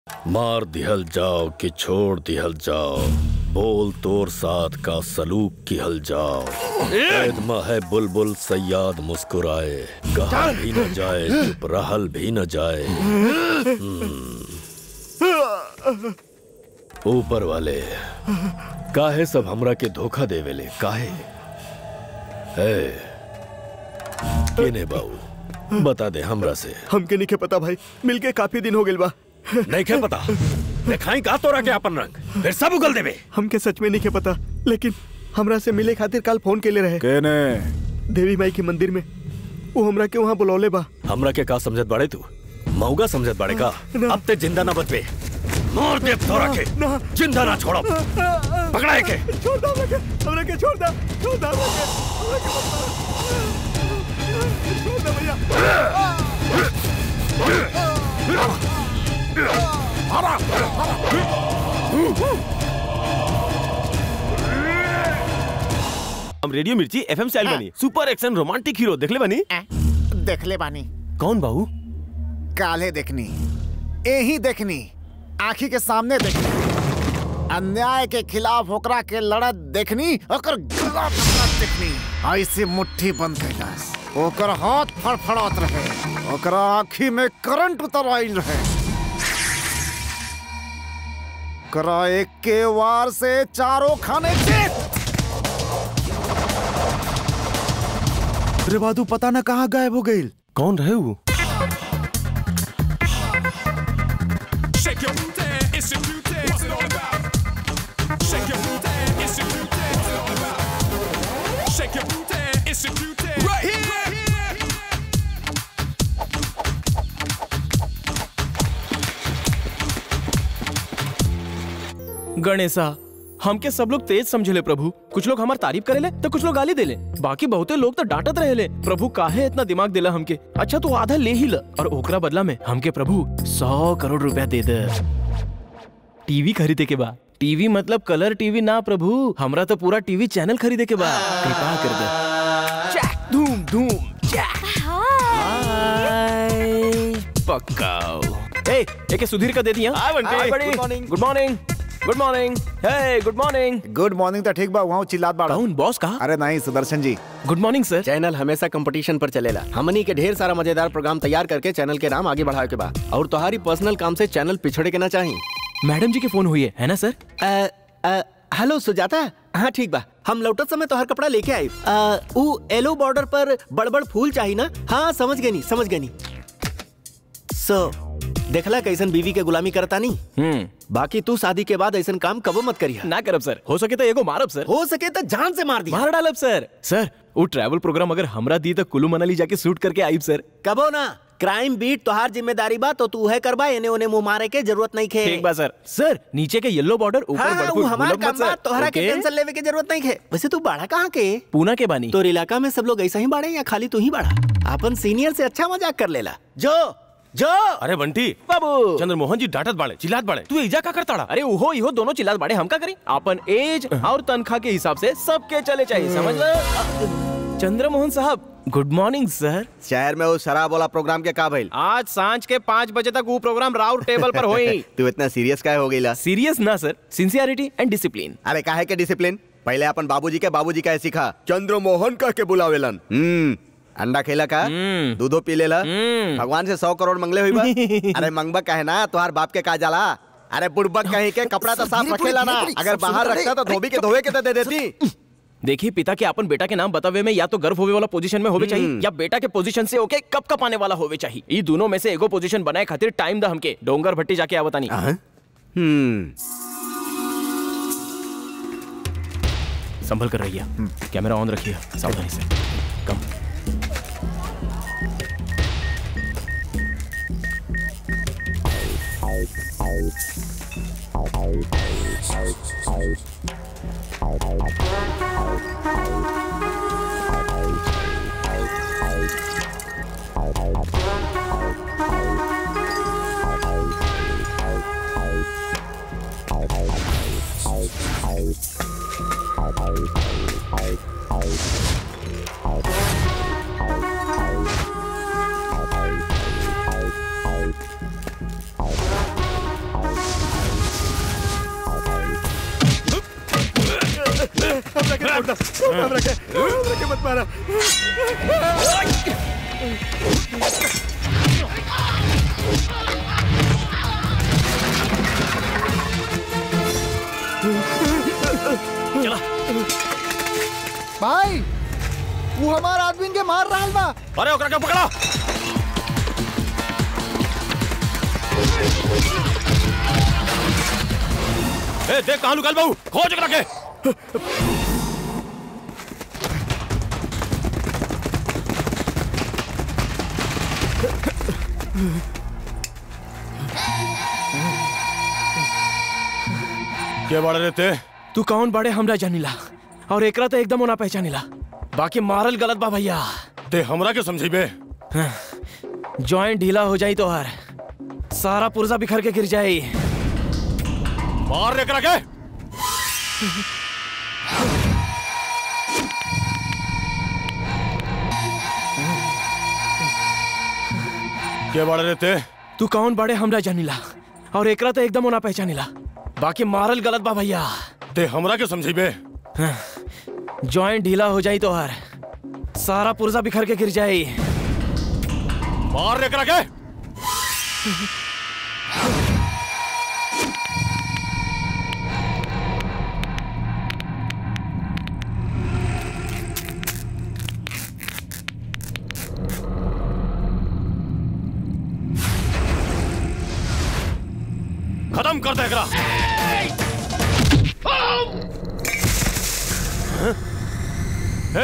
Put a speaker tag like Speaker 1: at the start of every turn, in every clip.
Speaker 1: मार दिहल जाओ कि छोड़ दिहल जाओ बोल तोर साथ का सलूक किहल जाओ कैद में है बुलबुल सयाद मुस्कुराए कहा भी न जाए चुप रहल भी न जाए हम्म। ऊपर वाले काहे सब हमरा के धोखा देवेले काहे है केने बाऊ बता दे हमरा से
Speaker 2: हमके नहीं पता भाई मिलके काफी दिन हो गइल बा
Speaker 1: नहीं के पता दिखाई का तोरा के अपन रंग फिर सब उगल देवे
Speaker 2: हमके सच में नहीं पता लेकिन हमरा से मिले खातिर कल फोन के ले रहे
Speaker 3: केने
Speaker 2: देवी माई के मंदिर में वो हमरा के वहाँ बुलौले बा
Speaker 1: हमरा के का समझत बाड़े तू मऊगा समझत बाड़े का
Speaker 2: ना।
Speaker 1: अब ते जिंदा ना बचबे मार दे तोरा के
Speaker 2: ना।
Speaker 1: जिंदा ना छोड़ब पकड़ाए के
Speaker 2: छोड़ दो हमरा के हमरा के छोड़ दो छोड़ दो हमरा के हमरा के मत मारो। छोड़ दो भैया
Speaker 4: हम रेडियो मिर्ची एफएम स्टाइल बनी सुपर एक्शन रोमांटिक हीरो देखले बनी
Speaker 5: देखले बानी
Speaker 4: कौन बाहू
Speaker 5: काले देखनी यही देखनी आखी के सामने देखनी अन्याय के खिलाफ ओकरा के लड़त देखनी ओकर गला पकड़त देखनी ऐसे मुट्ठी बंद कैलास ओकर हाथ फड़फड़ात रहे ओकरा आँखी में करंट उतर आइल रहे ओकरा एक के वार से चारों खाने चेत
Speaker 3: रे बादू पता ना कहाँ गायब हो गई
Speaker 4: कौन रहे वो
Speaker 6: Shake your booty, it's your beauty. What's it all about? Shake your booty, it's your beauty. What's it all about? Shake your booty, it's your beauty. Right here.
Speaker 7: Ganesha हमके सब लोग तेज समझेले प्रभु कुछ लोग हमार तारीफ करेले तो कुछ लोग गाली देले बाकी बहुते लोग तो डांटत रहेले प्रभु काहे इतना दिमाग दिला हमके अच्छा तू आधा ले ही ल और ओकरा बदला में हमके प्रभु सौ करोड़ रुपया दे दे टीवी खरीदे के बा टीवी मतलब कलर टीवी ना प्रभु हमरा तो पूरा टीवी चैनल खरीदे के बा कृपा कर दे चैक धूम धूम चैक हाय पक्काओ ए एके सुधीर का दे दिया
Speaker 4: हाय बंटी।
Speaker 7: हाय बड़ी।
Speaker 5: Good morning.
Speaker 7: Good morning good morning हे गुड मॉर्निंग
Speaker 5: गुड मॉर्निंग तो ठीक बा वहाँ चिल्लात बाड़ा
Speaker 7: कौन बॉस कहा
Speaker 5: अरे नहीं Sudarshan ji
Speaker 7: good morning sir
Speaker 8: channel हमेशा कंपटीशन पर चलेला हमनी के ढेर सारा मजेदार प्रोग्राम तैयार करके चैनल के नाम आगे बढ़ावे के बा और तुम्हारी पर्सनल काम से चैनल पिछड़े के ना चाहिए
Speaker 7: मैडम जी के फोन हुई है है ना सर
Speaker 8: अ, अ, हेलो सुजाता हाँ ठीक बा हम लौटत समय तोहर कपड़ा लेके आई ऊ येलो बॉर्डर पर बड़-बड़ फूल चाहिए ना हाँ समझ गनी समझ गनी सो देखला कैसन बीवी के गुलामी करता नहीं
Speaker 7: हम्म
Speaker 8: बाकी तू शादी के बाद ऐसन काम कबो मत करिया
Speaker 7: ना करब सर हो सके तो एगो मारब सर
Speaker 8: हो सके तो जान से मार दिया
Speaker 7: मार डालब सर सर वो ट्रैवल प्रोग्राम अगर हमरा दी तो कुल्लू मनाली जाके शूट करके आईब सर
Speaker 8: कबो ना क्राइम बीट तोहार जिम्मेदारी बा तो तू है करबा एने ओने मुंह मारे के जरूरत नहीं खे
Speaker 7: ठीक बा सर सर नीचे के येलो बॉर्डर ऊपर
Speaker 8: हाँ,
Speaker 7: बड़फुट
Speaker 8: वो हमार
Speaker 7: गुलब
Speaker 8: काम
Speaker 7: मत
Speaker 8: बा
Speaker 7: सर
Speaker 8: तोहरा के
Speaker 7: ओके?
Speaker 8: टेंशन लेवे के जरूरत नहीं है वैसे तू बाड़ा कहाँ के
Speaker 7: पूना के बानी
Speaker 8: तोर इलाका में सब लोग ऐसा ही बाड़े या खाली तू ही बाड़ा अपन सीनियर से अच्छा मजाक कर लेला जो जो
Speaker 4: अरे बंटी
Speaker 7: बाबू
Speaker 4: चंद्रमोहन जी डांटत बाड़े चिल्लात बाड़े तू एजा का करताड़ा
Speaker 7: अरे उहो इहो दोनों चिल्लात बाड़े हम का करी अपन एज और तनख्वाह के हिसाब से सबके चले चाहिए समझ लो चंद्रमोहन साहब गुड मॉर्निंग सर
Speaker 8: शहर में वो शराब वाला प्रोग्राम के का भइल
Speaker 7: आज सांझ के पाँच बजे तक वो प्रोग्राम राउंड टेबल पर होई
Speaker 8: तू इतना सीरियस काहे हो गईला
Speaker 7: सीरियस ना सर सिंसियरिटी एंड डिसिप्लिन
Speaker 8: अरे काहे के डिसिप्लिन पहले अपन बाबूजी के बाबूजी का सीखा चंद्रमोहन कह के बुलावेलन हम्म अंडा खेला का
Speaker 7: हम्म।
Speaker 8: दूधो पी लेला
Speaker 7: हम्म।
Speaker 8: भगवान से सौ करोड़ मंगले हुई बा अरे मंगबा कहे ना तुम्हार बाप के का जाला अरे बुड़बक कहीं के कपड़ा तो साफ रखेला ना अगर बाहर रखता तो धोबी के धोए के तो दे देती
Speaker 7: देखिए पिता के अपन बेटा के नाम बतावे में या तो गर्व होवे वाला पोजीशन में होवे चाहिए या बेटा के पोजीशन से ओके कब कप आने वाला होवे चाहिए ये दोनों में से एगो पोजीशन बनाए खातिर टाइम दा हमके डोंगर भट्टी जाके आवतानी
Speaker 8: हम्म
Speaker 7: संभल कर रहिए कैमरा ऑन रखिए सावधानी से कम
Speaker 2: दो छोड़ दो हमरा के हमरा के मत मारा
Speaker 3: भाई वो हमार आदमी के मार रहा बा
Speaker 4: अरे ओकरा के पकड़ा ए देख कहां लुकाल बाबू खोज ओकरा के के बाड़े रहते
Speaker 7: तू कौन बड़े हमरा जानिला और एकरा तो एकदम ओना पहचानिला बाकी मारल गलत बा भैया
Speaker 4: ते हमरा के समझीबे
Speaker 7: जॉइंट ढीला हो जाई तो हर सारा पुर्जा बिखर के गिर जाई
Speaker 4: मार एकरा के के बाड़े रहते
Speaker 7: तू कौन बड़े हमरा जानिला और एकरा तो एकदम ओना पहचानिला बाकी मारल गलत बा भैया
Speaker 4: ते हमरा के समझीबे
Speaker 7: जॉइंट ढीला हो जाई तो हर सारा पुर्जा बिखर के गिर जाई
Speaker 4: मार एकरा के खत्म कर दे एकरा हाँ? हे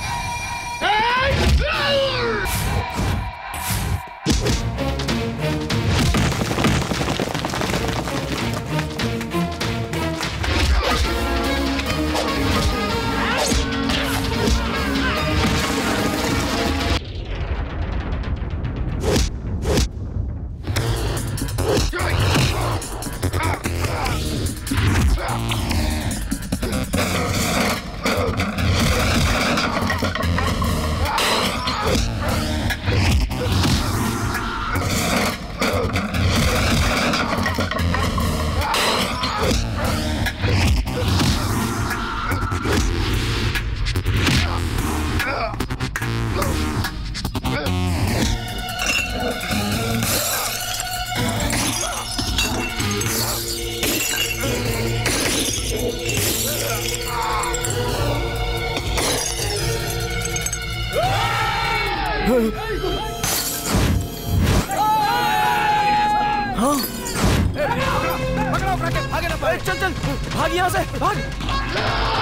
Speaker 7: चल चल भाग यहाँ से भाग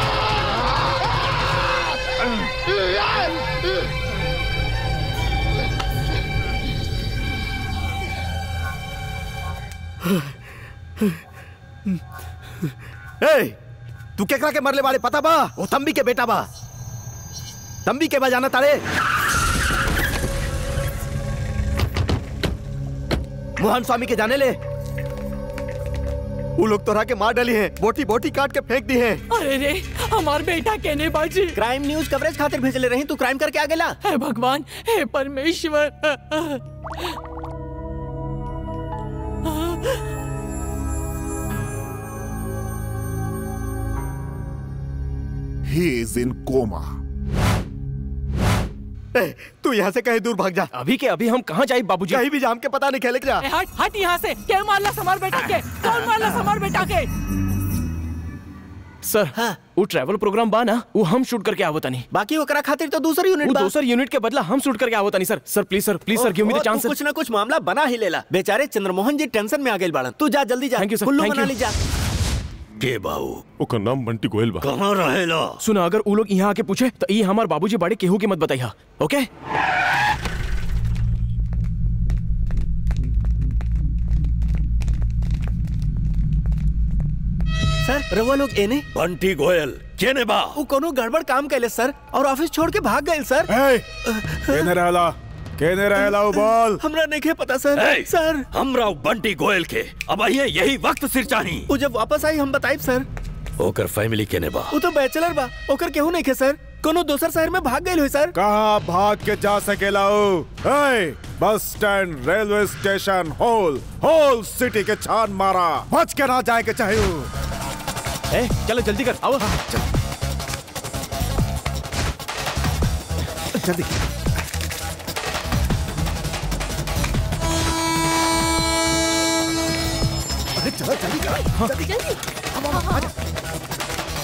Speaker 2: ए तू केकरा के मरले वाले पता बा वो तंबी के बेटा बा तंबी के बा जाना तारे मोहन स्वामी के जाने ले वो लोग तोरा के मार डाली हैं बोटी बोटी काट के फेंक दी हैं
Speaker 9: अरे रे हमार बेटा कहने बाजी
Speaker 8: क्राइम न्यूज कवरेज खातिर भेजले रही तू क्राइम करके आ गेला
Speaker 9: हे भगवान हे परमेश्वर
Speaker 3: ही इज इन कोमा
Speaker 2: ए, तू यहाँ से कहीं दूर भाग जा
Speaker 7: अभी के अभी हम कहाँ जाए बाबूजी
Speaker 2: कहीं भी जाम के पता नहीं खेले जा
Speaker 9: ए, हट हट यहाँ से क्या मारला समार बेटा के कौन मारला समार बेटा के
Speaker 7: सर
Speaker 8: हाँ।
Speaker 7: वो ट्रैवल प्रोग्राम बा ना वो हम शूट करके आवत नहीं
Speaker 8: बाकी ओकरा खातिर तो दूसरी यूनिट
Speaker 7: वो
Speaker 8: बा
Speaker 7: दोसर यूनिट के बदला हम शूट करके आवत नहीं sir sir please sir please sir give me the
Speaker 8: ओहो,
Speaker 7: चांस
Speaker 8: तू कुछ ना कुछ मामला बना ही लेला बेचारे चंद्रमोहन जी टेंशन में आ गए बाड़न तू जा जल्दी जा
Speaker 7: Thank you, sir.
Speaker 8: Kullu
Speaker 7: Thank
Speaker 8: Manali
Speaker 7: you.
Speaker 8: जा
Speaker 1: के बाऊ
Speaker 4: ओकर नाम बंटी गोयल बा
Speaker 1: कहाँ रहेला
Speaker 7: सुना अगर वो लोग यहाँ आके पूछे तो ये हमार बाबूजी बड़े केहू की मत बताइया ओके
Speaker 8: सर रवा लोग एने
Speaker 1: बंटी गोयल केने बा
Speaker 8: वो कोनो गड़बड़ काम कैले सर और ऑफिस छोड़ के भाग गए सर
Speaker 3: ए, केने रहला केने रहला वो बोल
Speaker 8: हमरा नहीं पता सर
Speaker 1: ए!
Speaker 8: सर
Speaker 1: हमरा उ बंटी गोयल के अब आइए यही वक्त सिर चाही
Speaker 8: वो जब वापस आई हम बताइब सर
Speaker 1: ओकर फैमिली केने बा
Speaker 8: वो तो बैचलर बा ओकर केहू नहीं खे सर कोनो दोसर शहर में भाग गए हुई सर
Speaker 3: कहाँ भाग के जा सकेला हो ए, bus stand railway station whole whole city के छान मारा बच के ना जाए के चाहिए
Speaker 7: ए चलो जल्दी कर आओ
Speaker 3: जल्दी अरे चलो जल्दी करो जल्दी
Speaker 9: जल्दी
Speaker 3: अब अब आ जा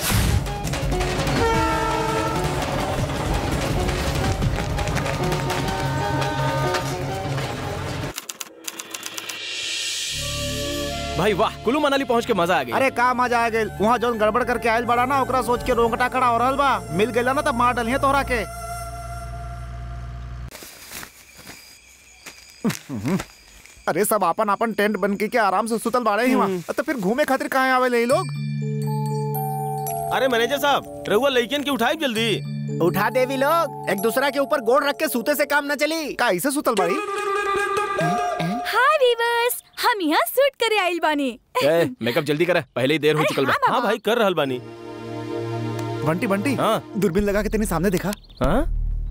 Speaker 7: भाई वाह कुल्लू मनाली पहुंच के मजा आ गया
Speaker 5: अरे का मजा आ गइल वहाँ जौन गड़बड़ करके आयल बड़ा ना ओकरा सोच के रोंगटा खड़ा हो रहल बा मिल गइला ना तब मार डलिए तोहरा के अरे सब आपन आपन टेंट बन के, के आराम से सुतल बाड़े ही वहाँ तो फिर घूमे खातिर कहाँ आवे ले लोग
Speaker 4: अरे मैनेजर साहब रहुआ लड़कियन की उठाई जल्दी
Speaker 8: उठा देवी लोग एक दूसरा के ऊपर गोड़ रख के सूते से काम न चली
Speaker 5: का ऐसे सुतल बाड़ी
Speaker 10: हाय वीवर्स हम यहाँ शूट करे आइल बानी
Speaker 7: ए, मेकअप जल्दी कर पहले ही देर हो
Speaker 10: अरे
Speaker 7: चुकल बा
Speaker 10: हाँ,
Speaker 4: हाँ भाई कर रहल बानी
Speaker 5: बंटी बंटी
Speaker 7: हाँ।
Speaker 5: दूरबीन लगा के तेने सामने देखा
Speaker 7: हाँ?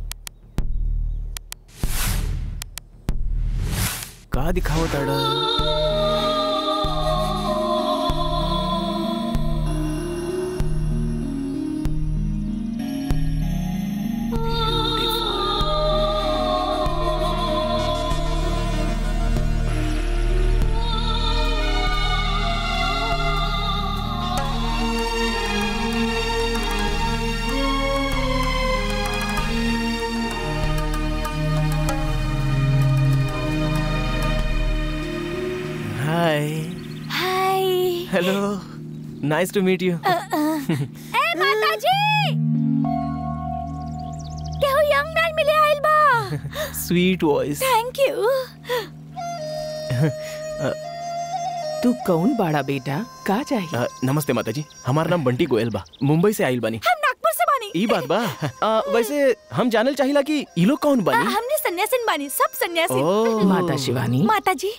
Speaker 7: का दिखाओ ताड़ा hi
Speaker 10: hi
Speaker 7: hello nice to meet you
Speaker 10: ए माताजी केहू यंग मैन मिले आइल बा
Speaker 7: स्वीट वॉइस
Speaker 10: थैंक यू
Speaker 9: तू कौन बाड़ा बेटा का चाहिए
Speaker 7: नमस्ते माताजी हमारा नाम बंटी गोयल बा मुंबई से आइल बानी
Speaker 10: हम नागपुर से बानी
Speaker 7: ई बात बा आ, वैसे हम जानल चाहिला कि ई लोग कौन
Speaker 10: आ,
Speaker 7: बानी
Speaker 10: हमने सन्यासिन बानी सब सन्यासी
Speaker 7: ओह।
Speaker 9: माता शिवानी
Speaker 10: माताजी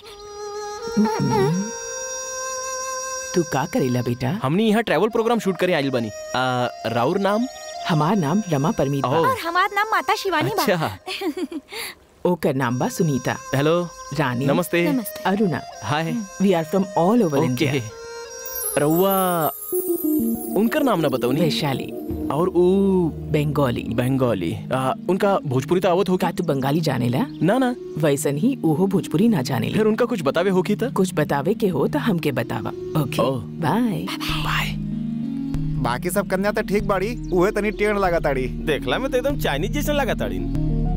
Speaker 9: तू का करेला बेटा
Speaker 7: हमनी यहाँ ट्रैवल प्रोग्राम शूट करे आइल बानी आ, राउर नाम
Speaker 9: हमार नाम रमा परमीत बा
Speaker 7: ओह।
Speaker 10: और हमार नाम माता शिवानी बा
Speaker 7: अच्छा
Speaker 9: ओकर नाम बा सुनीता
Speaker 7: हेलो
Speaker 9: रानी
Speaker 7: नमस्ते
Speaker 10: नमस्ते
Speaker 9: Aruna
Speaker 7: hi
Speaker 9: we are from all over
Speaker 7: okay
Speaker 9: India
Speaker 7: रउआ उनकर नाम ना बताओ नी
Speaker 9: वैशाली
Speaker 7: और ऊ
Speaker 9: बंगाली
Speaker 7: बंगाली आ, उनका भोजपुरी तो आवत होगी
Speaker 9: का तू बंगाली जानेला
Speaker 7: ना ना
Speaker 9: वैसन ही ओहो भोजपुरी ना जानेला
Speaker 7: फिर उनका कुछ बतावे होगी तो
Speaker 9: कुछ बतावे के हो तो हमके बतावा ओके
Speaker 7: ओह।
Speaker 9: बाय
Speaker 7: बाय
Speaker 5: बाकी सब कन्या तो ठीक बाड़ी उहे तनी टेढ़ लगा ताड़ी
Speaker 4: देखला में तो एकदम चाइनीज जैसा लगा ताड़ीन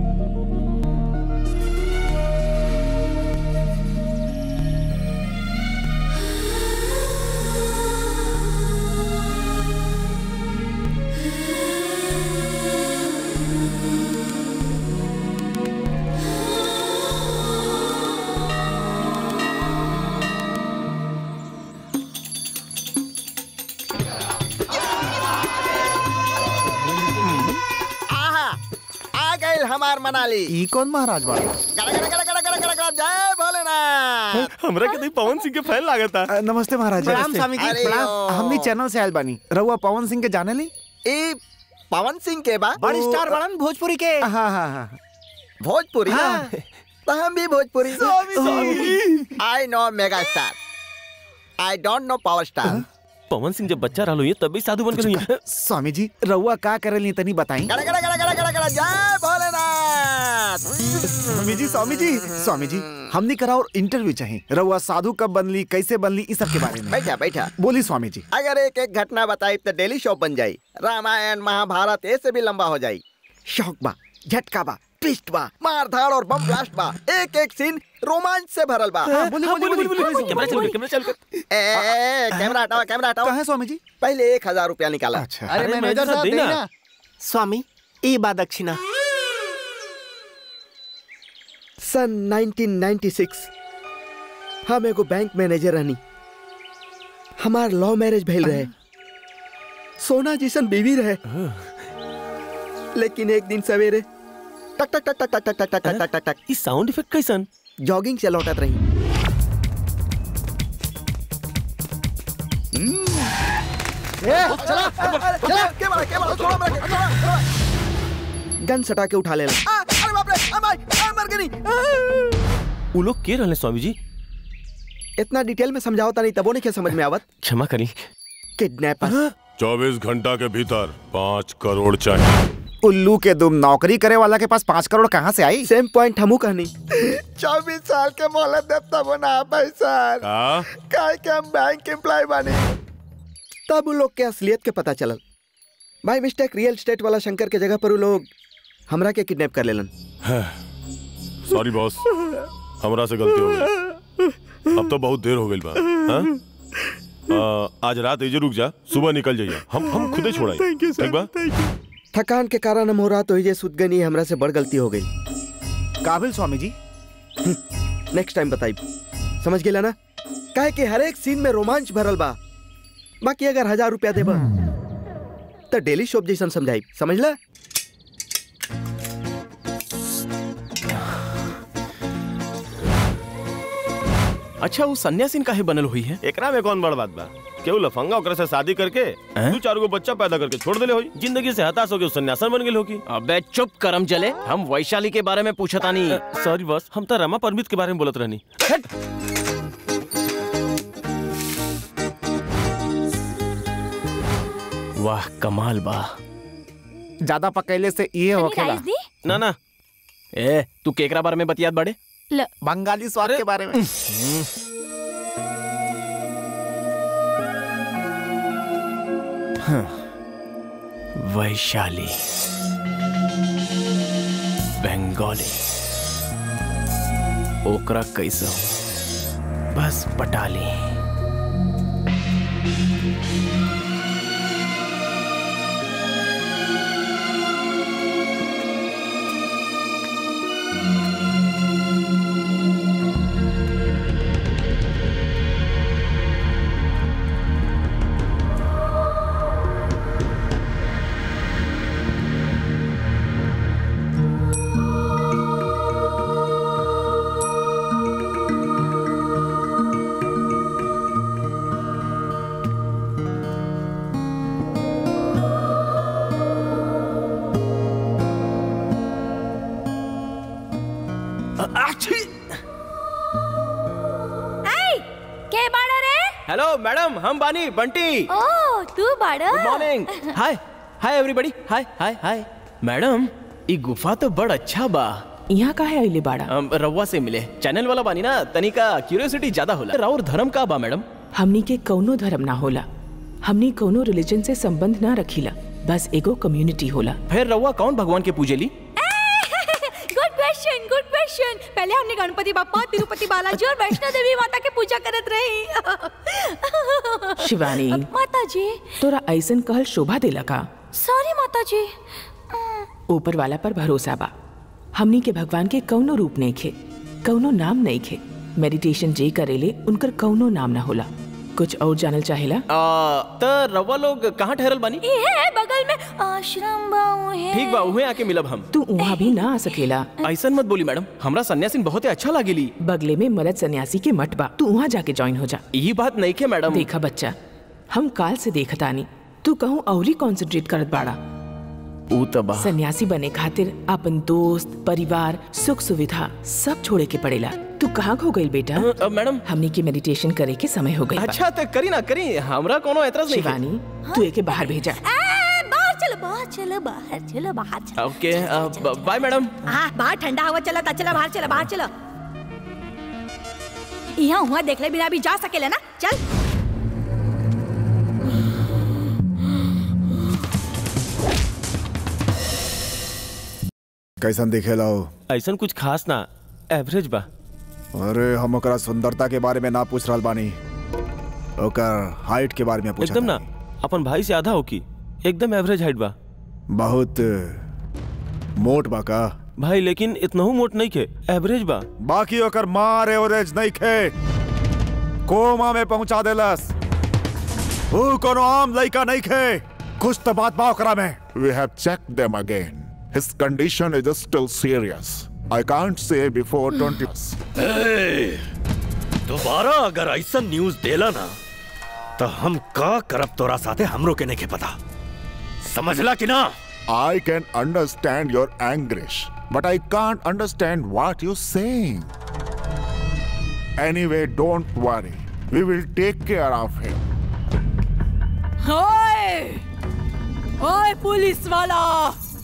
Speaker 8: आहा आ गए हमार मनाली
Speaker 5: ई कौन महाराज बाड़ा
Speaker 8: गड़ा गड़ा गड़ा गड़ा गड़ा गड़ा गड़ा जय भोलेनाथ
Speaker 4: हमरा के तो पवन सिंह के फैन लागता
Speaker 5: अ, नमस्ते महाराज
Speaker 8: प्रणाम स्वामी जी,
Speaker 5: अरे,
Speaker 8: प्रणाम।
Speaker 5: हमनी चैनल से आयल बानी रहुआ पवन सिंह के जाने ली
Speaker 8: ई पवन सिंह के बा बड़ी
Speaker 5: ओ,
Speaker 8: स्टार बड़न भोजपुरी के
Speaker 5: हाँ हाँ हाँ
Speaker 8: भोजपुरी ना
Speaker 5: हाँ।
Speaker 8: तो हम भी Bhojpuri I know mega star I don't know power star
Speaker 4: Pawan Singh जब बच्चा रहलो ये तब भी साधु बन के
Speaker 5: स्वामी जी रहुआ का करे तनी बताई
Speaker 8: गड़ा गड़ा गड़ा गड़ा गड़ा गड़ा जय भोलेनाथ
Speaker 5: स्वामी जी स्वामी जी स्वामी जी हमनी करा और इंटरव्यू चाहिए रहुआ साधु कब बनली कैसे बनली इस सब के बारे में
Speaker 8: बैठा बैठा
Speaker 5: बोली स्वामी जी
Speaker 8: अगर एक एक घटना बताई तो डेली शो बन जाई रामायण महाभारत ऐसे भी लंबा हो जाई शौक बा झटका बा ट्विस्ट बा मार धाड़ और बम ब्लास्ट बा एक एक सीन रोमांच से भरल बा
Speaker 5: हाँ, बोली बोली बोली बोली
Speaker 4: कैमरा चल कैमरा चल
Speaker 8: ए, ए, कैमरा हटाओ कैमरा हटाओ
Speaker 5: कहाँ है स्वामी जी
Speaker 8: पहले एक हजार रुपया निकाला
Speaker 5: अच्छा
Speaker 4: अरे मैनेजर साहब देना
Speaker 8: स्वामी ई बा दक्षिणा सन 1996 हम एगो बैंक मैनेजर रहनी हमार लव मैरिज भइल रहे सोना जैसन बीवी रहे लेकिन एक दिन सवेरे टक टक टक टक टक टक टक टक टक टक टक
Speaker 4: ई साउंड इफेक्ट कैसन
Speaker 8: जॉगिंग से लौटत रही गन सटा के उठा लेला आ, अरे बाप रे आ, माय, आ, मर गई
Speaker 4: उ लोग के रहले स्वामी जी
Speaker 8: इतना डिटेल में समझाओ नहीं तबो नहीं क्या समझ में आवत
Speaker 4: क्षमा करी
Speaker 8: किडनैपर
Speaker 1: चौबीस घंटा के भीतर पाँच करोड़ चाहिए
Speaker 5: उल्लू के दुम नौकरी करे वाला के पास पाँच करोड़ कहाँ से आई
Speaker 8: सेम पॉइंट हमू कहनी
Speaker 2: चौबीस साल के मोहलत देता बना पैसा
Speaker 3: का
Speaker 2: काय के हम बैंक एम्प्लॉय बने
Speaker 8: तब उ लोग के असलियत के पता चलल भाई मिस्टेक रियल स्टेट वाला शंकर के जगह पर उ लोग हमरा के किडनैप कर लेलन
Speaker 11: सॉरी बॉस हमरा से गलती हो गई अब तो बहुत देर हो गई बा हाँ? आ, आज रात एजे रुक जा सुबह निकल जाइए हम हम खुदे छोड़ाई
Speaker 2: थैंक यू
Speaker 11: ठीक बा
Speaker 8: थकान के कारण हम हो रहा तो ये सुत गनी हमरा से बड़ गलती हो गई
Speaker 5: काबिल स्वामी जी
Speaker 8: नेक्स्ट टाइम बताई समझ गेला ना काहे कि हर एक सीन में रोमांच भरल बा बाकी अगर हजार रुपया देबा तो डेली शॉप जैसन समझाई समझला
Speaker 7: अच्छा वो सन्यासीन काहे बनल हुई है
Speaker 4: एकरा में कौन बड़ बात बा केहू लफंगा ओकरा से शादी करके दू चार गो बच्चा पैदा करके छोड़ देले होई जिंदगी से हताश होके उ सन्यासन बन गेल होगी
Speaker 7: अबे चुप करम जले हम वैशाली के बारे में पूछता नहीं
Speaker 4: सॉरी बॉस हम तो रमा परमित के बारे में बोलत रहनी
Speaker 7: वाह कमाल बा
Speaker 5: ज्यादा पकैले से ये होखेला
Speaker 10: राइस दी
Speaker 4: ना ना
Speaker 7: ए तू केकरा बारे में बतियात बड़े
Speaker 10: ल
Speaker 5: बंगाली स्वाद के बारे में
Speaker 7: वैशाली बंगाली ओकरा कैसे हो बस पटाली
Speaker 10: आई के बाड़ा रे
Speaker 7: हेलो मैडम हम बानी बंटी
Speaker 10: ओ तू बाड़ा
Speaker 7: good morning hi hi everybody hi hi hi madam ई गुफा तो बड़ अच्छा बा
Speaker 9: यहाँ का है अइले बाड़ा
Speaker 7: हम रउआ से मिले चैनल वाला बानी ना तनिका क्यूरियोसिटी ज्यादा होला राउर धर्म का बा मैडम
Speaker 9: हमनी के कौनो धर्म ना होला हमनी कौनो रिलीजन से संबंध ना रखीला बस एगो कम्युनिटी होला
Speaker 7: फिर रउआ कौन भगवान के पूजेली
Speaker 10: गुड क्वेश्चन गुड क्वेश्चन पहले हमने गणपति बापा तिरुपति बालाजी और वैष्णो देवी माता के पूजा करत रही
Speaker 9: शिवानी
Speaker 10: माता जी
Speaker 9: तोरा ऐसन कहल शोभा देला का
Speaker 10: सॉरी माता जी
Speaker 9: ऊपर वाला पर भरोसा बा हमनी के भगवान के कौनो रूप नहीं खे कौनो नाम नहीं खे मेडिटेशन जे करेले उनकर कौनो नाम ना होला कुछ और जानल चाहेला
Speaker 7: आ, त रउआ लोग कहाँ ठहरल बानी
Speaker 10: ये है बगल में आश्रम बाऊ है
Speaker 7: ठीक बा उहे आके मिलब हम
Speaker 9: तू वहाँ भी ना आ सकेला
Speaker 7: ऐसन मत बोली मैडम हमरा सन्यासीन बहुत अच्छा लागेली
Speaker 9: बगले में मरद सन्यासी के मठ बा तू वहाँ जाके ज्वाइन हो जा
Speaker 7: यही बात नहीं के मैडम
Speaker 9: देखा बच्चा हम काल से देखतानी तू कहूँ औरी कॉन्सेंट्रेट करत बाड़ा
Speaker 7: ऊ त बा
Speaker 9: सन्यासी बने खातिर अपन दोस्त परिवार सुख सुविधा सब छोड़े के पड़ेला तू कहाँ खो गई बेटा
Speaker 7: अ, मैडम
Speaker 9: हमनी के मेडिटेशन करे के समय हो गई बा।
Speaker 7: अच्छा तो करी ना करी हमरा कोनो एतराज नहीं
Speaker 9: शिवानी तू एके बाहर भेजा
Speaker 10: ए, बाहर चलो बाहर चलो बाहर चलो बाहर चलो
Speaker 7: ओके बाय मैडम
Speaker 10: हाँ बाहर ठंडा हवा चला था चला बाहर चला बाहर चलो यहाँ हुआ देख ले बिना भी जा सकेला ना चल
Speaker 3: कैसन दिखेला हो
Speaker 4: ऐसन कुछ खास ना एवरेज बा
Speaker 3: अरे हम ओकरा सुंदरता के बारे में ना पूछ रहल बानी ओकर हाइट के बारे में पूछा
Speaker 4: एकदम ना अपन भाई से आधा हो की एकदम एवरेज हाइट बा
Speaker 3: बहुत मोट बा का
Speaker 4: भाई लेकिन इतनहू मोट नहीं खे एवरेज बा
Speaker 3: बाकी ओकर मार एवरेज नहीं खे कोमा में पहुंचा देलस ऊ कोनो आम लइका नहीं खे कुछ तो बात बा ओकरा में
Speaker 12: We have checked them again. His condition is still serious. I can't say before 20.
Speaker 1: ए, दोबारा अगर ऐसा न्यूज देला ना तो हम का करब तोरा साथे हमरो के नहीं के पता समझला कि ना
Speaker 12: I can understand your anguish, but I can't understand what you're saying. Anyway, don't worry. We will take care of him.
Speaker 9: ओए ओए पुलिस वाला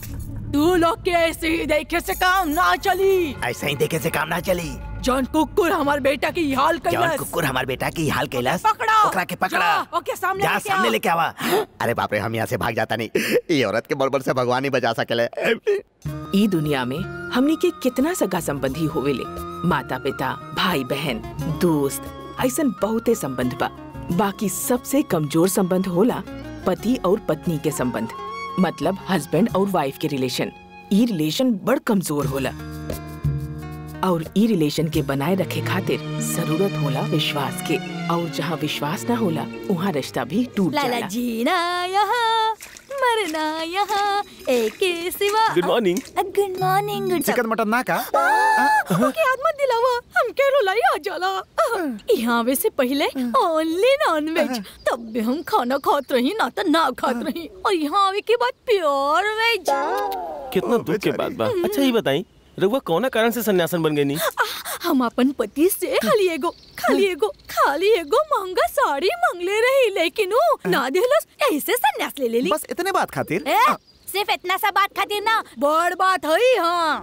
Speaker 13: तू लोग के ऐसे ही देखे से काम ना चली
Speaker 8: ऐसा ही देखे से काम ना चली
Speaker 13: जौन कुकुर हमार बेटा की हाल
Speaker 8: जौन
Speaker 13: कैलस
Speaker 8: कुकुर हमार बेटा की हाल कैलाश
Speaker 13: पकड़ो
Speaker 8: ओकरा के पकड़ा
Speaker 13: जा, ओके सामने
Speaker 8: जा
Speaker 13: लेके
Speaker 8: सामने
Speaker 13: आओ।
Speaker 8: लेके आवा अरे बाप रे हम यहाँ से भाग जाता नहीं ये औरत के बड़बड़ से भगवान ही बचा सकेले
Speaker 9: ई दुनिया में हमनी के कितना सगा संबंधी होवेले माता पिता भाई बहन दोस्त ऐसन बहुते संबंध बा बाकी सबसे कमजोर संबंध होला पति और पत्नी के संबंध मतलब हस्बैंड और वाइफ के रिलेशन ई रिलेशन बड़ कमजोर होला और ई रिलेशन के बनाए रखे खातिर जरूरत होला विश्वास के और जहाँ विश्वास ना होला वहाँ रिश्ता भी टूट
Speaker 10: लाला
Speaker 9: जाला
Speaker 10: जीना यहाँ मरना यहाँ एक के सिवा
Speaker 4: good morning
Speaker 10: good morning good
Speaker 5: chicken mutton ना का
Speaker 13: ओके याद मत दिलावा हमके रुलाई आ जाला यहाँ आवे से पहले ओनली नॉन वेज तब भी हम खाना खात रही ना तो ना खात रही और यहाँ आवे के बाद प्योर वेज
Speaker 4: कितना दुख के बात बा अच्छा ये बताई रघुआ कौना कारण से सन्यासन बन गई नी
Speaker 13: हम अपन पति से खाली एगो खाली एगो खाली एगो महंगा साड़ी मांगले रही लेकिन वो ना दिलस ऐसे संन्यास ले लेली
Speaker 5: बस इतने बात खातिर
Speaker 10: ए, सिर्फ इतना सा बात खातिर ना
Speaker 13: बड़ बात है हाँ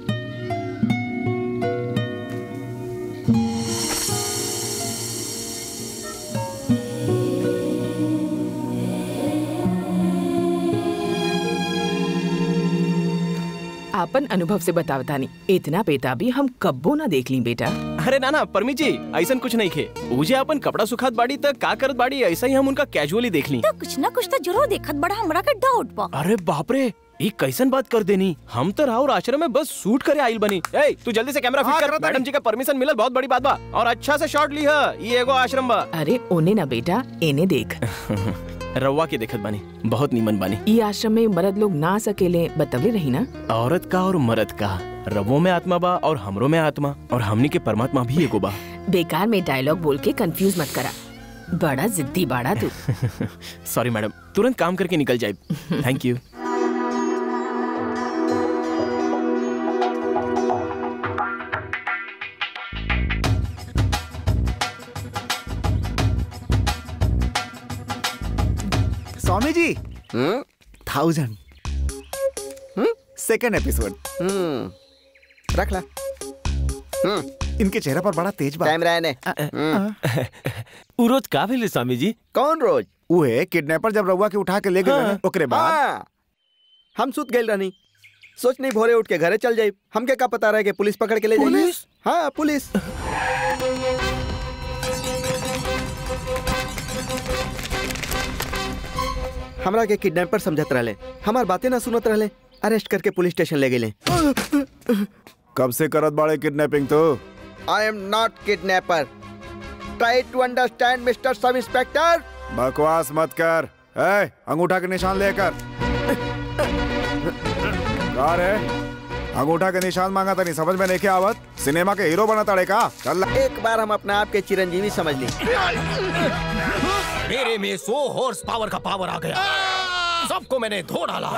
Speaker 9: आपन अनुभव से बतावतानी इतना बेताबी हम कब्बो ना देख ली बेटा
Speaker 7: अरे ना ना परमी जी ऐसा कुछ नहीं खे मुझे अपन कपड़ा सुखात बाड़ी तक का करत बाड़ी ऐसा ही हम उनका कैजुअली देख ली
Speaker 10: तो कुछ ना कुछ तो जरूर देखत बड़ा हमरा का डाउट बा
Speaker 7: अरे बाप रे ये कैसन बात कर देनी हम तो राहुल आश्रम में बस सूट करे आइल बनी ए तू जल्दी से कैमरा
Speaker 5: हाँ,
Speaker 7: फिट कर
Speaker 5: करता
Speaker 7: मैडम जी का परमिशन मिलल बहुत बड़ी बात बा और अच्छा से शॉट ली है ये एगो आश्रम बा
Speaker 9: अरे ओने ना बेटा एने देख
Speaker 7: रवा के देखत बानी बहुत नीमन बानी
Speaker 9: ई आश्रम में मर्द लोग ना सकेले बतवले रही ना
Speaker 7: औरत का और मर्द का रवो में आत्मा बा और हमरो में आत्मा और हमनी के परमात्मा भी एगो बा
Speaker 9: बेकार में डायलॉग बोल के कंफ्यूज मत करा बड़ा जिद्दी बाड़ा तू
Speaker 7: सॉरी मैडम तुरंत काम करके निकल जाए थैंक यू
Speaker 5: स्वामी जी थाउजेंड सेकेंड एपिसोड
Speaker 8: रख ला
Speaker 5: इनके चेहरे पर बड़ा तेज बा
Speaker 8: टाइम रहे ने
Speaker 4: उ रोज का भेले स्वामी जी
Speaker 8: कौन रोज
Speaker 5: उहे किडनैपर जब रउआ के उठा के ले गए
Speaker 8: हाँ।
Speaker 5: रहे, ओकरे बाद
Speaker 8: हाँ। हम सुत गए रहनी सोच नहीं भोरे उठ के घरे चल जाई हमके का पता रहे कि पुलिस पकड़ के ले जाई
Speaker 5: पुलिस?
Speaker 8: हाँ पुलिस हमरा के किडनैपर समझत रहले हमार बातें ना सुनत रहले अरेस्ट करके पुलिस स्टेशन ले गए
Speaker 3: कब से करत बाड़े किडनैपिंग तो
Speaker 8: I am not kidnapper try to understand mister sub inspector
Speaker 3: बकवास मत कर ए, अंगूठा के निशान लेकर का रे अंगूठा के निशान मांगा था नहीं समझ में नहीं के आवत सिनेमा के हीरो बना ताड़े का चल
Speaker 8: एक बार हम अपने आप के चिरंजीवी समझ ली
Speaker 14: मेरे में सौ हॉर्स पावर का पावर आ गया सबको मैंने धो डाला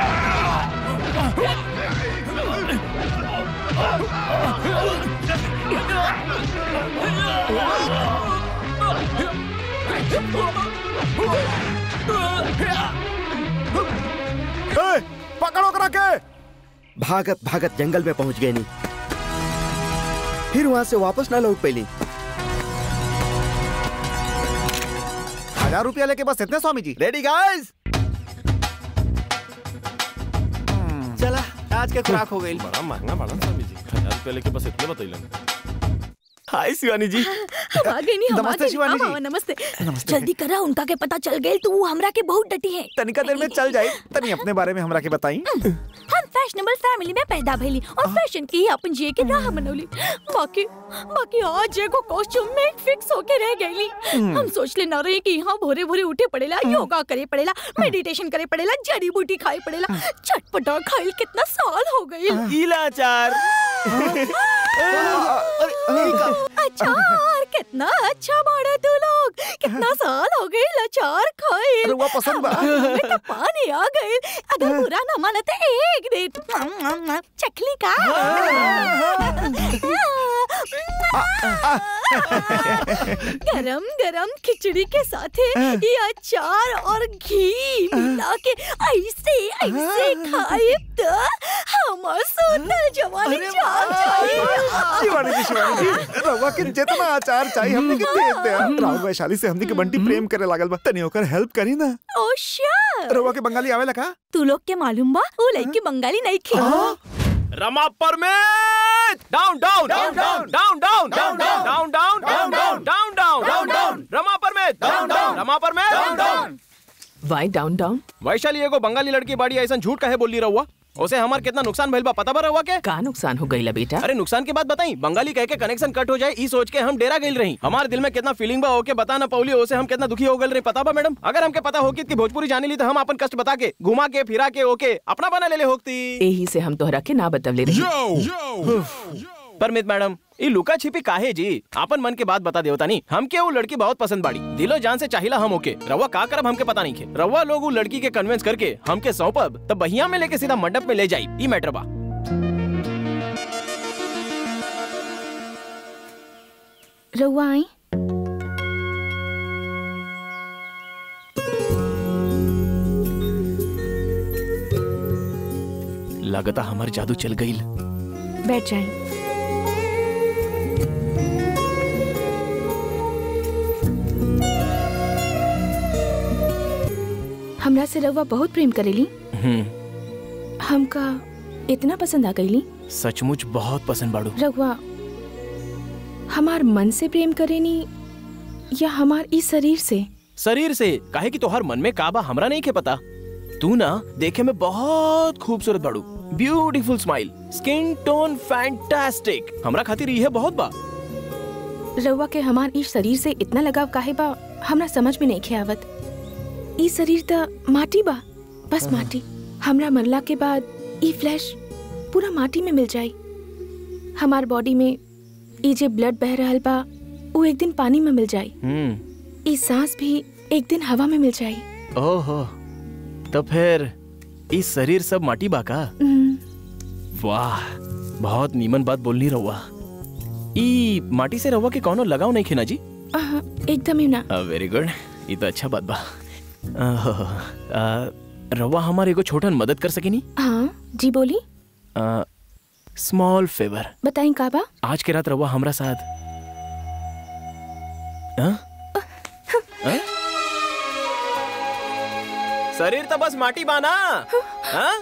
Speaker 3: ए, पकड़ो करा के
Speaker 8: भागत भागत जंगल में पहुंच गए नहीं फिर वहां से वापस ना लौट पैली
Speaker 5: हजार रुपया लेके बस इतने स्वामी जी
Speaker 8: रेडी गाइस
Speaker 7: चला आज का खुराक हो गई
Speaker 4: बड़ा महंगा बड़ा स्वामी जी हजार रुपया लेके बस इतने बतैलन हाय शिवानी जी
Speaker 13: हम आ गए नहीं हम आ
Speaker 5: नमस्ते
Speaker 13: गए
Speaker 5: शिवानी
Speaker 13: हाँ,
Speaker 5: जी।
Speaker 13: हाँ, नमस्ते जल्दी करा उनका के पता चल गए तो वो हमरा के बहुत डटी है
Speaker 5: तनिका देर में चल जाए तनी अपने बारे में हमरा के बताई
Speaker 10: हम फैशनेबल फैमिली में पैदा भइली और फैशन की ही अपन जिए के राह बनौली बाकी बाकी आज एगो कॉस्ट्यूम में फिक्स होके रह गईली हम सोच ले ना रहे कि यहाँ भोरे भोरे उठे पड़ेला योगा करे पड़ेला मेडिटेशन करे पड़ेला जड़ी बूटी खाए पड़ेला चटपटा खाइल कितना साल हो गई
Speaker 4: इलाचार
Speaker 13: अचार कितना अच्छा बाड़ा तू लोग कितना साल हो गए अचार खाए
Speaker 5: अरे, वो पसंद बा।
Speaker 13: तो पानी आ गए अगर बुरा ना माना तो एक दे चखली का गरम गरम खिचड़ी के साथ ये अचार और घी मिला के ऐसे ऐसे खाए तो हमार सोतल जवानी जाग जाए
Speaker 3: शिवानी जी शिवानी जी रवा के जितना अचार चाहिए हमने के दे दे राव वैशाली से हमने के बंटी प्रेम करे लागल बा तनी ओकर हेल्प करी ना
Speaker 13: ओ श्योर
Speaker 3: रवा के बंगाली आवेला का
Speaker 13: तू लोग के मालूम बा वो लड़की बंगाली नहीं खी
Speaker 7: रमा परमेत down down down down down down down down down down down down down down down रमा परमेत डाउन डाउन रमा परमेत डाउन डाउन
Speaker 9: वाई डाउन डाउन
Speaker 7: वैशाली एगो बंगाली लड़की बाड़ी ऐसा झूठ काहे बोल रही रहुआ उसे हमार कितना नुकसान भइल बा पता बा रहुआ के
Speaker 9: का नुकसान हो गई बेटा
Speaker 7: अरे नुकसान की बात बताई बंगाली कह के कनेक्शन कट हो जाए ई सोच के हम डेरा गइल रही हमारे दिल में कितना फीलिंग बा ओके बता ना पौली ओसे हम कितना दुखी हो गइल रही पता बा मैडम अगर हमके पता होगी कि भोजपुरी जाने ली तो हम अपन कष्ट बता के घुमा के फिरा के ओके अपना बना ले ले होती
Speaker 9: यही से हम तोहरा के ना बतवले रही
Speaker 7: परमित मैडम ई लुका छिपी काहे जी आपन मन के बात बता देवता नहीं हमके वो लड़की बहुत पसंद बाड़ी दिलो जान से चाहिला हम ओके रवा का करब हमके पता नहीं खे रवा लोग वो लड़की के कन्विंस करके हमके सौंपब तब बहिया में लेके सीधा मंडप में ले जाई ई मैटर बा
Speaker 10: रउआ आई
Speaker 7: लगता हमार जादू चल गई
Speaker 10: बैठ जाए हमरा से रउआ बहुत प्रेम करेली हमका इतना पसंद आ गईली
Speaker 7: सचमुच बहुत पसंद बाड़ू
Speaker 10: रघुआ हमार मन से प्रेम करेनी या हमार इस शरीर से
Speaker 7: शरीर से काहे कि तोहर मन में काबा हमरा नहीं के पता तू ना देखे में बहुत खूबसूरत बाड़ू beautiful smile skin tone fantastic हमरा खातिर यह बहुत बा
Speaker 10: रउआ के हमार इस शरीर से इतना लगाव काहे बा हमरा समझ में नहीं खे आवत ई शरीर त माटी बा बस माटी हमरा मरला के बाद ई फ्लैश पूरा माटी में मिल जाई हमार बॉडी में ई जे ब्लड बह रहल बा वो एक दिन पानी में मिल जाई
Speaker 7: हम्म
Speaker 10: ई सांस भी एक दिन हवा में मिल जाई
Speaker 7: ओहो तो फिर इस शरीर सब माटी बा का
Speaker 10: हम्म,
Speaker 7: वाह बहुत नीमन बात बोलनी रहुआ ई माटी से रहुआ के कौनो लगाव नहीं खेना जी
Speaker 10: आहा, एकदम ही ना
Speaker 7: वेरी गुड ये तो अच्छा बात बा आहो, आ, रहुआ हमार एगो छोटन मदद कर सकेनी
Speaker 10: हाँ जी बोली
Speaker 7: स्मॉल फेवर
Speaker 10: बताई का बा
Speaker 7: आज के रात रहुआ हमरा साथ हाँ? हाँ? शरीर तो बस माटी बाना हाँ?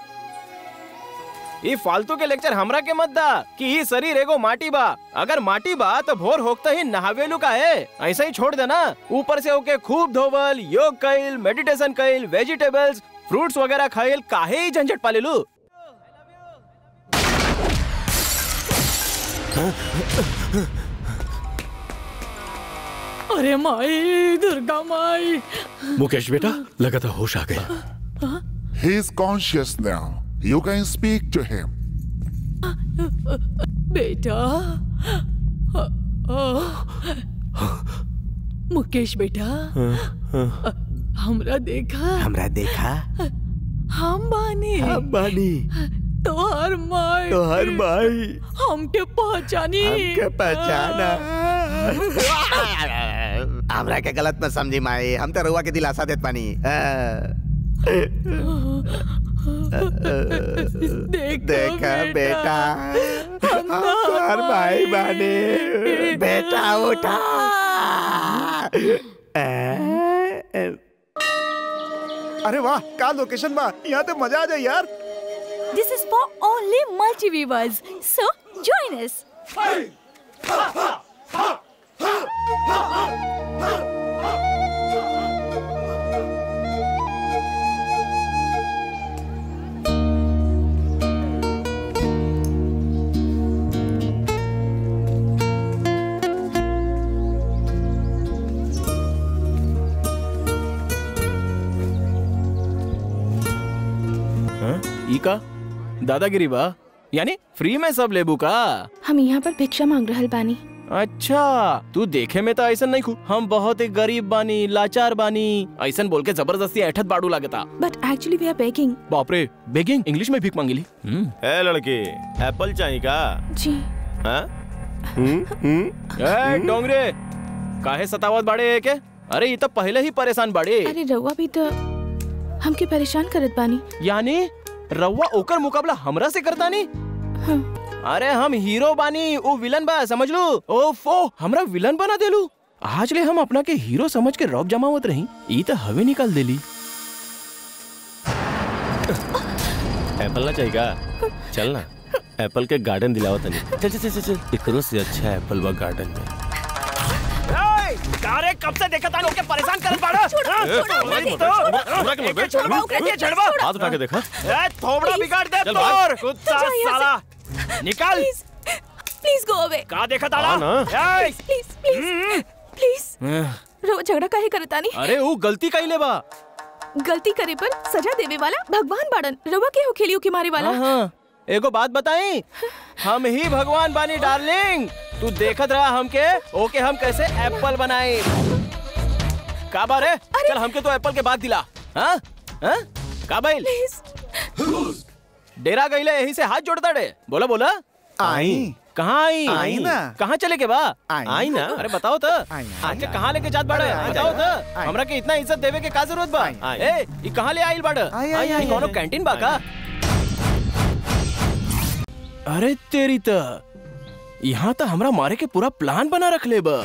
Speaker 7: ये फालतू के लेक्चर हमरा के मत दा कि ये शरीर एगो माटी बा अगर माटी बा तो भोर होकते ही नहावेलू का है ऐसा ही छोड़ देना ऊपर से होके खूब धोवल योग कइल मेडिटेशन कइल वेजिटेबल्स फ्रूट्स वगैरह खाइल काहे ही झंझट पालेलू
Speaker 13: अरे माई दुर्गा माई
Speaker 1: मुकेश बेटा लगा था होश आ गया
Speaker 12: He is conscious now. You can speak to him.
Speaker 13: बेटा अ- अ- मुकेश बेटा अ- हमरा देखा
Speaker 8: हमरा देखा
Speaker 13: हम बानी
Speaker 8: हम बानी
Speaker 13: तोहर माई
Speaker 8: तोहर माई
Speaker 13: हमके पहचानी
Speaker 8: हमके पहचाना हमरा के गलत न समझी माई हम तो रुआ के दिलासा देत पानी
Speaker 13: देख
Speaker 8: देखा बेटा हम तोहर भाई बानी बेटा उठा
Speaker 3: अरे वाह का लोकेशन बा यहाँ तो मजा आ जाए यार
Speaker 13: This is for only multiviewers. So join us.
Speaker 7: हाँ? ई का दादागिरी बा यानी फ्री में सब लेबू का
Speaker 10: हम यहाँ पर भिक्षा मांग रहल बानी
Speaker 7: अच्छा तू देखे में तो ऐसा नहीं खू हम बहुत ही गरीब बानी लाचार बानी ऐसा बोल के जबरदस्ती ऐठत बाड़ू लागता
Speaker 10: but actually we are begging
Speaker 7: बाप रे बेगिंग इंग्लिश में भीख मांगिली हम्म
Speaker 4: है लड़की एप्पल चाहिए का
Speaker 10: जी
Speaker 4: हाँ
Speaker 7: ए डोंगरे काहे सतावत बाड़े के अरे ये तो पहले ही परेशान बाड़े
Speaker 9: अरे रउआ भी तो हमके परेशान करत बानी
Speaker 7: यानी रउआ ओकर मुकाबला हमरा से करता नी अरे हम हीरो बानी वो विलन बा समझ लो ओफो हमरा विलन बना देलू आज ले हम अपना के हीरो समझ के रौब जमावत रही ई तो हवे निकाल देली
Speaker 4: एप्पल ना चाहिए का चल ना एप्पल के गार्डन दिलावा तनी चल चल चल चल एकरो से अच्छा एप्पल बा गार्डन में
Speaker 7: अरे कब से देखा था के परेशान करत बाड़ा
Speaker 4: हाथ उठा के देखा
Speaker 7: ए थोबड़ा बिगाड़ दे
Speaker 4: चल भाग।
Speaker 7: तोर कुत्ता
Speaker 10: जाओ यहाँ से।
Speaker 7: साला निकाल
Speaker 10: प्लीज गो अवे
Speaker 7: का देखा
Speaker 4: हाँ
Speaker 7: ताड़ा
Speaker 4: ना।
Speaker 7: ए
Speaker 10: प्लीज प्लीज प्लीज रउआ झगड़ा काहे करतानी
Speaker 7: अरे वो गलती कइले बा
Speaker 10: गलती करे पर सजा देवे वाला भगवान बाड़न रउआ के हो खेलियो के मारे वाला
Speaker 7: हाँ, हाँ। एगो बात बताई हम ही भगवान बानी डार्लिंग तू देखत रहा हमके ओके हम कैसे एप्पल बनाए का बार है चल हमके तो एप्पल के बाद दिला हाँ हाँ का भाई डेरा गईले यही से हाथ जोड़ता डे बोला बोला
Speaker 5: आई
Speaker 7: कहाँ आई
Speaker 5: आई ना।
Speaker 7: कहाँ चले के बा
Speaker 5: आई।
Speaker 7: आई ना अरे बताओ तो
Speaker 5: आई,
Speaker 7: अच्छा कहाँ लेके जात बाड़े बताओ तो हमरा के इतना इज्जत देवे के का जरूरत बा ए ई कहाँ ले आइल बाड़े
Speaker 5: आई, आई, आई,
Speaker 7: कोनो
Speaker 5: आई।
Speaker 7: कैंटीन बा का अरे तेरी त यहाँ तो हमरा मारे के पूरा प्लान बना रख ले बा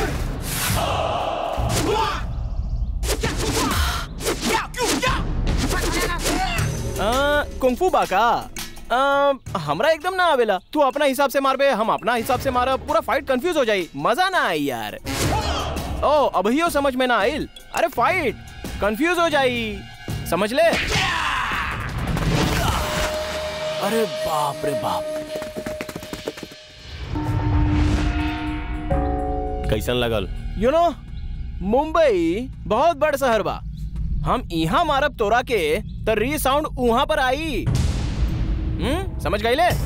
Speaker 7: कुंफू बा का आ, हमरा एकदम ना आवेला तू अपना हिसाब से मारबे हम अपना हिसाब से मारब पूरा फाइट कंफ्यूज हो जाई मजा ना आई यार ओ अभियो समझ में ना आइल अरे फाइट कंफ्यूज हो जाई समझ ले अरे बाप रे बाप
Speaker 4: कैसन लगल
Speaker 7: यू नो मुंबई बहुत बड़ शहर बा हम यहाँ मारब तोरा के तो री साउंड वहां पर आई हम्म समझ गई ले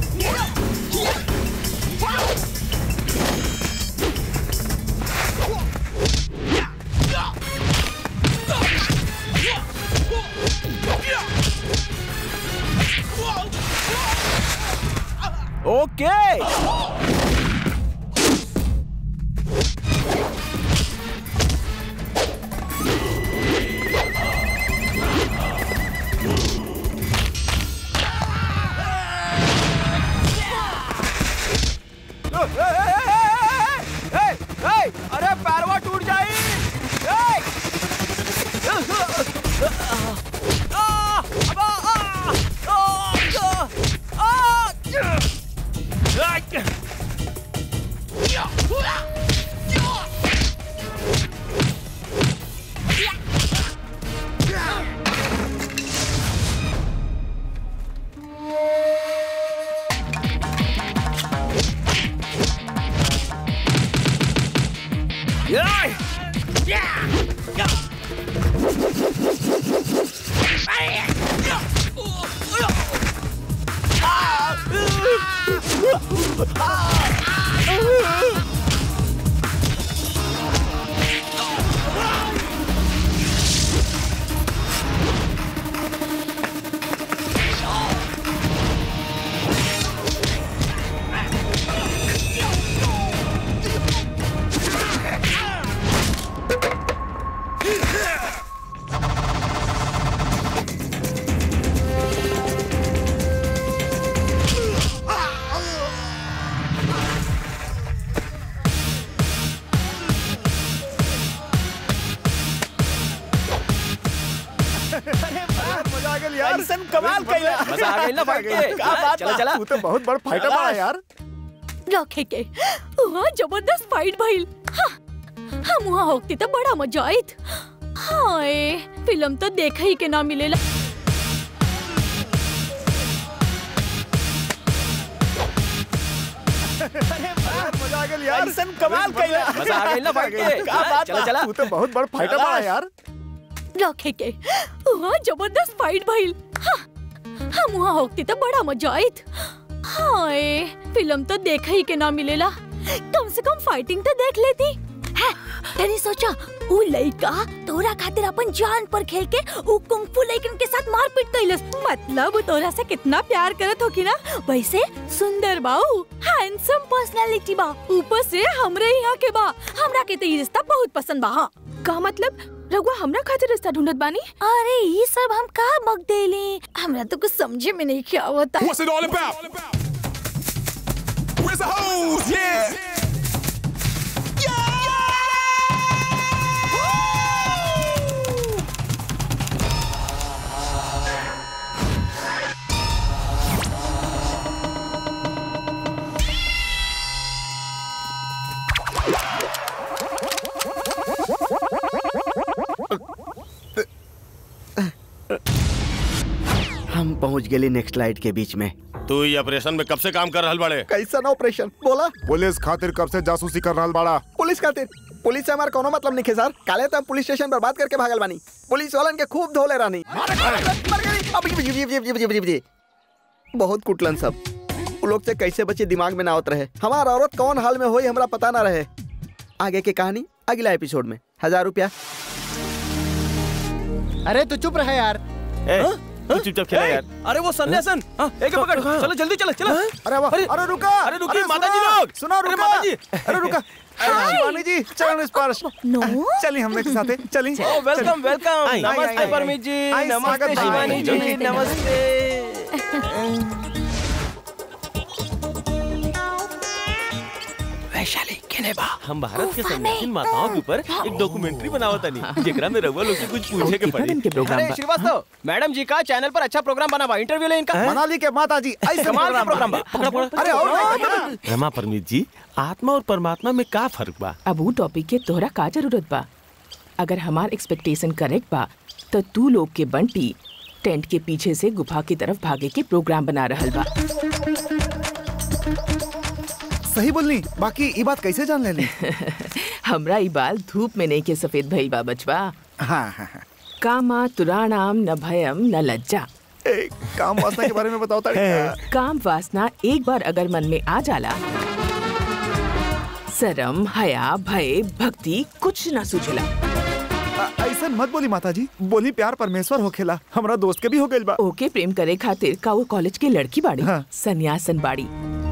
Speaker 7: ओके अरे पैरवा टूट जाई ए! आ! अबा! आ! आ! आ! आ!
Speaker 3: मजा आ गया यार
Speaker 5: ऐसन कमाल कइला।
Speaker 7: मजा आ गइल ना फाइट के
Speaker 5: का बात
Speaker 7: चला
Speaker 5: बा?
Speaker 7: चला
Speaker 3: तू तो बहुत बड़ फाइटर बड़ा यार
Speaker 13: रखे के वहाँ जबरदस्त फाइट भइल हाँ, हम वहाँ होती तो बड़ा मजा आइत हाय फिल्म तो देखा ही के ना मिलेला
Speaker 3: मजा आ गया यार
Speaker 5: ऐसन कमाल कइला।
Speaker 7: मजा आ गइल ना फाइट के
Speaker 5: का बात
Speaker 7: चला
Speaker 5: बा?
Speaker 7: चला
Speaker 3: तू तो बहुत बड़ फाइटर बड़ा यार
Speaker 13: रखे के वहाँ जबरदस्त फाइट भइल हाँ, हम वहाँ होती तो बड़ा मजा आइत हाय फिल्म तो देखा ही के ना मिलेला कम से कम फाइटिंग तो देख लेती है तेरी सोचा उ लइका तोरा खातिर अपन जान पर खेल के उ कुंफू लइकन के साथ मारपीट कइलस मतलब उ तोरा से कितना प्यार करत होकी ना वैसे सुंदर बाऊ हैंडसम पर्सनालिटी बा ऊपर से हमरे यहाँ के बा हमरा के तो ये रिश्ता बहुत पसंद बा हाँ
Speaker 9: का मतलब रघुआ हमरा खातिर रिश्ता ढूंढत बानी
Speaker 13: अरे ये सब हम का बक देली हमरा तो कुछ समझे में नहीं क्या होता
Speaker 6: What's it all about? Where's the hose? Yeah.
Speaker 8: हम पहुंच गए नेक्स्ट लाइट के बीच में
Speaker 11: तू ये ऑपरेशन में कब से काम कर रहल बाड़े
Speaker 15: कैसा ना ऑपरेशन बोला
Speaker 3: पुलिस खातिर कब से जासूसी कर रहा बाड़ा
Speaker 15: पुलिस खातिर पुलिस से हमारा कोनो मतलब नहीं है सर काले तो हम पुलिस स्टेशन बर्बाद करके भागल बानी पुलिस वालन के खूब धोले रानी मर गई। अब जी- जी- जी- जी- जी- जी- जी। बहुत कुटलन सब उ लोग से कैसे बचे दिमाग में ना आवत रहे हमारा औरत कौन हाल में होई हमरा पता ना रहे आगे की कहानी अगला एपिसोड में हजार रुपया
Speaker 8: अरे तू चुप रहे यार
Speaker 4: तू चुपचाप खेला यार
Speaker 7: अरे वो सन्यासन हाँ, एक पकड़ चलो जल्दी चलो चलो
Speaker 3: अरे वाह अरे रुका
Speaker 7: अरे रुकिए
Speaker 3: अरे
Speaker 7: माता जी
Speaker 3: सुनो,
Speaker 7: लोग
Speaker 3: सुनो
Speaker 7: अरे
Speaker 3: रुका
Speaker 7: माता जी
Speaker 3: अरे रुका शिवानी जी चरण स्पर्श
Speaker 13: नो
Speaker 3: चलिए हमने के साथ चलिए
Speaker 7: ओ वेलकम वेलकम
Speaker 3: आई, आई,
Speaker 7: नमस्ते
Speaker 3: आई,
Speaker 7: परमीत जी
Speaker 3: आई, स्वागत
Speaker 7: नमस्ते
Speaker 3: भाई।
Speaker 7: शिवानी जी
Speaker 3: नमस्ते,
Speaker 7: नमस्ते वैशाली केने बा
Speaker 4: हम भारत के संन्यासीन माताओं के ऊपर एक डॉक्यूमेंट्री बनावत तनी जेकरा में रघुआ लोग से कुछ पूछे के पड़ी
Speaker 9: के प्रोग्राम
Speaker 7: अरे श्रीवास्तव मैडम जी का चैनल पर अच्छा प्रोग्राम बना बा इंटरव्यू ले इनका
Speaker 3: मनाली के माता जी ऐसे
Speaker 7: कमाल का प्रोग्राम बा
Speaker 4: पकड़ा पकड़ा
Speaker 3: अरे और नहीं पता।
Speaker 4: रमा परमीत जी आत्मा और परमात्मा में का फर्क बा
Speaker 9: अब ऊ टॉपिक के तोहरा का जरूरत बा अगर हमार एक्सपेक्टेशन करेक्ट बा तो तू लोग के बंटी टेंट के पीछे से गुफा की तरफ भागे के प्रोग्राम बना रहल बा
Speaker 3: सही बोलनी बाकी ये बात कैसे जान ले ली
Speaker 9: हमरा ई बाल धूप में नहीं के सफेद भइल बा बचवा
Speaker 3: हाँ हाँ हाँ
Speaker 9: कामा तुराणाम न भयम न लज्जा
Speaker 3: ए, काम वासना के बारे में बताओ ताड़ी
Speaker 9: काम वासना एक बार अगर मन में आ जाला शरम हया भय भक्ति कुछ न सूझला
Speaker 3: ऐसा मत बोली माता जी बोली प्यार परमेश्वर होखेला हमरा दोस्त के भी हो गइल बा
Speaker 9: ओके प्रेम करे खातिर का वो कॉलेज के लड़की बाड़ी
Speaker 3: हाँ।
Speaker 9: सन्यासन बाड़ी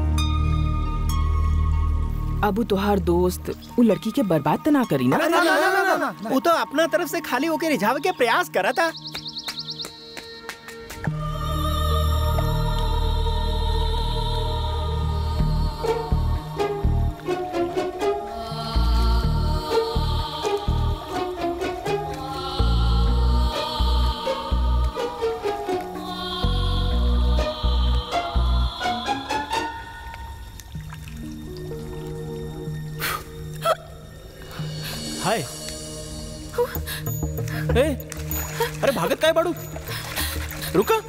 Speaker 9: अबू तोहार दोस्त वो लड़की के बर्बाद तो ना करी ना
Speaker 8: ना, ना, ना, ना, ना, ना, ना। वो तो अपना तरफ से खाली होके रिझावे के प्रयास करा था
Speaker 7: हाय ए अरे भागत काय बाड़ू रुका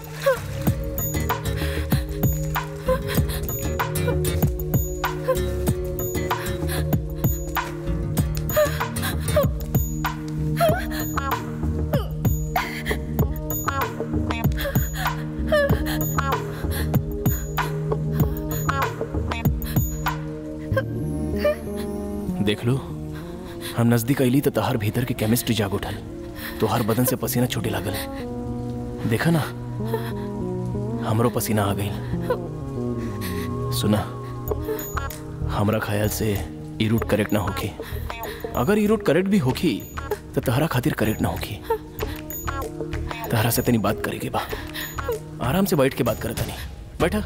Speaker 7: देख लो हम नजदीक अली तो तोहर भीतर के केमिस्ट्री जाग उठल तोहर बदन से पसीना छूटे लागल देखा ना हमरो पसीना आ गई सुना हमरा ख्याल से ई रूट करेक्ट ना होखी अगर ई रूट करेक्ट भी होखी तो तहरा खातिर करेक्ट ना होखी तहरा से तनी बात करेगी बा आराम से बैठ के बात करे तनी बैठा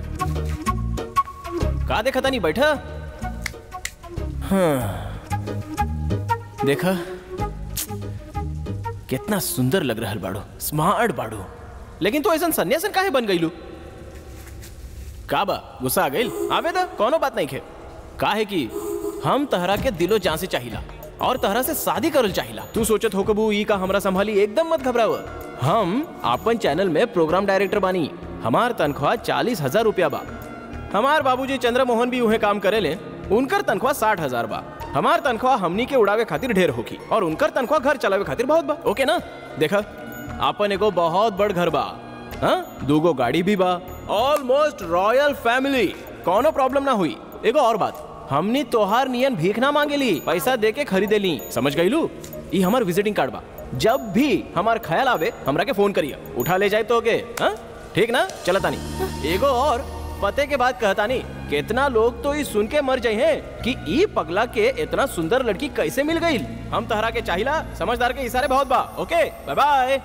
Speaker 7: का देखा तनी बैठा हाँ देखा कितना सुंदर लग रहा बाड़ो स्मार्ट बाड़ो लेकिन तू ऐसा सन्यासन काहे बन गईलू का बा गुस्सा आ गईल आवे दा कोनो बात नहीं खे काहे कि हम तहरा के दिलो जान से चाहिला और तहरा से शादी करल चाहिला तू सोचत हो कबू ई का हमरा संभाली एकदम मत घबराव हम अपन चैनल में प्रोग्राम डायरेक्टर बानी हमार तनख्वाह चालीस हजार रुपया बा हमार बाबूजी चंद्रमोहन भी उहे काम करेले उनकर तनख्वाह साठ हजार बा हमार तनख्वाह हमनी के उड़ावे खातिर ढेर होगी और उनकर तनख्वाह घर चलावे खातिर बहुत बा ओके ना देखा आपन एगो बहुत बड़ घर बा हाँ दूगो गाड़ी भी बा ऑलमोस्ट रॉयल फैमिली कोनो प्रॉब्लम ना हुई एगो और बात हमनी तोहार नियन भीख ना मांगे ली पैसा दे के खरीदे ली समझ गई लू ई हमार विजिटिंग कार्ड बा जब भी हमार ख्याल आवे हमरा के फोन करिया उठा ले जाए तो के हाँ? ठीक ना चला तानी एगो और पते के बाद कहता नहीं कितना लोग तो ई सुन के मर जाए हैं कि ई पगला के इतना सुंदर लड़की कैसे मिल गई हम तहरा के चाहिला समझदार के इशारे बहुत बा ओके बाय बाय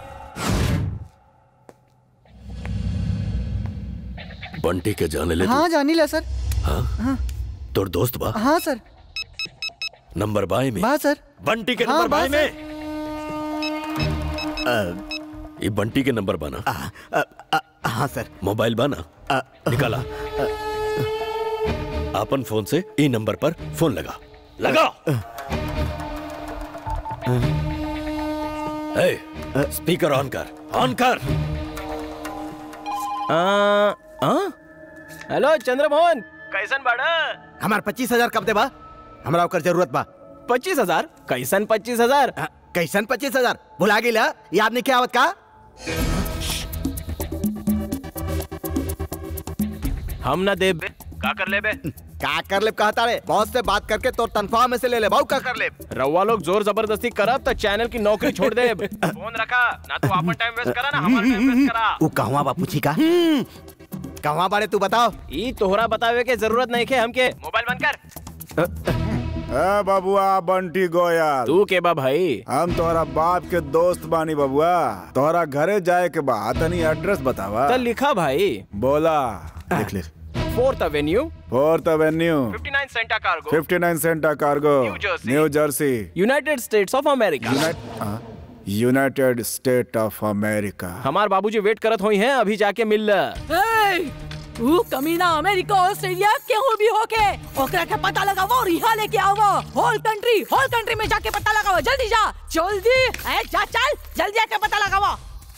Speaker 1: बंटी के जाने ले तू?
Speaker 16: हाँ जानी ला सर
Speaker 1: हाँ
Speaker 16: हाँ
Speaker 1: तोर दोस्त बा
Speaker 16: हाँ सर
Speaker 1: नंबर बाय में
Speaker 16: बा सर
Speaker 1: बंटी के
Speaker 16: हाँ,
Speaker 1: नंबर
Speaker 16: बा
Speaker 1: बाय
Speaker 16: सर।
Speaker 1: में ये बंटी के नंबर बाना
Speaker 15: हाँ सर
Speaker 1: मोबाइल बाना निकाला अपन फोन से ई नंबर पर फोन लगा लगा ए, स्पीकर ऑन कर ऑन कर
Speaker 7: हेलो चंद्रमोहन कैसन बाड़ा
Speaker 15: हमार पच्चीस हजार कब दे बा हमरा ओकर जरूरत बा
Speaker 7: पच्चीस हजार कैसन पच्चीस हजार
Speaker 15: कैसन पच्चीस हजार भुला गेला याद नहीं क्या आवत का
Speaker 7: हम ना देब का कर लेबे
Speaker 15: का कर ले कहता रे बॉस से बात करके तो तनख्वाह में से ले ले बहु का कर ले
Speaker 7: रउआ लोग जोर जबरदस्ती करब तो चैनल की नौकरी छोड़ दे फोन रखा ना तो अपन टाइम वेस्ट करा ना हमारा टाइम वेस्ट करा
Speaker 15: उ कहवा बा पूछी का कहवा बारे तू बताओ
Speaker 7: ई तोहरा बतावे के जरूरत नहीं के हमके मोबाइल बंद कर
Speaker 3: ए बबुआ बंटी गोयल
Speaker 7: तू के बा भाई
Speaker 3: हम तोहरा बाप के दोस्त बानी बबुआ तोहरा घरे जाए के बा तनी एड्रेस बतावा
Speaker 7: तो लिखा भाई
Speaker 3: बोला लिख ले
Speaker 7: fourth Avenue
Speaker 3: fourth Avenue
Speaker 7: 59 Santa cargo
Speaker 3: 59 Santa cargo
Speaker 7: New Jersey.
Speaker 3: New Jersey
Speaker 7: United States of America
Speaker 3: United state of America
Speaker 7: हमार बाबूजी वेट करत होई हैं अभी जाके मिल
Speaker 13: ए, ऊ कमीना अमेरिका ऑस्ट्रेलिया केहू भी होके ओकरा के पता लगावो और यहाँ लेके आवो होल कंट्री होल कंट्री में जाके पता लगावो जल्दी जा जल्दी ए, जा चल जल्दी जाके पता लगावो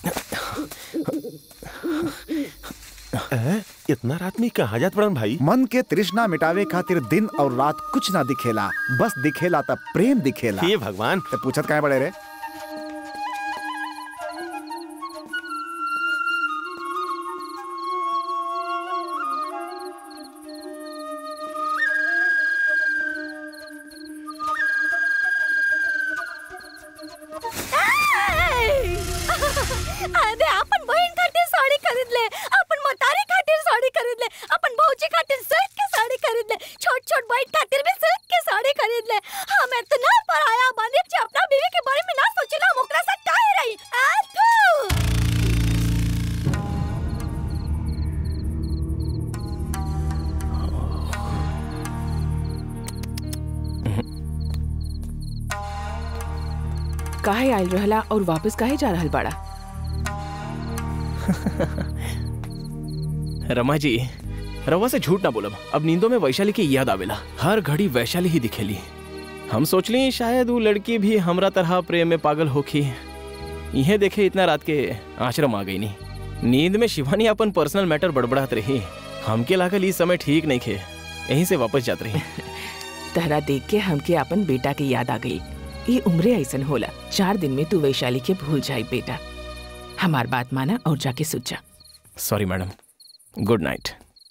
Speaker 11: इतना रात में कहाँ जात पड़न भाई
Speaker 3: मन के तृष्णा मिटावे खातिर दिन और रात कुछ ना दिखेला बस दिखेला तब प्रेम दिखेला
Speaker 11: हे भगवान
Speaker 3: ते पूछत काहे बड़े रे
Speaker 13: ए! अरे अपन बहन खातिर साड़ी खरीद ले अपन मतारी खातिर साड़ी खरीद ले अपन भौजी खातिर सिल्क के साड़ी खरीद ले छोट छोट बहन खातिर भी सिल्क के साड़ी खरीद ले हम इतना पराया बानी कि अपना बीवी के बारे में ना सोचला हम ओकरा से काहे रही आ थू
Speaker 9: काहे आयल रहला और वापस काहे जा रहल बाड़ा
Speaker 7: रमा जी रवा से झूठ ना बोलब अब नींदों में वैशाली की याद आवेला हर घड़ी वैशाली ही दिखेली हम सोचली शायद वो लड़की भी हमरा तरह प्रेम में पागल होखी इहे देखे इतना रात के आश्रम आ गई नी नींद में शिवानी अपन पर्सनल मैटर बड़बड़ात रही हमके लागल इस समय ठीक नहीं खे यहीं से वापस जात रही
Speaker 9: तहरा देख के हमके अपन बेटा की याद आ गई ये उम्रे ऐसन होला चार दिन में तू वैशाली के भूल जाई बेटा हमार बात माना और जाके सुत जा
Speaker 7: सॉरी मैडम गुड नाइट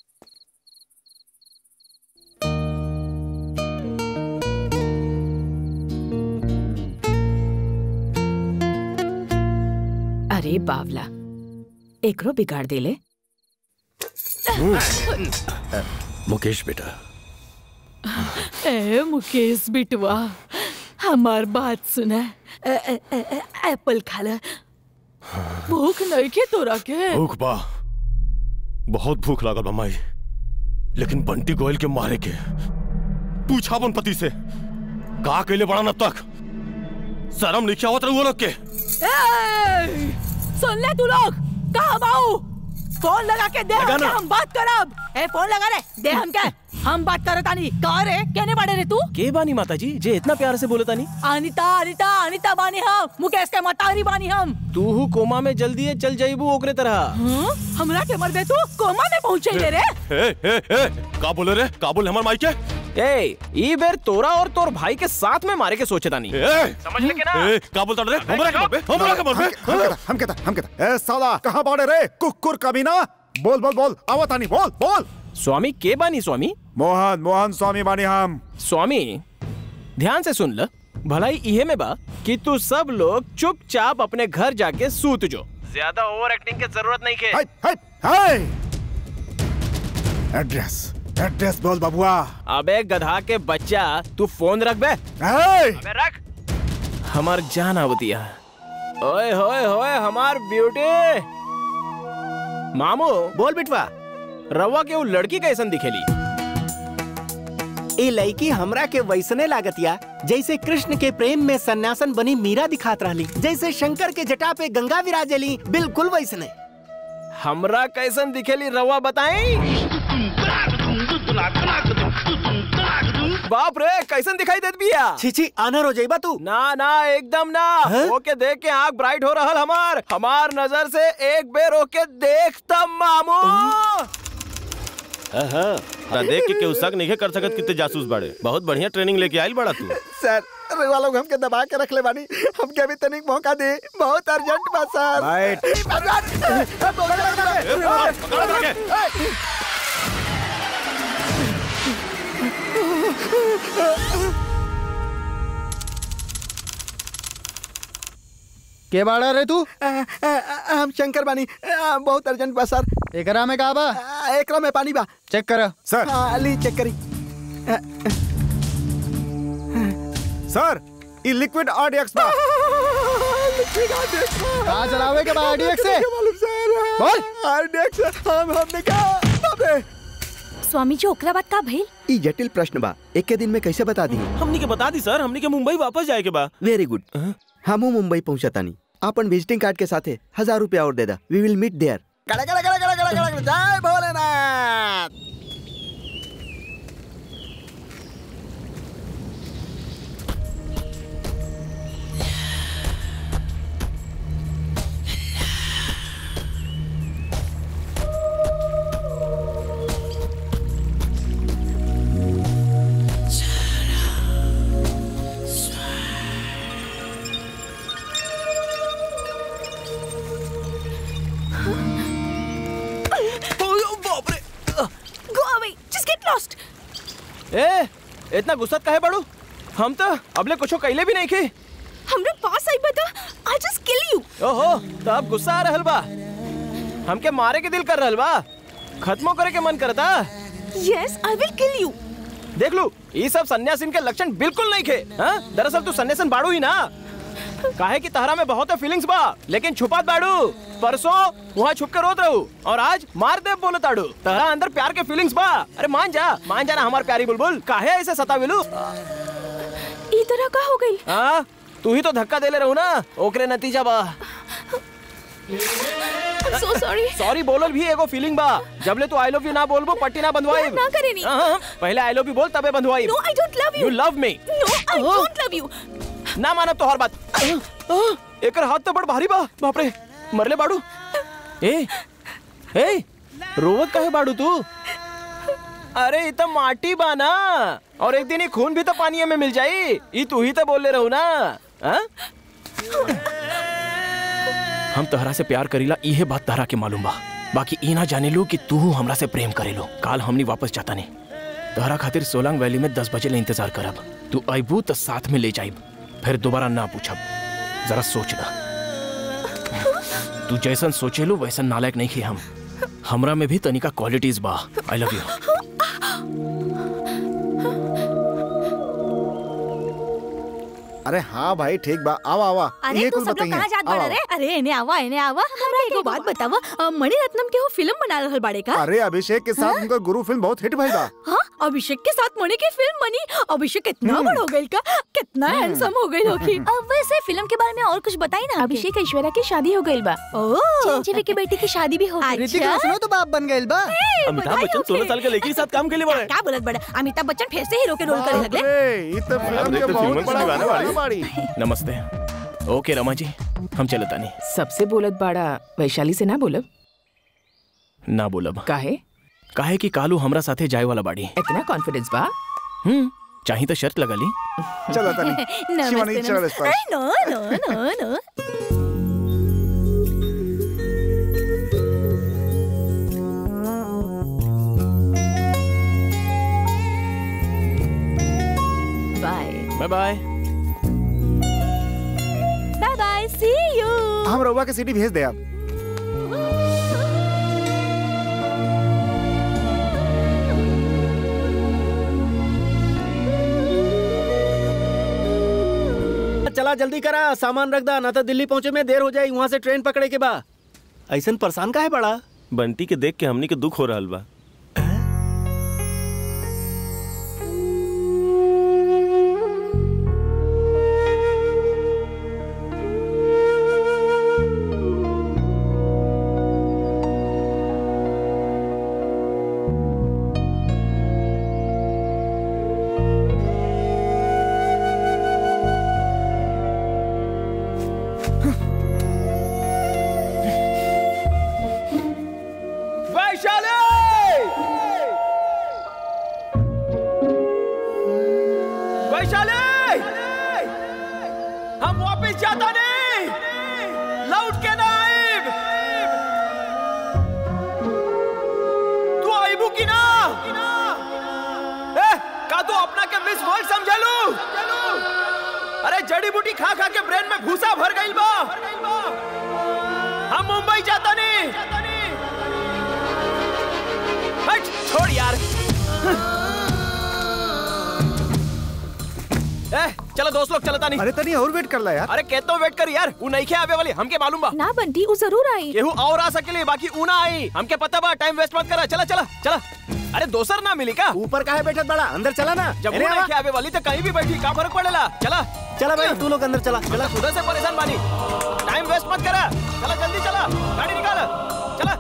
Speaker 9: अरे बावला एकरो बिगाड़ देले
Speaker 1: मुकेश बेटा
Speaker 13: ए मुकेश बिटवा हमार बात सुना ए, ए, ए, ए, एप्पल खा ले भूख नहीं के तोरा के
Speaker 11: भूख बा बहुत भूख लागल बा माई लेकिन बंटी गोयल के मारे के पूछा अपन पति से का कैले बड़ा न तक शर्म नहीं आवत रहुआ लोग के
Speaker 13: ए, सुन ले तू लोग कहा बाऊ फोन लगा के दे
Speaker 7: लगा
Speaker 13: हमके,
Speaker 7: ना।
Speaker 13: हम बात करब ए फोन लगा रे दे हम के हम बात करत आनी का रे केने बाड़े रे तू
Speaker 7: के बानी माता जी जे इतना प्यार से बोलता नहीं
Speaker 13: अनिता अनिता अनिता बानी हम मुकेश के मतारी बानी हम
Speaker 7: तू हु कोमा में जल्दी है चल जाइबू ओकरे तरह
Speaker 13: हाँ? हमरा के मर दे तू कोमा में पहुंचे रे रे
Speaker 11: ए, ए, ए, का बोले रे का बोले हमार माई के
Speaker 7: ए ई बेर तोरा और तोर भाई के साथ में मारे के सोचे तानी
Speaker 11: ए,
Speaker 7: समझ ले के ना
Speaker 11: ए, का बोलता रे हमरा के मरबे हमरा के मरबे
Speaker 3: हम कहता हम कहता हम कहता ए साला कहाँ बाड़े रे कुकुर कमीना बोल बोल बोल आवत आनी बोल बोल
Speaker 7: स्वामी के बानी स्वामी
Speaker 3: मोहन मोहन स्वामी बानी हम
Speaker 7: स्वामी ध्यान से सुन ल भलाई इहे में बा कि तू सब लोग चुपचाप अपने घर जाके सूत जो ज्यादा ओवर एक्टिंग की जरूरत नहीं के
Speaker 3: हाय एड्रेस एड्रेस बोल बबुआ
Speaker 7: अबे गधा के बच्चा तू फोन रख बे
Speaker 3: हाय
Speaker 7: अबे रख हमार जान आवतिया ओए होए होए हमार ब्यूटी मामू
Speaker 8: बोल बिटवा
Speaker 7: रवा के वो लड़की कैसन दिखेली
Speaker 8: ए लड़की हमरा के वैसने लागतिया जैसे कृष्ण के प्रेम में सन्यासन बनी मीरा दिखात रहली जैसे शंकर के जटा पे गंगा विराजली बिल्कुल वैसने
Speaker 7: हमरा कैसन दिखेली रवा बताई बाप रे कैसन दिखाई देत बिया
Speaker 8: छी आनर हो जाइबा तू
Speaker 7: ना ना एकदम ना ओके देख के आंख ब्राइट हो रहल हमार हमार नजर से एक बेर ओके देख तब मामू
Speaker 11: हाँ हाँ ना देख के केहू शक नहीं कर सकत कितने जासूस बाड़े बहुत बढ़िया ट्रेनिंग लेके आइल बड़ा तू
Speaker 15: सर रेवा लोग हमके दबा के रख ले बानी हमके अभी तनिक मौका दे बहुत अर्जेंट बा सर
Speaker 3: राइट
Speaker 15: के बाड़ा रे तू हम शंकर बानी आ, बहुत अर्जेंट बा सर एकरा में का बा एकरा में पानी बा चेक कर
Speaker 3: सर
Speaker 15: हाँ ली चेक करी
Speaker 3: सर ई लिक्विड आरडीएक्स बा
Speaker 15: कहाँ चलावे के बा आरडीएक्स से बोल आरडीएक्स हम हमने कहा अबे
Speaker 10: स्वामी जी ओकरा बात का भइल
Speaker 15: ई जटिल प्रश्न बा एक के दिन में कैसे बता दी
Speaker 11: हमनी के बता दी सर हमनी के मुंबई वापस जाए के बा
Speaker 15: वेरी गुड हमू मुंबई पहुंचतानी अपन विजिटिंग कार्ड के साथे हजार रुपया और दे दा वी विल मीट देयर कड़ा कड़ा कड़ा कड़ा कड़ा कड़ा जय भोलेनाथ
Speaker 7: बाप रे
Speaker 10: go away just get lost
Speaker 7: ए इतना गुस्सा काहे बड़ू हम तो अबले कुछो कैले भी नहीं खे
Speaker 10: हमरे पास आई बता आई जस्ट किल यू
Speaker 7: ओहो तो अब गुस्सा आ रहल बा हमके मारे के दिल कर रहल बा खत्मो करे के मन करता
Speaker 10: yes I will kill you
Speaker 7: देख लू ये सब सन्यासीन के लक्षण बिल्कुल नहीं खे हाँ? दरअसल तू सन्यासन बाड़ू ही ना काहे कि तहरा में बहुत फीलिंग्स बा लेकिन छुपात बाड़ू परसों वहाँ छुप के रोत रहू और आज मार दे बोले ताड़ू तहरा अंदर प्यार के फीलिंग्स बा अरे मान जा मान जा ना हमार प्यारी बुलबुल काहे ऐसे सताविलू
Speaker 10: ई तरह का हो गई
Speaker 7: हाँ तू ही तो धक्का देले रहू ना ओकरे नतीजा बा
Speaker 10: सो सॉरी
Speaker 7: सॉरी बोलल भी एगो फीलिंग बा जबले तू आई लव यू ना बोलबो पट्टी ना बंधवाई
Speaker 10: ना करेनी।
Speaker 7: पहले आई लव यू बोल तबे बंधवाई
Speaker 10: no I don't love you
Speaker 7: you love me
Speaker 10: no I don't love you
Speaker 7: ना मानब तो हर बात एकर हाथ तो बड़ भारी बा बाप रे मरले बाड़ू ए ए रोवत काहे बाड़ू तू अरे ये तो माटी बा ना और एक दिन ये खून भी तो पानी में मिल जाई ये तू ही तो बोले रहू ना हाँ? हम तहरा से प्यार करीला इहे बात तहरा के मालूम बा बाकी ई ना जाने लो कि तू हमरा से प्रेम करेलो काल हमनी वापस जाता नहीं तहरा खातिर सोलंग वैली में दस बजे ले इंतजार करब तू अबू तो साथ में ले जाइब फिर दोबारा ना पूछब जरा सोचना तू जैसन सोचेलो वैसन नालायक नहीं खे हम हमरा में भी तनिका क्वालिटीज बा आई लव यू
Speaker 5: अरे हाँ भाई ठीक बा आवा आवा
Speaker 10: अरे
Speaker 5: ये
Speaker 10: तू
Speaker 5: कुल
Speaker 10: सब लोग
Speaker 5: बताइए
Speaker 10: कहाँ जात
Speaker 5: आवा,
Speaker 10: बाड़े रे अरे एने आवा एने आवा हमरा एगो बात बतावा अ, मणिरत्नम के वो फिल्म बना रहल बाड़े का
Speaker 5: अरे अभिषेक के साथ उनका गुरु फिल्म बहुत हिट भइल बा
Speaker 10: हाँ अभिषेक के साथ मणि की फिल्म बनी अभिषेक कितना बड़ हो गई का कितना हैंडसम हो गई होगी अब वैसे फिल्म के बारे में और कुछ बताई ना
Speaker 9: अभिषेक ऐश्वर्या की शादी हो गई बा
Speaker 10: चिरंजीवी की बेटी की शादी भी हो गई
Speaker 15: ऋतिक रोशन तो बाप बन गइल बा
Speaker 11: अमिताभ बच्चन सोलह साल के लड़की के साथ काम के लिए बड़े
Speaker 10: क्या बोलत बड़ा अमिताभ बच्चन फिर से हीरो के रोल करे लगले
Speaker 5: अरे ये तो फिल्म
Speaker 11: देख
Speaker 5: के
Speaker 11: तो
Speaker 5: बहुत
Speaker 11: फिल्मों की
Speaker 5: बड़ा
Speaker 11: दीवाना बाड़ी।
Speaker 5: बाड़ी
Speaker 7: नमस्ते ओके रमा जी हम चलता नहीं
Speaker 9: सबसे बोलत बाड़ा वैशाली से ना बोलब
Speaker 7: ना बोलब
Speaker 9: काहे
Speaker 7: काहे कि कालू हमरा साथे जाए वाला बाड़ी
Speaker 9: इतना कॉन्फिडेंस बा
Speaker 7: हम्म चाही तो शर्त लगा ली
Speaker 5: चलो तनी शिवानी
Speaker 10: नमस्ते
Speaker 5: चल इस
Speaker 10: नमस्ते
Speaker 5: पर
Speaker 10: अरे, no no no no
Speaker 7: bye bye
Speaker 13: bye bye see you
Speaker 3: हम रउआ के सिटी भेज दे अब
Speaker 8: चला जल्दी करा सामान रख दा ना तो दिल्ली पहुंचे में देर हो जाए वहाँ से ट्रेन पकड़े के बा ऐसन परेशान का है बड़ा
Speaker 4: बंटी के देख के हमनी के दुख हो रहल बा
Speaker 7: वैशाली वैशाली हम वापस जाता नहीं लौट के ना आइब तू आइबू की ना ए, का तू अपना के मिस वर्ल्ड समझलू अरे जड़ी बूटी खा खा के ब्रेन में भूसा भर गइल बा हम मुंबई जाता नहीं हट छोड़ यार ए चलो दोस्त लोग चलता नहीं
Speaker 3: अरे तनी और वेट कर ला यार
Speaker 7: अरे कहतो वेट कर यार वो नहीं आवे वाली हमके मालूम बा
Speaker 13: ना बंटी वो जरूर आई
Speaker 7: केहू और आ सकेली बाकी ऊ ना आई हमके पता बा टाइम वेस्ट मत करा चला चला चला अरे दोसर ना मिली का
Speaker 8: ऊपर का है बैठत बड़ा अंदर चला ना
Speaker 7: जब वो
Speaker 8: अरे
Speaker 7: नहीं
Speaker 8: आवा।
Speaker 7: आवे वाली तो कहीं भी बैठी का फर्क पड़ेला चला
Speaker 8: चला भाई तू लोग अंदर चला
Speaker 7: चला खुदा से परेशान बानी टाइम वेस्ट मत करा चला जल्दी चला गाड़ी निकाल चला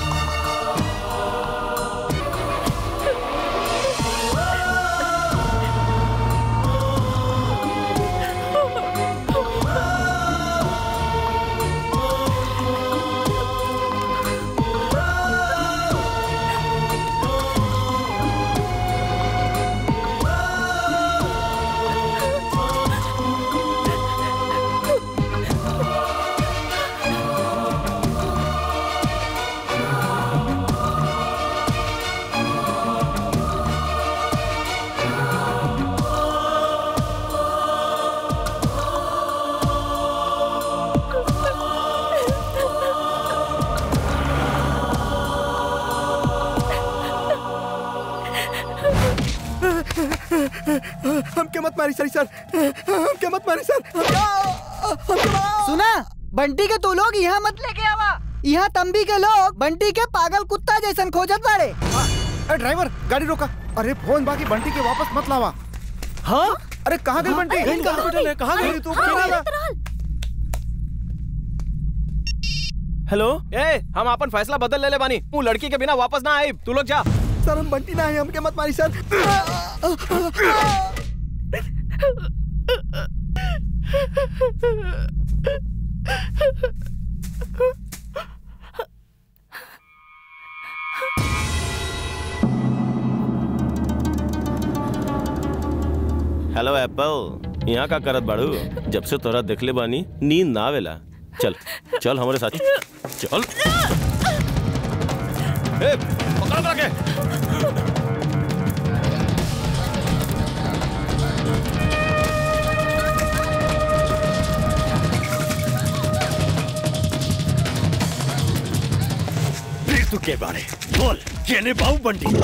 Speaker 15: हमके मत मारी सर सर हमके मत मारी सर
Speaker 16: सुना बंटी के तू लोग यहाँ मत लेके आवा यहाँ तंबी के लोग बंटी के पागल कुत्ता जैसन खोजत बाड़े
Speaker 3: अरे ड्राइवर गाड़ी रोका अरे फोन बाकी बंटी के वापस मत लावा
Speaker 7: हाँ
Speaker 3: अरे कहाँ गई बंटी
Speaker 7: अरे, कहाँ हॉस्पिटल है, कहाँ गई?
Speaker 3: तू
Speaker 7: हाँ,
Speaker 3: क्या
Speaker 7: हेलो ए हम अपन फैसला बदल ले ले बानी तू लड़की के बिना वापस ना आई तू लोग जा
Speaker 15: सर हम बंटी ना है हमके मत मारी सर
Speaker 4: हेलो एप्पल यहाँ का करत बाड़ू जब से तोरा देखले बानी नींद ना आवेला चल चल हमारे साथ चल ए, पकड़ो करा के
Speaker 1: फिर तू के बारे बोल केने बाऊ बंटी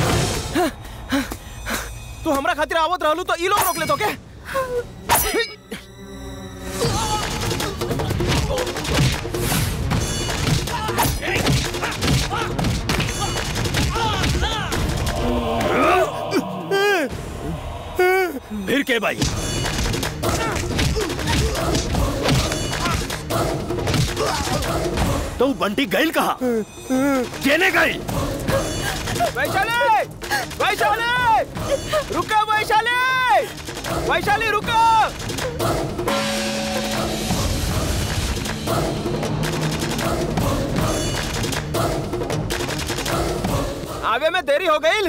Speaker 7: तू हमरा खातिर आवत रहलू तो ई लोग रोक ले तो के
Speaker 1: के भाई तो बंटी गईल कहा केने गईल
Speaker 7: वैशाली वैशाली रुको वैशाली वैशाली रुको आवे में देरी हो गई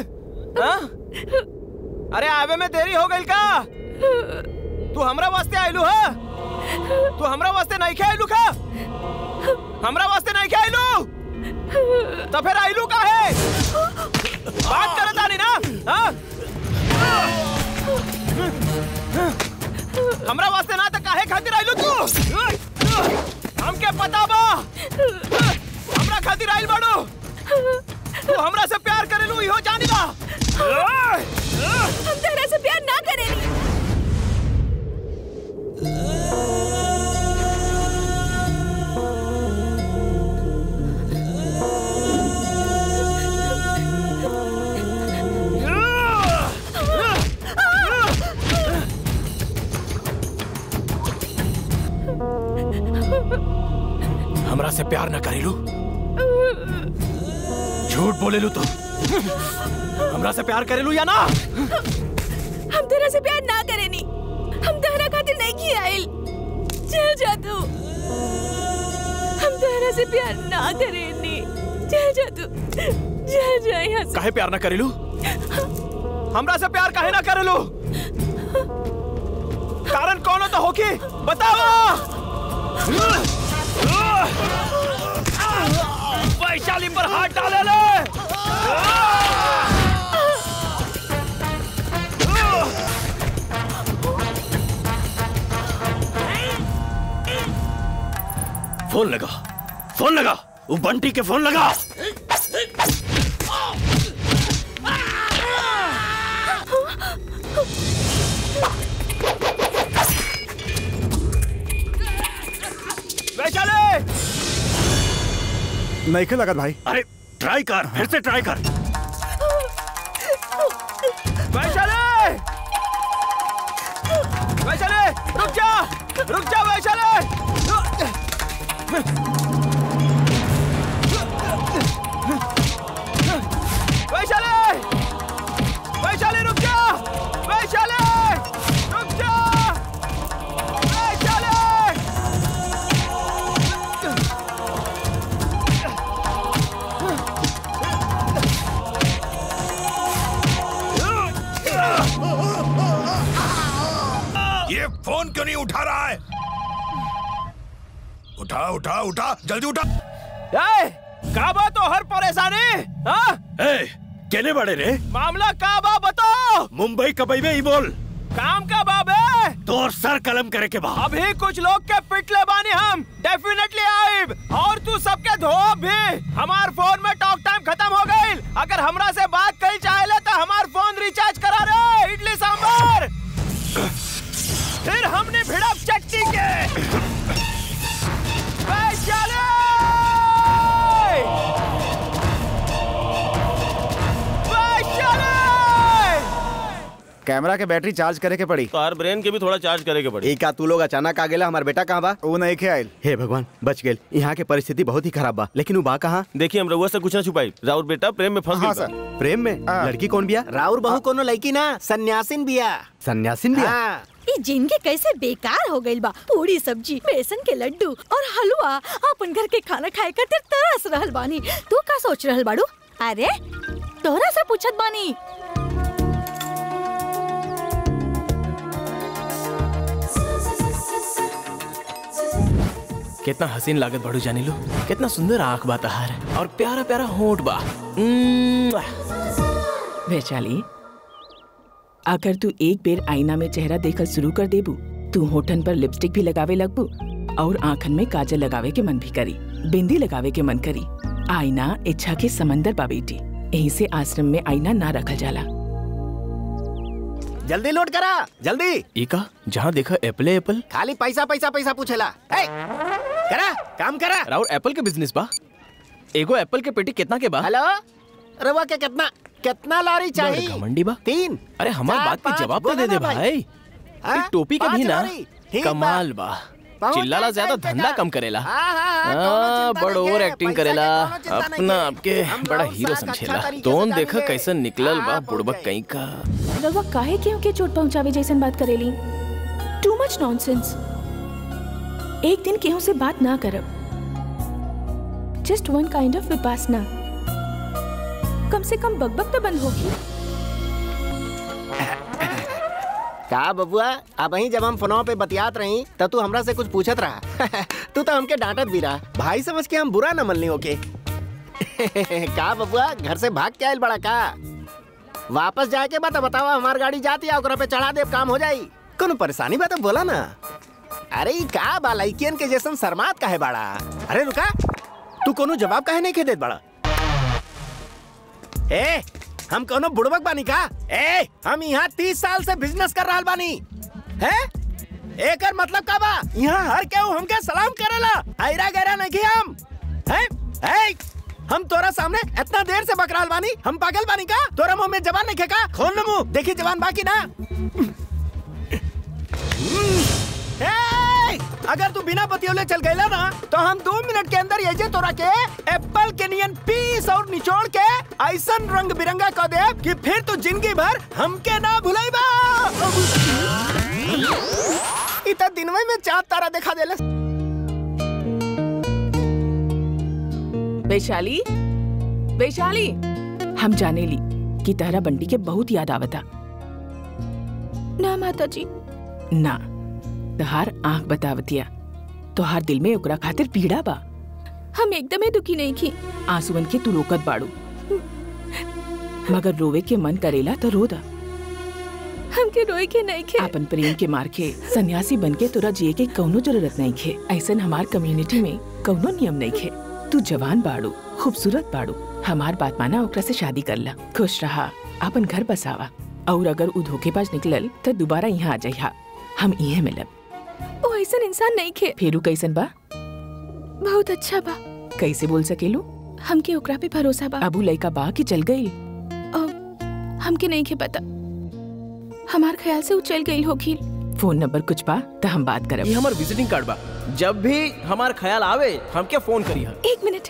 Speaker 7: अरे आवे में देरी हो गई का तू हमरा वास्ते आइलू हा तू हमरा वास्ते नहीं खे आइलू का हमरा वास्ते नहीं खे आइलू तो फिर आइलू का है बात करत आनी ना हाँ? हमरा वास्ते ना तो काहे खातिर आइलू तू हमके पता बा हमरा खातिर आइल बाड़ू तू हमरा से प्यार करेलू इहो जानी बा
Speaker 13: हम तेरे से प्यार ना करेंगे
Speaker 7: हमरा से प्यार न करेलू झूठ बोलेलू तो हमरा से प्यार करेलू या ना
Speaker 13: हम तेरे से प्यार ना करेनी हम तेरा खातिर नहीं किया आइल चल जा तू हम तेरे से प्यार ना करेनी चल जा तू चल जा यहाँ से
Speaker 7: काहे प्यार न करेलू हमरा से प्यार काहे ना करेलू कारण कौन तो होकी बताओ वैशाली पर हाथ डाले ले
Speaker 1: फोन लगा फोन लगा वो बंटी के फोन लगा
Speaker 7: वैशाली
Speaker 3: नहीं के लगत भाई
Speaker 1: अरे ट्राई कर फिर से ट्राई कर
Speaker 7: वैशाली वैशाली रुक जा रुक जा वैशाली वैशाली वैशाली रुक जा वैशाली रुक जा वैशाली
Speaker 17: ये फोन क्यों नहीं उठा रहा है उठा उठा उठा जल्दी उठा
Speaker 7: ए, का बा तो हर परेशानी हाँ?
Speaker 1: ए, केने बड़े रे
Speaker 7: मामला का बा बताओ
Speaker 1: मुंबई कबई में ही बोल
Speaker 7: काम का बाबे
Speaker 1: तोर सर कलम करे के बाद
Speaker 7: अभी कुछ लोग के पिटले बानी हम डेफिनेटली आइब और तू सबके धोब भी हमार फोन में टॉक टाइम खत्म हो गई अगर हमरा से बात करी चाहे तो हमार फोन रिचार्ज करा रे इडली सांभर फिर हमने भिड़प चट्टी के वैशाली! वैशाली!
Speaker 5: कैमरा के बैटरी चार्ज करे के पड़ी
Speaker 4: तो ब्रेन के भी थोड़ा चार्ज करे के पड़ी
Speaker 15: एक का तू लोग अचानक आ गेला हमार बेटा कहाँ बा
Speaker 5: वो नहीं के आइल
Speaker 8: हे भगवान बच गेल यहाँ के परिस्थिति बहुत ही खराब बा लेकिन वो बा कहाँ
Speaker 4: देखिए हम रउआ से कुछ ना छुपाई राउर बेटा प्रेम में फंस
Speaker 5: हाँ
Speaker 4: गइल बा।
Speaker 5: सर
Speaker 8: प्रेम में लड़की कौन बिया
Speaker 15: राउर बहू कोनो लड़की ना सन्यासिन बिया
Speaker 8: सन्यासिन बिया
Speaker 15: हाँ
Speaker 13: ये जिंदगी कैसे बेकार हो गई बा पूरी सब्जी बेसन के लड्डू और हलवा अपन घर के खाना खाए खातिर तरस रहल बानी तू का सोच रहल बाड़ू अरे तोरा से पूछत बानी
Speaker 7: कितना हसीन लागत बड़ू जानी लो कितना सुंदर आंख बा तहार और प्यारा प्यारा होंठ बा उम्म,
Speaker 9: वैशाली अगर तू एक बेर आईना में चेहरा देखल शुरू कर देबू तू होठन पर लिपस्टिक भी लगावे लगबू और आंखन में काजल लगावे के मन भी करी बिंदी लगावे के मन करी आईना इच्छा के समंदर बा बेटी यहीं से आश्रम में आईना ना रखल जाला
Speaker 15: जल्दी लोड करा जल्दी
Speaker 7: इका जहाँ देखा एप्पल एप्पल
Speaker 15: खाली पैसा पैसा पैसा पूछेला ए, करा काम करा
Speaker 7: राउर एप्पल के बिजनेस बा एगो एप्पल के पेटी कितना के बा
Speaker 15: हेलो रवा के कितना कितना लॉरी चाहिए
Speaker 7: बड़ घमंडी बा
Speaker 15: तीन
Speaker 7: अरे हमार
Speaker 15: चार,
Speaker 7: बात के
Speaker 15: पाँच,
Speaker 7: जवाब तो
Speaker 15: बोला
Speaker 7: दे दे
Speaker 15: ना भाई।
Speaker 7: भाई
Speaker 8: हाँ?
Speaker 7: एक टोपी के भी
Speaker 8: पाँच
Speaker 7: ना
Speaker 8: लोरी। ठीक बा।
Speaker 7: कमाल बा
Speaker 8: पहुंच
Speaker 7: चिल्लाला
Speaker 8: गए
Speaker 7: ज्यादा
Speaker 8: टाइम पे
Speaker 7: धंधा
Speaker 8: घर।
Speaker 7: कम करेला
Speaker 8: हाँ, हाँ, हाँ,
Speaker 7: हाँ,
Speaker 8: कौनो चिंता
Speaker 7: बड़
Speaker 8: नहीं
Speaker 7: ओवर
Speaker 8: है,
Speaker 7: एक्टिंग
Speaker 8: पैसा के
Speaker 7: करेला
Speaker 8: कौनो चिंता नहीं
Speaker 7: अपना
Speaker 8: है।
Speaker 7: आपके
Speaker 8: हम
Speaker 7: बड़ा
Speaker 8: बहुत
Speaker 7: हीरो
Speaker 8: साथ अच्छा
Speaker 7: समझेला
Speaker 8: तरीके से
Speaker 7: तोन देखा
Speaker 8: जानेंगे।
Speaker 7: कैसन निकलल बा बुड़बक कहीं का
Speaker 9: रवा काहे क्यों के चोट पहुंचावे जैसन बात करेली टू मच नॉनसेंस एक दिन केहू से बात ना करब just one kind of Vipassana कम से कम बकबक तो बंद होगी
Speaker 8: का बबुआ अब वही जब हम फोनों पे बतियात रही तब तू हमरा से कुछ पूछत रहा तू तो हमके डांटत भी रहा भाई समझ के हम बुरा न मनली ओके का बबुआ घर से भाग के आयल बड़ा का वापस जाए के बाद बतावा हमार गाड़ी जाती है ओकरा पे चढ़ा दे काम हो जाई कोनो परेशानी बा तो बोला ना अरे ई का बा लइकियन के जैसन शर्मात काहे बाड़ा अरे रुका तू कोनो जवाब काहे नहीं के देत बड़ा ए हम कोनो बुड़बक बानी का ए हम यहाँ तीस साल से बिजनेस कर रहा बानी है एकर मतलब का बा यहाँ हर केहू हमके सलाम करेला आयरा गैरा नहीं हम है ए हम तोरा सामने इतना देर से बकराल बानी हम पागल बानी का तोरा मुंह में जवान नहीं का खोल न मुंह देखी जवान बाकी ना ए, अगर तू बिना बतियोले चल गईला ना तो हम दो मिनट के अंदर ये तोरा के एप्पल के नियन पीस और निचोड़ के ऐसा रंग बिरंगा कर दे कि फिर तू जिंदगी भर हमके ना भुलाईबा इतना दिनवे में चार तारा दिखा देले
Speaker 9: वैशाली वैशाली हम जाने ली कि तहरा बंटी के बहुत याद आवता
Speaker 10: ना माता जी
Speaker 9: ना तहार आंख बतावतिया तोहार दिल में ओकरा खातिर पीड़ा बा
Speaker 10: हम एकदम ही दुखी नहीं की
Speaker 9: आंसुअन के तू रोकत बाड़ू मगर रोवे के मन करेला तो रो दा
Speaker 10: हमके रोए के नहीं खे
Speaker 9: अपन प्रेम के मार के सन्यासी बन के तोरा जिए के कौनो जरूरत नहीं खे ऐसन हमार कम्युनिटी में कौनो नियम नहीं खे तू जवान बाड़ू खूबसूरत बाड़ू हमार बात माना ओकरा से शादी कर ला खुश रहा अपन घर बसावा और अगर उ धोखेबाज निकलल तो दोबारा यहाँ आ जाइहा हम इहे मिलब
Speaker 10: वो ऐसा इंसान नहीं खे
Speaker 9: फेरू कैसन बा
Speaker 10: बहुत अच्छा बा
Speaker 9: कैसे बोल सकेलू
Speaker 10: हमके ओकरा पे भरोसा बा
Speaker 9: अबू लइका बा कि चल गई
Speaker 10: हमके नहीं खे पता हमार ख्याल से वो चल गई होगी
Speaker 9: फोन नंबर कुछ बा तो हम बात करब
Speaker 7: ये हमार विजिटिंग कार्ड बा जब भी हमार ख्याल आवे हमके फोन करिहा
Speaker 10: एक मिनट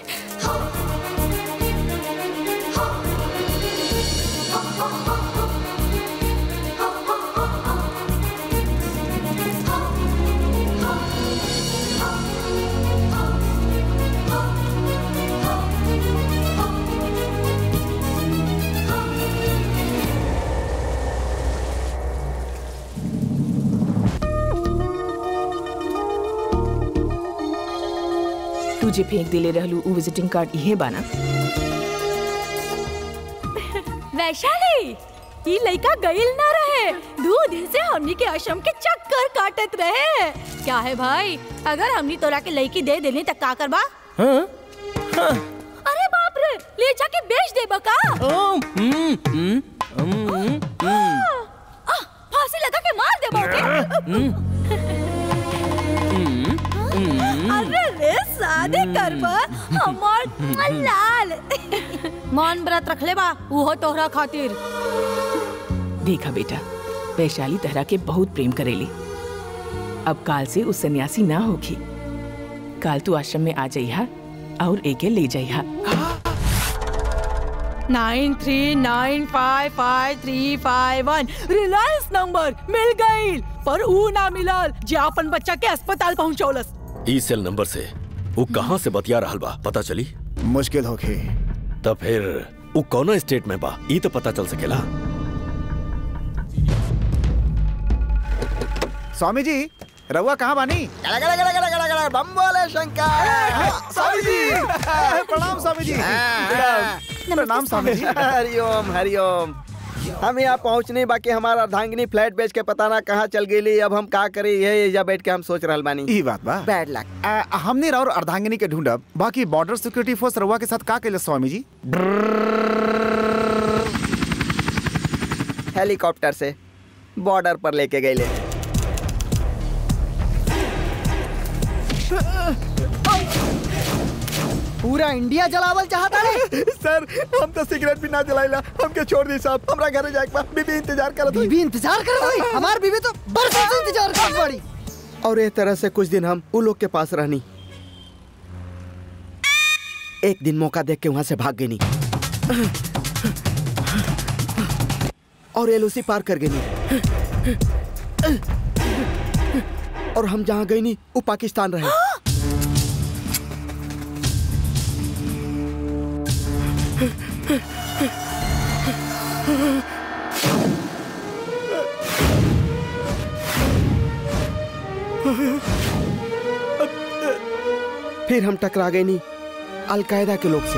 Speaker 9: तू जे फेंक दिले रहलू उ विजिटिंग कार्ड इहे बाना
Speaker 10: वैशाली ये लड़का गईल ना रहे दो दिन से हमनी के आश्रम के चक्कर काटत रहे क्या है भाई अगर हमनी तोरा के लड़की दे देनी तक का करबा
Speaker 7: हाँ?
Speaker 10: अरे बाप रे ले जाके बेच दे बका
Speaker 7: हम्म, हम्म, हम्म, हम्म।
Speaker 10: आह, फांसी लगा के मार दे बाके अरे रे शादी करबा हमार लाल मान व्रत रख ले बा उहो तोहरा खातिर
Speaker 9: देखा बेटा वैशाली तहरा के बहुत प्रेम करेली अब काल से उस सन्यासी ना होगी काल तू आश्रम में आ जाइहा और एके ले जाइहा
Speaker 13: nine three nine five five three five one Reliance number मिल गई पर ऊ ना मिलल जे अपन बच्चा के अस्पताल पहुंचौलस
Speaker 1: ई सेल नंबर से वो कहाँ से बतिया रहल बा पता चली
Speaker 5: मुश्किल होगी
Speaker 1: तब फिर वो कौन स्टेट में बा ई तो पता चल सकेला
Speaker 5: स्वामी जी रहुआ कहाँ बानी
Speaker 15: गड़ा गड़ा गड़ा गड़ा गड़ा गड़ा बम बोले शंकर
Speaker 5: स्वामी जी प्रणाम स्वामी जी प्रणाम स्वामी जी
Speaker 15: हरिओम हरिओम हम यहाँ पहुँचने बाकी हमारा अर्धांगिनी फ्लैट बेच के पता ना कहाँ चल गई अब हम का करे ये एजा बैठ के हम सोच रहल बानी
Speaker 5: ई बात बा
Speaker 15: बैड लक
Speaker 5: आ, हमने और अर्धांगिनी के ढूंढब बाकी बॉर्डर सिक्योरिटी फोर्स रहुआ के साथ का केले स्वामी जी
Speaker 15: हेलीकॉप्टर से बॉर्डर पर लेके गए
Speaker 16: पूरा इंडिया जलावल चाहता है
Speaker 15: सर हम तो सिगरेट भी ना जलाइला हमके छोड़ दी साहब हमरा घरे जाए के बा बीबी इंतजार करत
Speaker 16: बीबी इंतजार कर रही हमार बीबी तो बरसों से इंतजार कर पड़ी
Speaker 15: और ये तरह से कुछ दिन हम उन लोग के पास रहनी एक दिन मौका देख के वहां से भाग गई नहीं और एलओसी पार कर गई नहीं और हम जहाँ गई नहीं वो पाकिस्तान रहे फिर हम टकरा गए नहीं अलकायदा के लोग से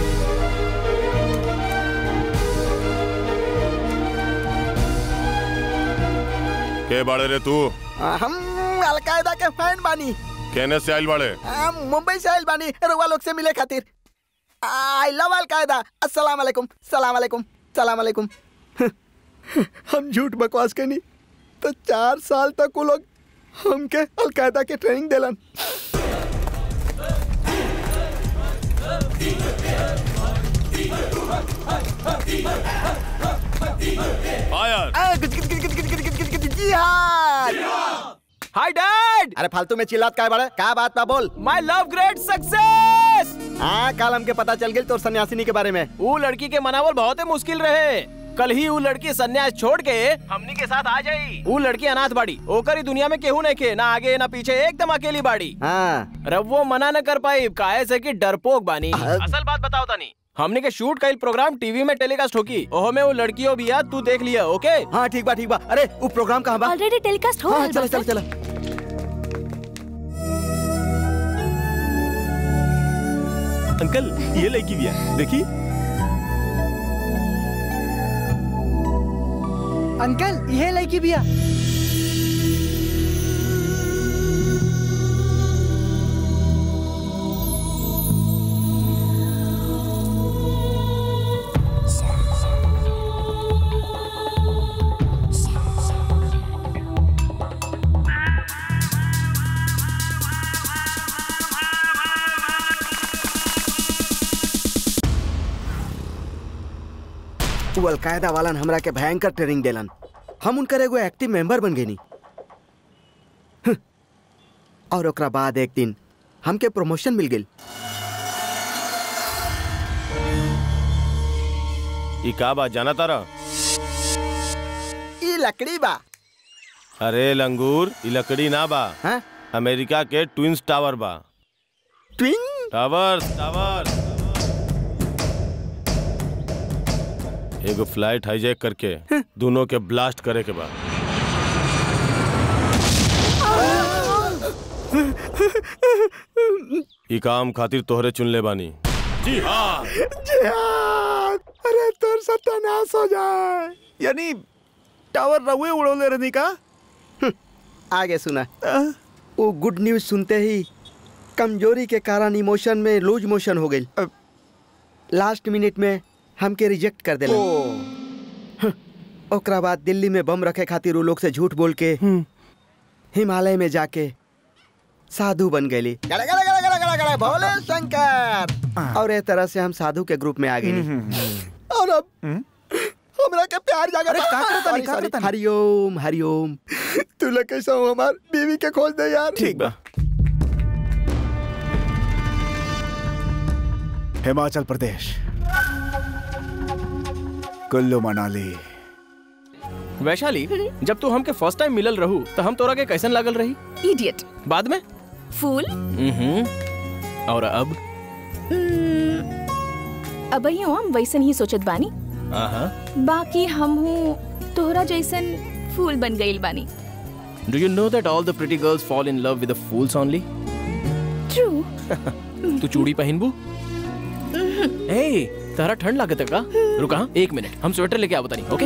Speaker 11: के बाड़े रे तू
Speaker 15: हम अलकायदा के फैन बानी
Speaker 11: कहने से आइल बाड़े
Speaker 15: आ, मुंबई से आइल बानी रुआ लोग से मिले खातिर आई लव अलकायदा अस्सलाम वालेकुम सलाम वालेकुम सलाम वालेकुम हम झूठ बकवास करनी तो चार साल तक वो लोग हमके अलकायदा के ट्रेनिंग दिलन जिहाद
Speaker 7: हाय डैड
Speaker 15: अरे फालतू में चिल्लात काय बड़े क्या बात बा बोल
Speaker 7: माय लव ग्रेट सक्सेस
Speaker 15: हाँ कल हमके पता चल गई तोर सन्यासिनी के बारे में
Speaker 7: वो लड़की के मनावल बहुत ही मुश्किल रहे कल ही वो लड़की सन्यास छोड़ के हमनी के साथ आ जाई वो लड़की अनाथ बाड़ी ओकर ही दुनिया में केहू नहीं के ना आगे ना पीछे एकदम अकेली बाड़ी
Speaker 15: हाँ
Speaker 7: रवो मना न कर पाई काहे से कि डरपोक बानी असल बात बताओ तानी हमने के शूट कईल प्रोग्राम टीवी में टेलीकास्ट होगी ओहो में वो लड़कियों भी आ तू देख लिया ओके
Speaker 15: हाँ ठीक बा ठीक बा अरे वो प्रोग्राम कहाँ बा
Speaker 13: ऑलरेडी टेलीकास्ट हो
Speaker 15: हाँ
Speaker 13: रहल
Speaker 15: चलो
Speaker 13: बा,
Speaker 15: चलो
Speaker 13: सर।
Speaker 15: चलो
Speaker 4: अंकल ये लड़की भी है देखी
Speaker 16: अंकल ये लड़की बिया
Speaker 15: वो अलकायदा वालन हमरा के भयंकर ट्रेनिंग देलन हम उनकर एगो एक्टिव मेंबर बन गए और ओकरा बाद एक दिन हमके प्रमोशन मिल गई
Speaker 4: ई का बात जाना तारा
Speaker 15: ई लकड़ी बा
Speaker 4: अरे लंगूर ई लकड़ी ना बा
Speaker 15: हाँ?
Speaker 4: अमेरिका के ट्विंस टावर बा
Speaker 15: ट्विन
Speaker 4: टावर टावर एगो फ्लाइट हाईजैक करके दोनों के ब्लास्ट करे के बाद ई काम खातिर तोहरे चुन ले बानी जी हाँ
Speaker 3: जिहाद अरे तोर सत्यानाश हो जाए यानी टावर रहुए उड़ोले रहनी का
Speaker 15: आगे सुना वो गुड न्यूज सुनते ही कमजोरी के कारण इमोशन में लूज मोशन हो गई लास्ट मिनट में हमके रिजेक्ट कर देला हं, ओकरा बाद दिल्ली में बम रखे खातिर वो लोग से झूठ बोल के हिमालय में जाके साधु बन गई भोले शंकर और एक तरह से हम साधु के ग्रुप में आ गए और अब हमरा के प्यार जागा
Speaker 3: अरे का करता नहीं, का करता नहीं?
Speaker 15: हरिओम हरिओम तू लोग कैसा हो हमार बीवी के खोल दे यार
Speaker 3: ठीक बा हिमाचल प्रदेश कुल्लू मनाली
Speaker 7: वैशाली जब तू हमके फर्स्ट टाइम मिलल रहू तो हम तोरा के कैसन लागल रही
Speaker 9: इडियट
Speaker 7: बाद में
Speaker 13: फूल
Speaker 7: हम्म और अब
Speaker 10: अब हम वैसन ही सोचत बानी
Speaker 7: आहा
Speaker 10: बाकी हम हूँ तोहरा जैसन फूल बन गईल बानी
Speaker 7: do you know that all the pretty girls fall in love with the fools only
Speaker 10: true
Speaker 7: तू चूड़ी पहनबू ए तारा ठंड लागत है का रुका हाँ, एक मिनट हम स्वेटर लेके आवत नहीं ओके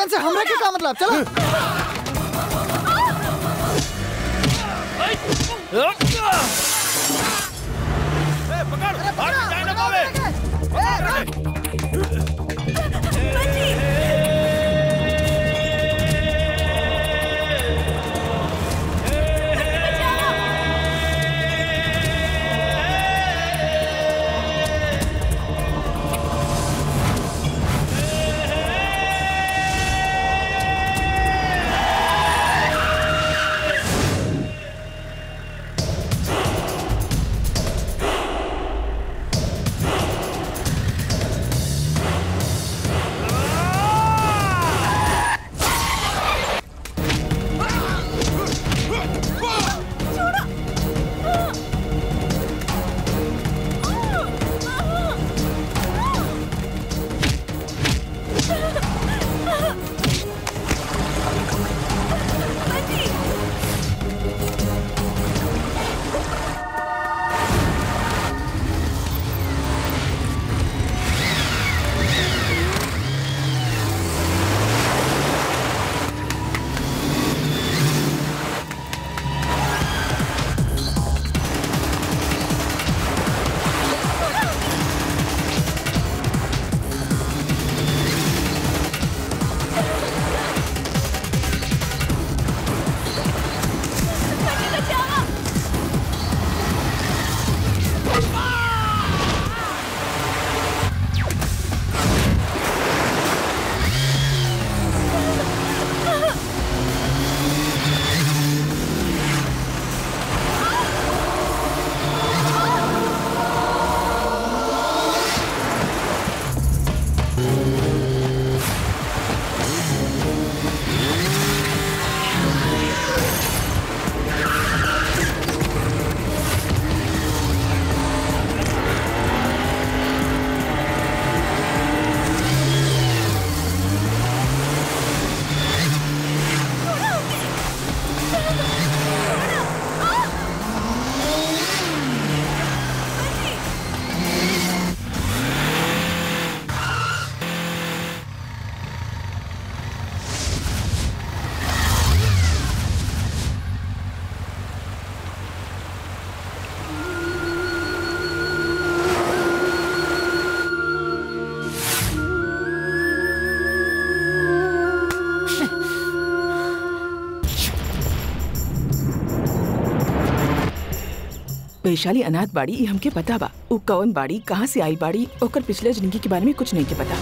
Speaker 16: लोगन से हमरा के का मतलब चलो
Speaker 9: वैशाली अनाथ बाड़ी ई हमके पता बा उ कौन बाड़ी कहाँ से आई बाड़ी ओकर पिछले जिंदगी के बारे में कुछ नहीं के पता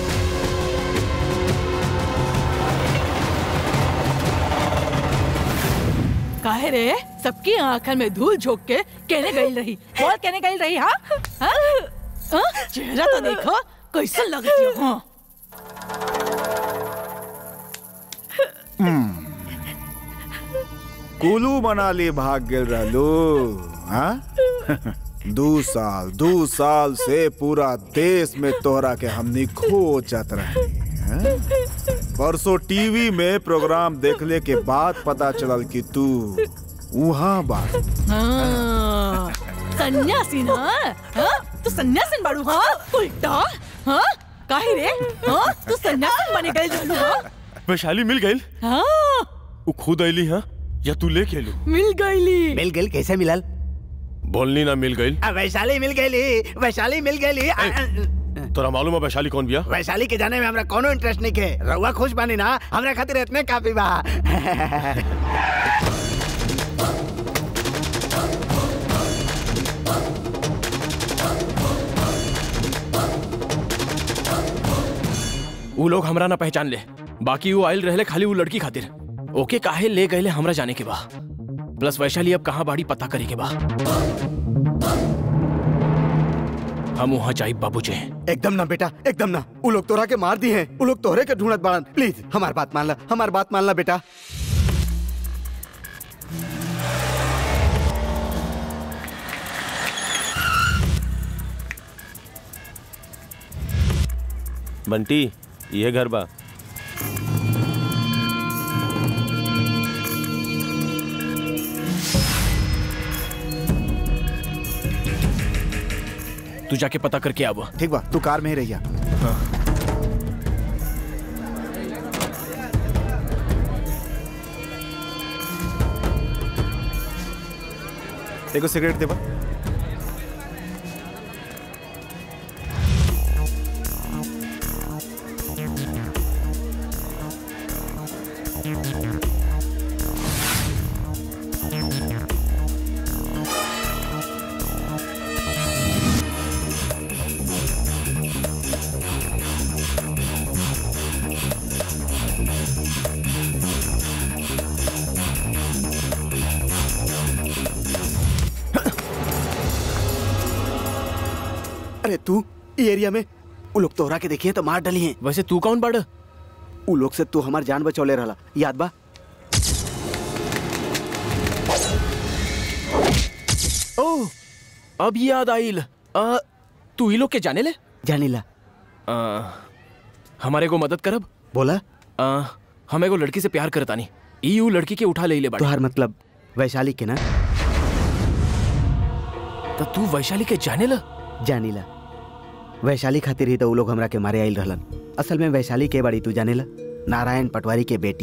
Speaker 13: काहे रे सबकी आंखन में धूल झोंक के कहने गई रही बोल कहने गई रही हाँ हाँ? हाँ? चेहरा तो देखो कैसा लगती हो हाँ
Speaker 3: कुलू मनाली भाग गेल रहलो हाँ दू साल दू साल से पूरा देश में तोहरा के हमनी खोजत रहे हैं? परसों टीवी में प्रोग्राम देखले के बाद पता चलल कि तू वहाँ बा
Speaker 13: हाँ, सन्यासी ना हाँ? तू सन्यासीन बाड़ू हाँ उल्टा हाँ काहे रे हाँ तू सन्यासीन बने गए रहलू हाँ
Speaker 11: वैशाली मिल गई
Speaker 13: हाँ
Speaker 11: वो खुद अली हाँ या तू लेके लू
Speaker 13: मिल गईली
Speaker 8: मिल गई कैसे मिलल
Speaker 11: बोलनी ना मिल गई
Speaker 8: आ, वैशाली मिल गई वैशाली मिल गई
Speaker 11: तोरा मालूम है वैशाली कौन बिया
Speaker 8: वैशाली के जाने में हमरा कोनो इंटरेस्ट नहीं के रउआ खुश बानी ना हमरा खातिर इतने काफी बा
Speaker 7: उ लोग हमरा ना पहचान ले बाकी वो आयल रहले खाली वो लड़की खातिर ओके काहे ले गए हमरा जाने के बा प्लस वैशाली अब कहाँ बाड़ी पता करे के बा हम वहाँ जाई बाबू जी
Speaker 15: एकदम ना बेटा एकदम ना वो लोग तोरा के मार दी हैं वो लोग तोहरे के ढूंढत बाड़न प्लीज हमार बात मान ला हमार बात मान ला बेटा
Speaker 4: बंटी ये घर बा
Speaker 7: तू जाके पता करके आवा
Speaker 3: ठीक बा तू कार में ही रहिया एगो सिगरेट देबा
Speaker 8: अरे तू ये एरिया में वो लोग तोहरा के देखिए तो मार डली हैं
Speaker 7: वैसे तू कौन बड़
Speaker 8: वो लोग से तू हमार जान बचौले रहला याद बा
Speaker 7: ओह अब याद आइल आ, तू ही लोग के जाने ले
Speaker 8: जानीला
Speaker 7: आ, हमारे को मदद करब
Speaker 8: बोला
Speaker 7: आ, हम एगो लड़की से प्यार करता नहीं ई ऊ लड़की के उठा ले ले बाड़ी
Speaker 8: तुहार मतलब वैशाली के ना
Speaker 7: तो तू वैशाली के जाने ला
Speaker 8: जानीला वैशाली खातिर ही तो वो लोग हमरा के मारे आइल रहलन असल में वैशाली के बड़ी तू जानेला नारायण पटवारी के बेटी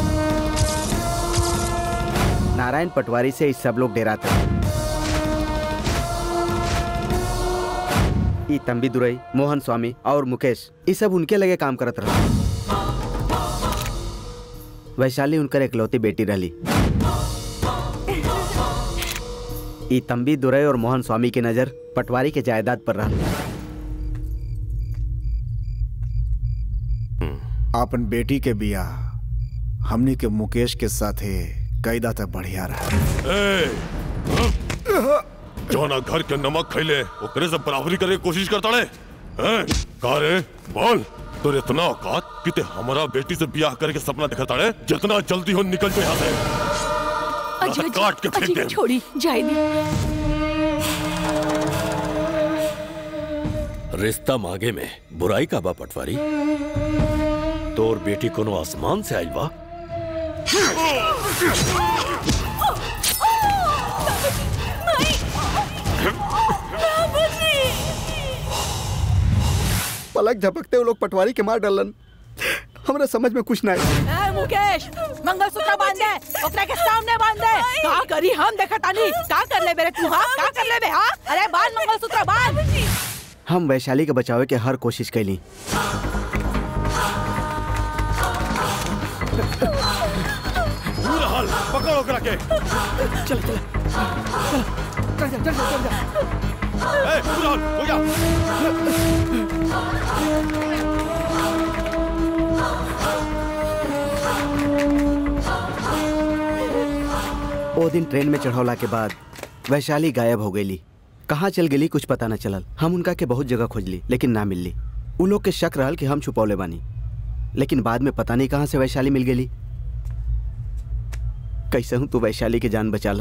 Speaker 8: नारायण पटवारी से इस सब लोग डेराते ई तंबी दुरई मोहन स्वामी और मुकेश ये सब उनके लगे काम करत रहा वैशाली उनकर एकलौती बेटी रहली ई तंबी दुरई और मोहन स्वामी की नजर पटवारी के जायदाद पर रहा
Speaker 3: अपन बेटी के बियाह हमनी के मुकेश के साथे कैदा तक बढ़िया रहा
Speaker 11: ए, जौना घर के नमक खैले ओकरे से बराबरी करे के कोशिश करता रे हैं? का रे बोल तोर इतना औकात कि ते हमारा बेटी से ब्याह करे के सपना दिखता रे जितना जल्दी हो निकल जो यहाँ से
Speaker 10: अजी
Speaker 11: ना तो काट के फेंक
Speaker 10: अजी
Speaker 11: दे
Speaker 10: छोड़ी जाए दी
Speaker 1: रिश्ता मांगे में बुराई का बा पटवारी तोर बेटी कोनो आसमान से आइल बा
Speaker 15: पलक झपकते वो लोग पटवारी के मार डालन हमरा समझ में कुछ नहीं
Speaker 9: ए, मुकेश मंगलसूत्र बांध दे ओकरा के सामने बांध दे का करी हम देखतानी का कर ले बेरे तू हां का कर ले बे हां अरे बांध मंगलसूत्र बांध
Speaker 8: हम वैशाली के बचावे के हर कोशिश कैली
Speaker 11: पूरा हाल पकड़ो करा के
Speaker 15: चल चल चल चल चल चल
Speaker 11: ए, पूरा हाल हो गया
Speaker 8: वो दिन ट्रेन में चढ़ौला के बाद वैशाली गायब हो गई कहाँ चल गेली कुछ पता न चलल हम उनका के बहुत जगह खोजली लेकिन ना मिलली उ लोग के शक रहल कि हम छुपौले बानी लेकिन बाद में पता नहीं कहाँ से वैशाली मिल गेली कैसे हूँ तू वैशाली की जान बचाला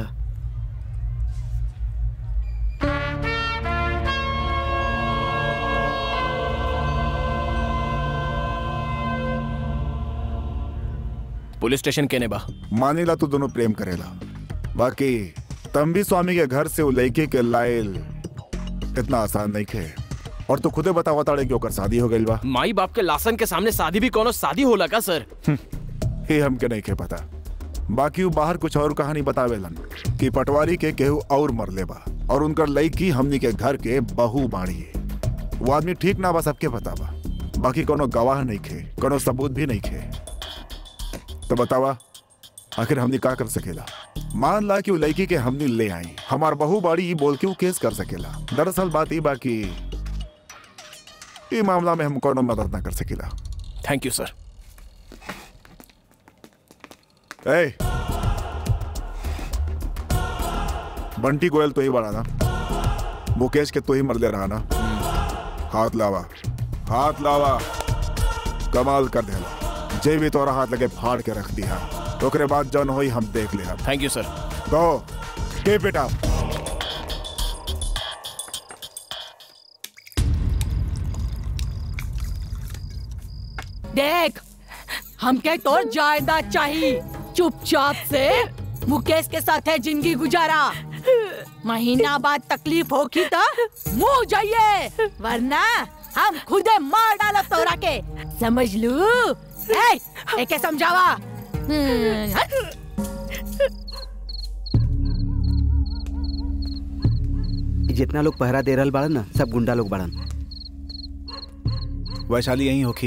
Speaker 7: पुलिस स्टेशन केने बा
Speaker 3: मानीला तू दोनों प्रेम करेला बाकी तंबी स्वामी के घर से वो लड़के के लाइल इतना आसान नहीं खे और तू खुदे बतावा ताड़े कि ओकर शादी हो गई बा
Speaker 7: माई बाप के लासन के सामने शादी भी कोनो शादी होला का सर
Speaker 3: ये हमके नहीं खे पता बाकी वो बाहर कुछ और कहानी बतावेलन कि पटवारी के केहू और मरले बा और उनकर लड़की हमनी के घर के बहू बाड़ी है वो आदमी ठीक ना बा सबके पता बा बाकी कोनो गवाह नहीं खे कोनो सबूत भी नहीं खे तो बतावा आखिर हमनी का कर सकेला मान ला कि वो लड़की के हमनी ले आई हमार बहू बाड़ी ई बोल के वो केस कर सकेला दरअसल बात ई बा कि ई मामला में हम कोनो मदद ना कर सकेला
Speaker 7: थैंक यू सर
Speaker 3: ए बंटी गोयल तो ही बड़ा ना मुकेश के तो ही मर ले रहा ना हाथ लावा हाथ लावा कमाल कर देला जे भी तोरा हाथ लगे फाड़ के रख दिया ओकरे बाद जौन होई हम देख ले
Speaker 7: थैंक यू सर
Speaker 3: तो के बेटा
Speaker 9: देख हमके तो जायदाद चाहिए चुपचाप से मुकेश के साथ है जिंदगी गुजारा महीना बाद तकलीफ होगी तो मुंह जाइए वरना हम खुदे मार डालो तोरा के समझ लू ए, एके समझावा हम्म, हट।
Speaker 8: जितना लोग पहरा दे रहल बाड़न ना सब गुंडा लोग बाड़न
Speaker 3: वैशाली यहीं होखी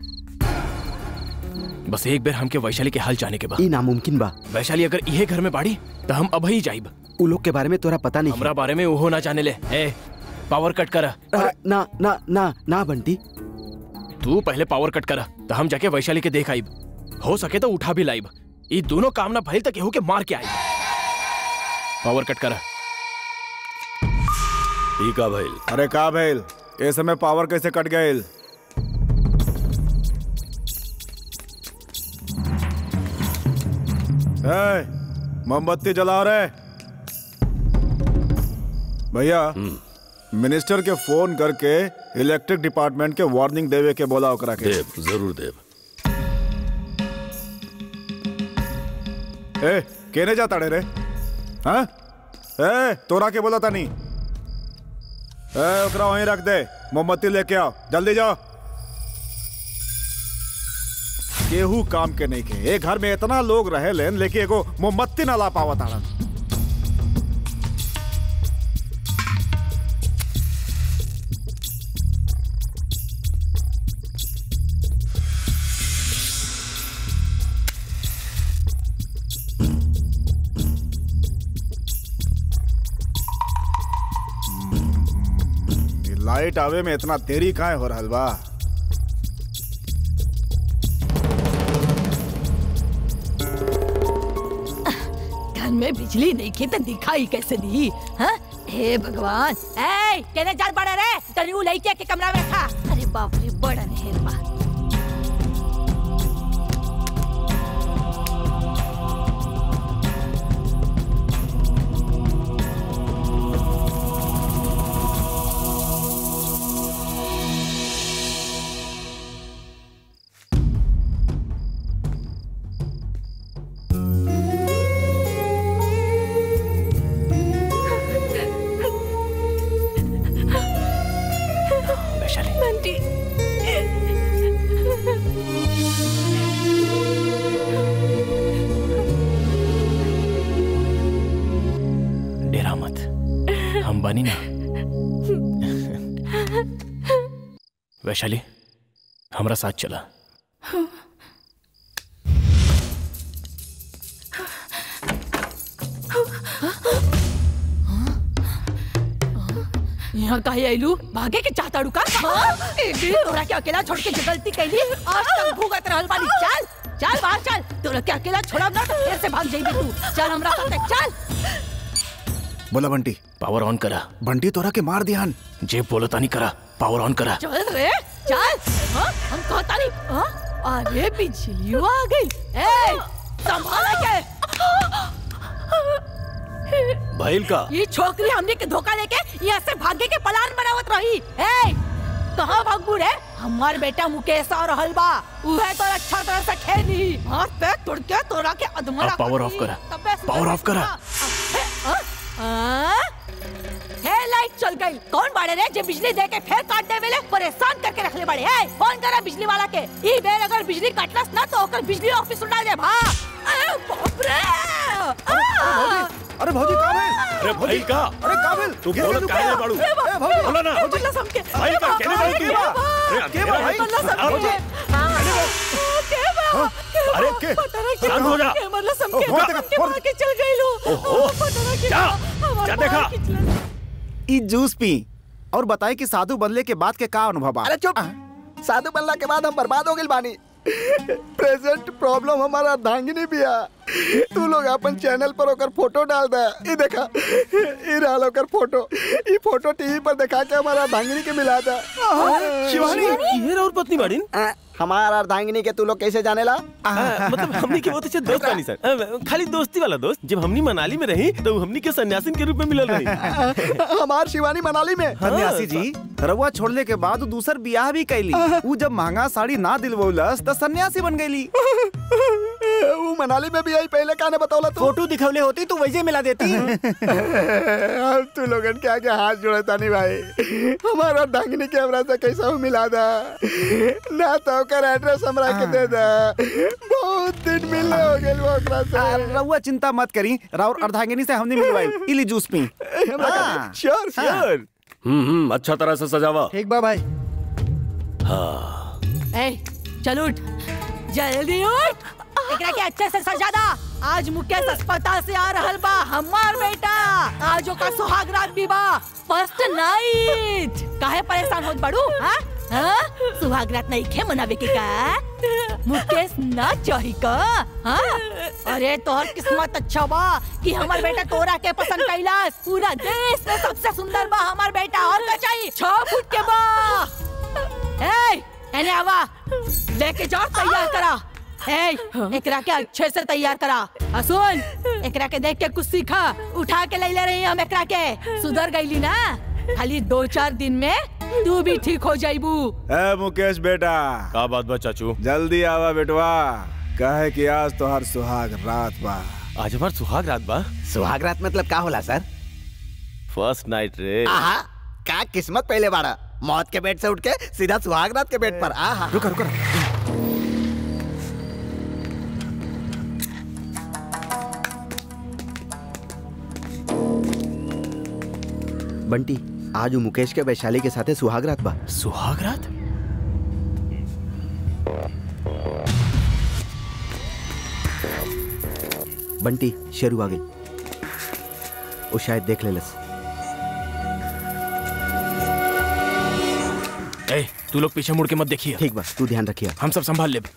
Speaker 7: बस एक बार हमके वैशाली के हाल जाने के बाद
Speaker 8: ई नामुमकिन बा
Speaker 7: वैशाली अगर इहे घर में बाड़ी तो हम अब ही जाइब
Speaker 8: उ लोग के बारे में तोरा पता नहीं
Speaker 7: हमरा बारे में ओहो ना जाने ले ए पावर कट करा
Speaker 8: ना ना ना ना बंटी
Speaker 7: तू पहले पावर कट करा तो हम जाके वैशाली के देख आइब हो सके तो उठा भी लाइब ये दोनों काम ना भइल तक केहू के मार के आई पावर कट करा
Speaker 1: ठीक है भाई
Speaker 3: अरे का भैल ए समय पावर कैसे कट गए मोमबत्ती जलाओ रे भैया मिनिस्टर के फोन करके इलेक्ट्रिक डिपार्टमेंट के वार्निंग देवे के बोला ओकरा के
Speaker 1: देव जरूर देव
Speaker 3: ए केने जाता रे रे हाँ ए तोरा के बोला था नहीं ए ओकरा वहीं रख दे मोमबत्ती लेके आओ जल्दी जाओ केहू काम के नहीं के एक घर में इतना लोग रहे लेन लेकिन एगो मोमबत्ती ना ला पावा ताड़न ये लाइट आवे में इतना देरी काहे हो रहल बा
Speaker 13: घर में बिजली नहीं की तो दिखाई कैसे दी हाँ? हे भगवान ए केने जान पड़े रे तनी उ लइके के कमरा में रखा अरे बाप रे बड़ा नहर बा
Speaker 7: वैशाली
Speaker 13: बंटी
Speaker 7: डेरा मत हम बनी ना वैशाली हमरा साथ चला
Speaker 13: यहाँ काहे आइलू भागे के चाहता रुका तोरा के अकेला छोड़ के जो गलती कैली आज तक भुगत रहल बानी चल चल बाहर चल तोरा के अकेला छोड़ब ना तो फिर से भाग जाइबी तू चल हमरा साथे चल
Speaker 3: बोला बंटी
Speaker 7: पावर ऑन करा
Speaker 3: बंटी तोरा के मार दियान
Speaker 7: जे बोलो तानी करा पावर ऑन करा
Speaker 13: चल रे चल हाँ, हम कहता नहीं हाँ? अरे बिजली आ गई ए संभाला के
Speaker 1: भाईल का
Speaker 13: ये छोकरी हमने के धोखा लेके यहाँ से भागे के प्लान बनावत रही ए कहाँ भागबू रे हमार बेटा मुकेश और हलवा उहे तो अच्छा तरह से खेली हाथ पे तोड़ के तोड़ा के अधमरा
Speaker 7: अब पावर ऑफ करा पावर ऑफ करा
Speaker 13: हे लाइट चल गई कौन बाड़े रे जे बिजली दे के फिर काट दे वेले परेशान करके रखले बड़े है फोन करा बिजली वाला के ई बेर अगर बिजली कटलस ना तो ओकर बिजली ऑफिस उड़ा दे भा अरे बाप रे
Speaker 3: अरे भौजी का भेल
Speaker 1: अरे भाईल का
Speaker 3: अरे का भेल
Speaker 1: तू बोलत काहे नहीं बाड़ू
Speaker 3: ए भौजी
Speaker 1: बोला ना
Speaker 13: बल्ला समके
Speaker 1: भाईल का केने बाड़ू तू अरे
Speaker 3: के बा भाई
Speaker 13: बल्ला समके के बा
Speaker 3: अरे के
Speaker 1: शांत हो जा
Speaker 13: के मतलब समके
Speaker 3: फोन देखा,
Speaker 13: के
Speaker 3: फोन।
Speaker 13: मार के चल गई लो
Speaker 1: ओहो
Speaker 13: पता ना के
Speaker 1: जा
Speaker 13: हमार
Speaker 1: जा
Speaker 13: मार
Speaker 1: देखा
Speaker 13: के चला।
Speaker 3: ई जूस पी और बताए कि साधु बनले के बाद के का अनुभव बा
Speaker 15: अरे चुप साधु बनला के बाद हम बर्बाद हो गए बानी प्रेजेंट प्रॉब्लम हमारा धांगनी बिया तू लोग अपन चैनल पर ओकर फोटो डाल दे ई देखा ई रहल ओकर फोटो ई फोटो टीवी पर दिखा के हमारा धांगनी के मिला दे
Speaker 4: शिवानी ये और पत्नी बाड़ीन
Speaker 15: हमारा अर्धांगिनी के तू लोग कैसे जानेला
Speaker 4: हाँ, मतलब हमनी के बहुत अच्छे दोस्त बानी सर अ, खाली दोस्ती वाला दोस्त जब हमनी मनाली में रही तो हमनी के सन्यासिन के रूप में मिलल रही
Speaker 15: हमार शिवानी मनाली में
Speaker 3: सन्यासी जी रउआ छोड़ले के बाद उ दूसर बियाह भी कैली उ जब महंगा साड़ी ना दिलवौलस त सन्यासी बन गईली
Speaker 15: वो मनाली में भी आई पहले काने बतौला तू
Speaker 8: फोटो दिखवले होती तो वैसे मिला देती
Speaker 15: अब तू लोगन के आगे हाथ जोड़ता नहीं भाई हमारा डांगनी के हमरा से कैसा हो मिला दा ना तो ओकर एड्रेस हमरा के दे दा बहुत बहुत दिन मिलने हो गए ओकरा से
Speaker 5: रउआ चिंता मत करी राउर अर्धांगिनी से हमने मिलवाई इली जूस पी हाँ।
Speaker 15: श्योर श्योर
Speaker 1: हम्म हम्म अच्छा तरह से सजावा
Speaker 16: ठीक बा भाई
Speaker 1: हाँ
Speaker 13: ए चल उठ जल्दी उठ एकरा के अच्छे से सजा दा आज मुकेश अस्पताल से आ रहल बा हमार बेटा आज ओका सुहाग रात भी बा फर्स्ट नाइट काहे परेशान होत बड़ू हां हां सुहाग रात नहीं खे मनावे के का मुकेश ना चाही का हां अरे तोहर किस्मत अच्छा बा कि हमार बेटा तोरा के पसंद कैलास पूरा देश में सबसे सुंदर बा हमार बेटा और का चाहिए छह फुट के बा ए एने आवा लेके जाओ तैयार करा ए एकरा के अच्छे से तैयार करा आ सुन एकरा के देख के कुछ सीखा उठा के ले ले रही हम एकरा के सुधर गईली ना खाली दो चार दिन में तू भी ठीक हो जाइबू
Speaker 3: ए मुकेश बेटा
Speaker 11: का बात बा चाचू
Speaker 3: जल्दी आवा बेटवा कहे कि आज तो हर सुहाग रात बा
Speaker 11: आज हमार सुहाग रात बा
Speaker 15: सुहाग रात मतलब का होला सर
Speaker 4: फर्स्ट नाइट रे
Speaker 15: आहा का किस्मत पहले बाड़ा मौत के बेड से उठ के सीधा सुहाग रात के बेड पर आहा
Speaker 3: रुको रुको
Speaker 15: बंटी आज उ मुकेश के वैशाली के साथे सुहाग रात बा
Speaker 7: सुहाग रात
Speaker 15: बंटी शेरू आ गई वो शायद देख लेलस
Speaker 7: ए तू लोग पीछे मुड़ के मत देखिए
Speaker 15: ठीक बा तू ध्यान रखिए
Speaker 7: हम सब संभाल ले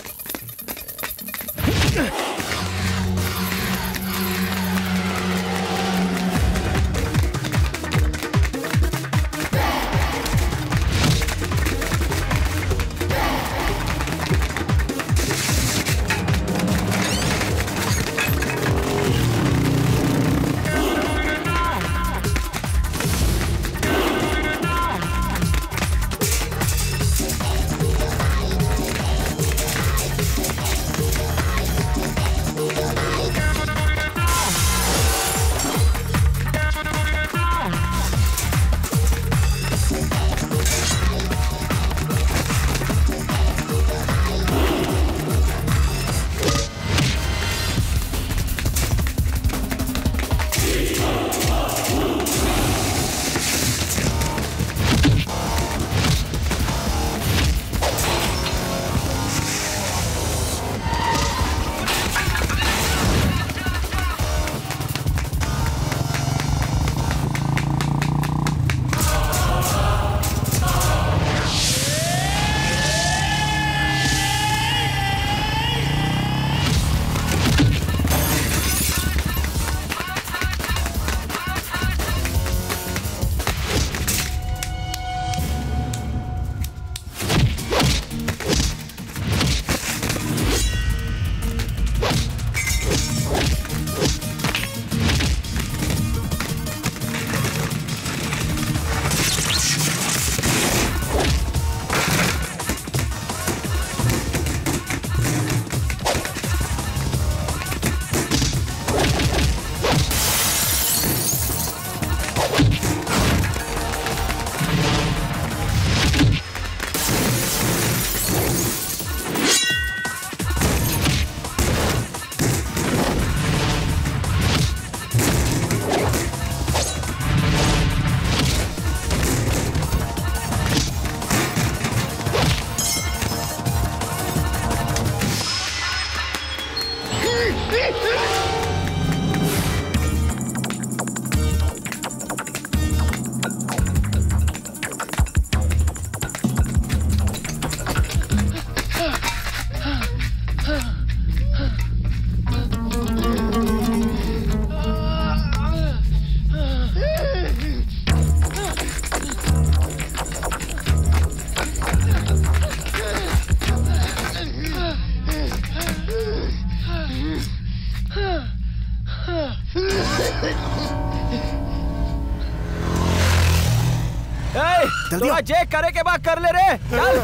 Speaker 2: तोरा जे करे के बाद कर ले रे चल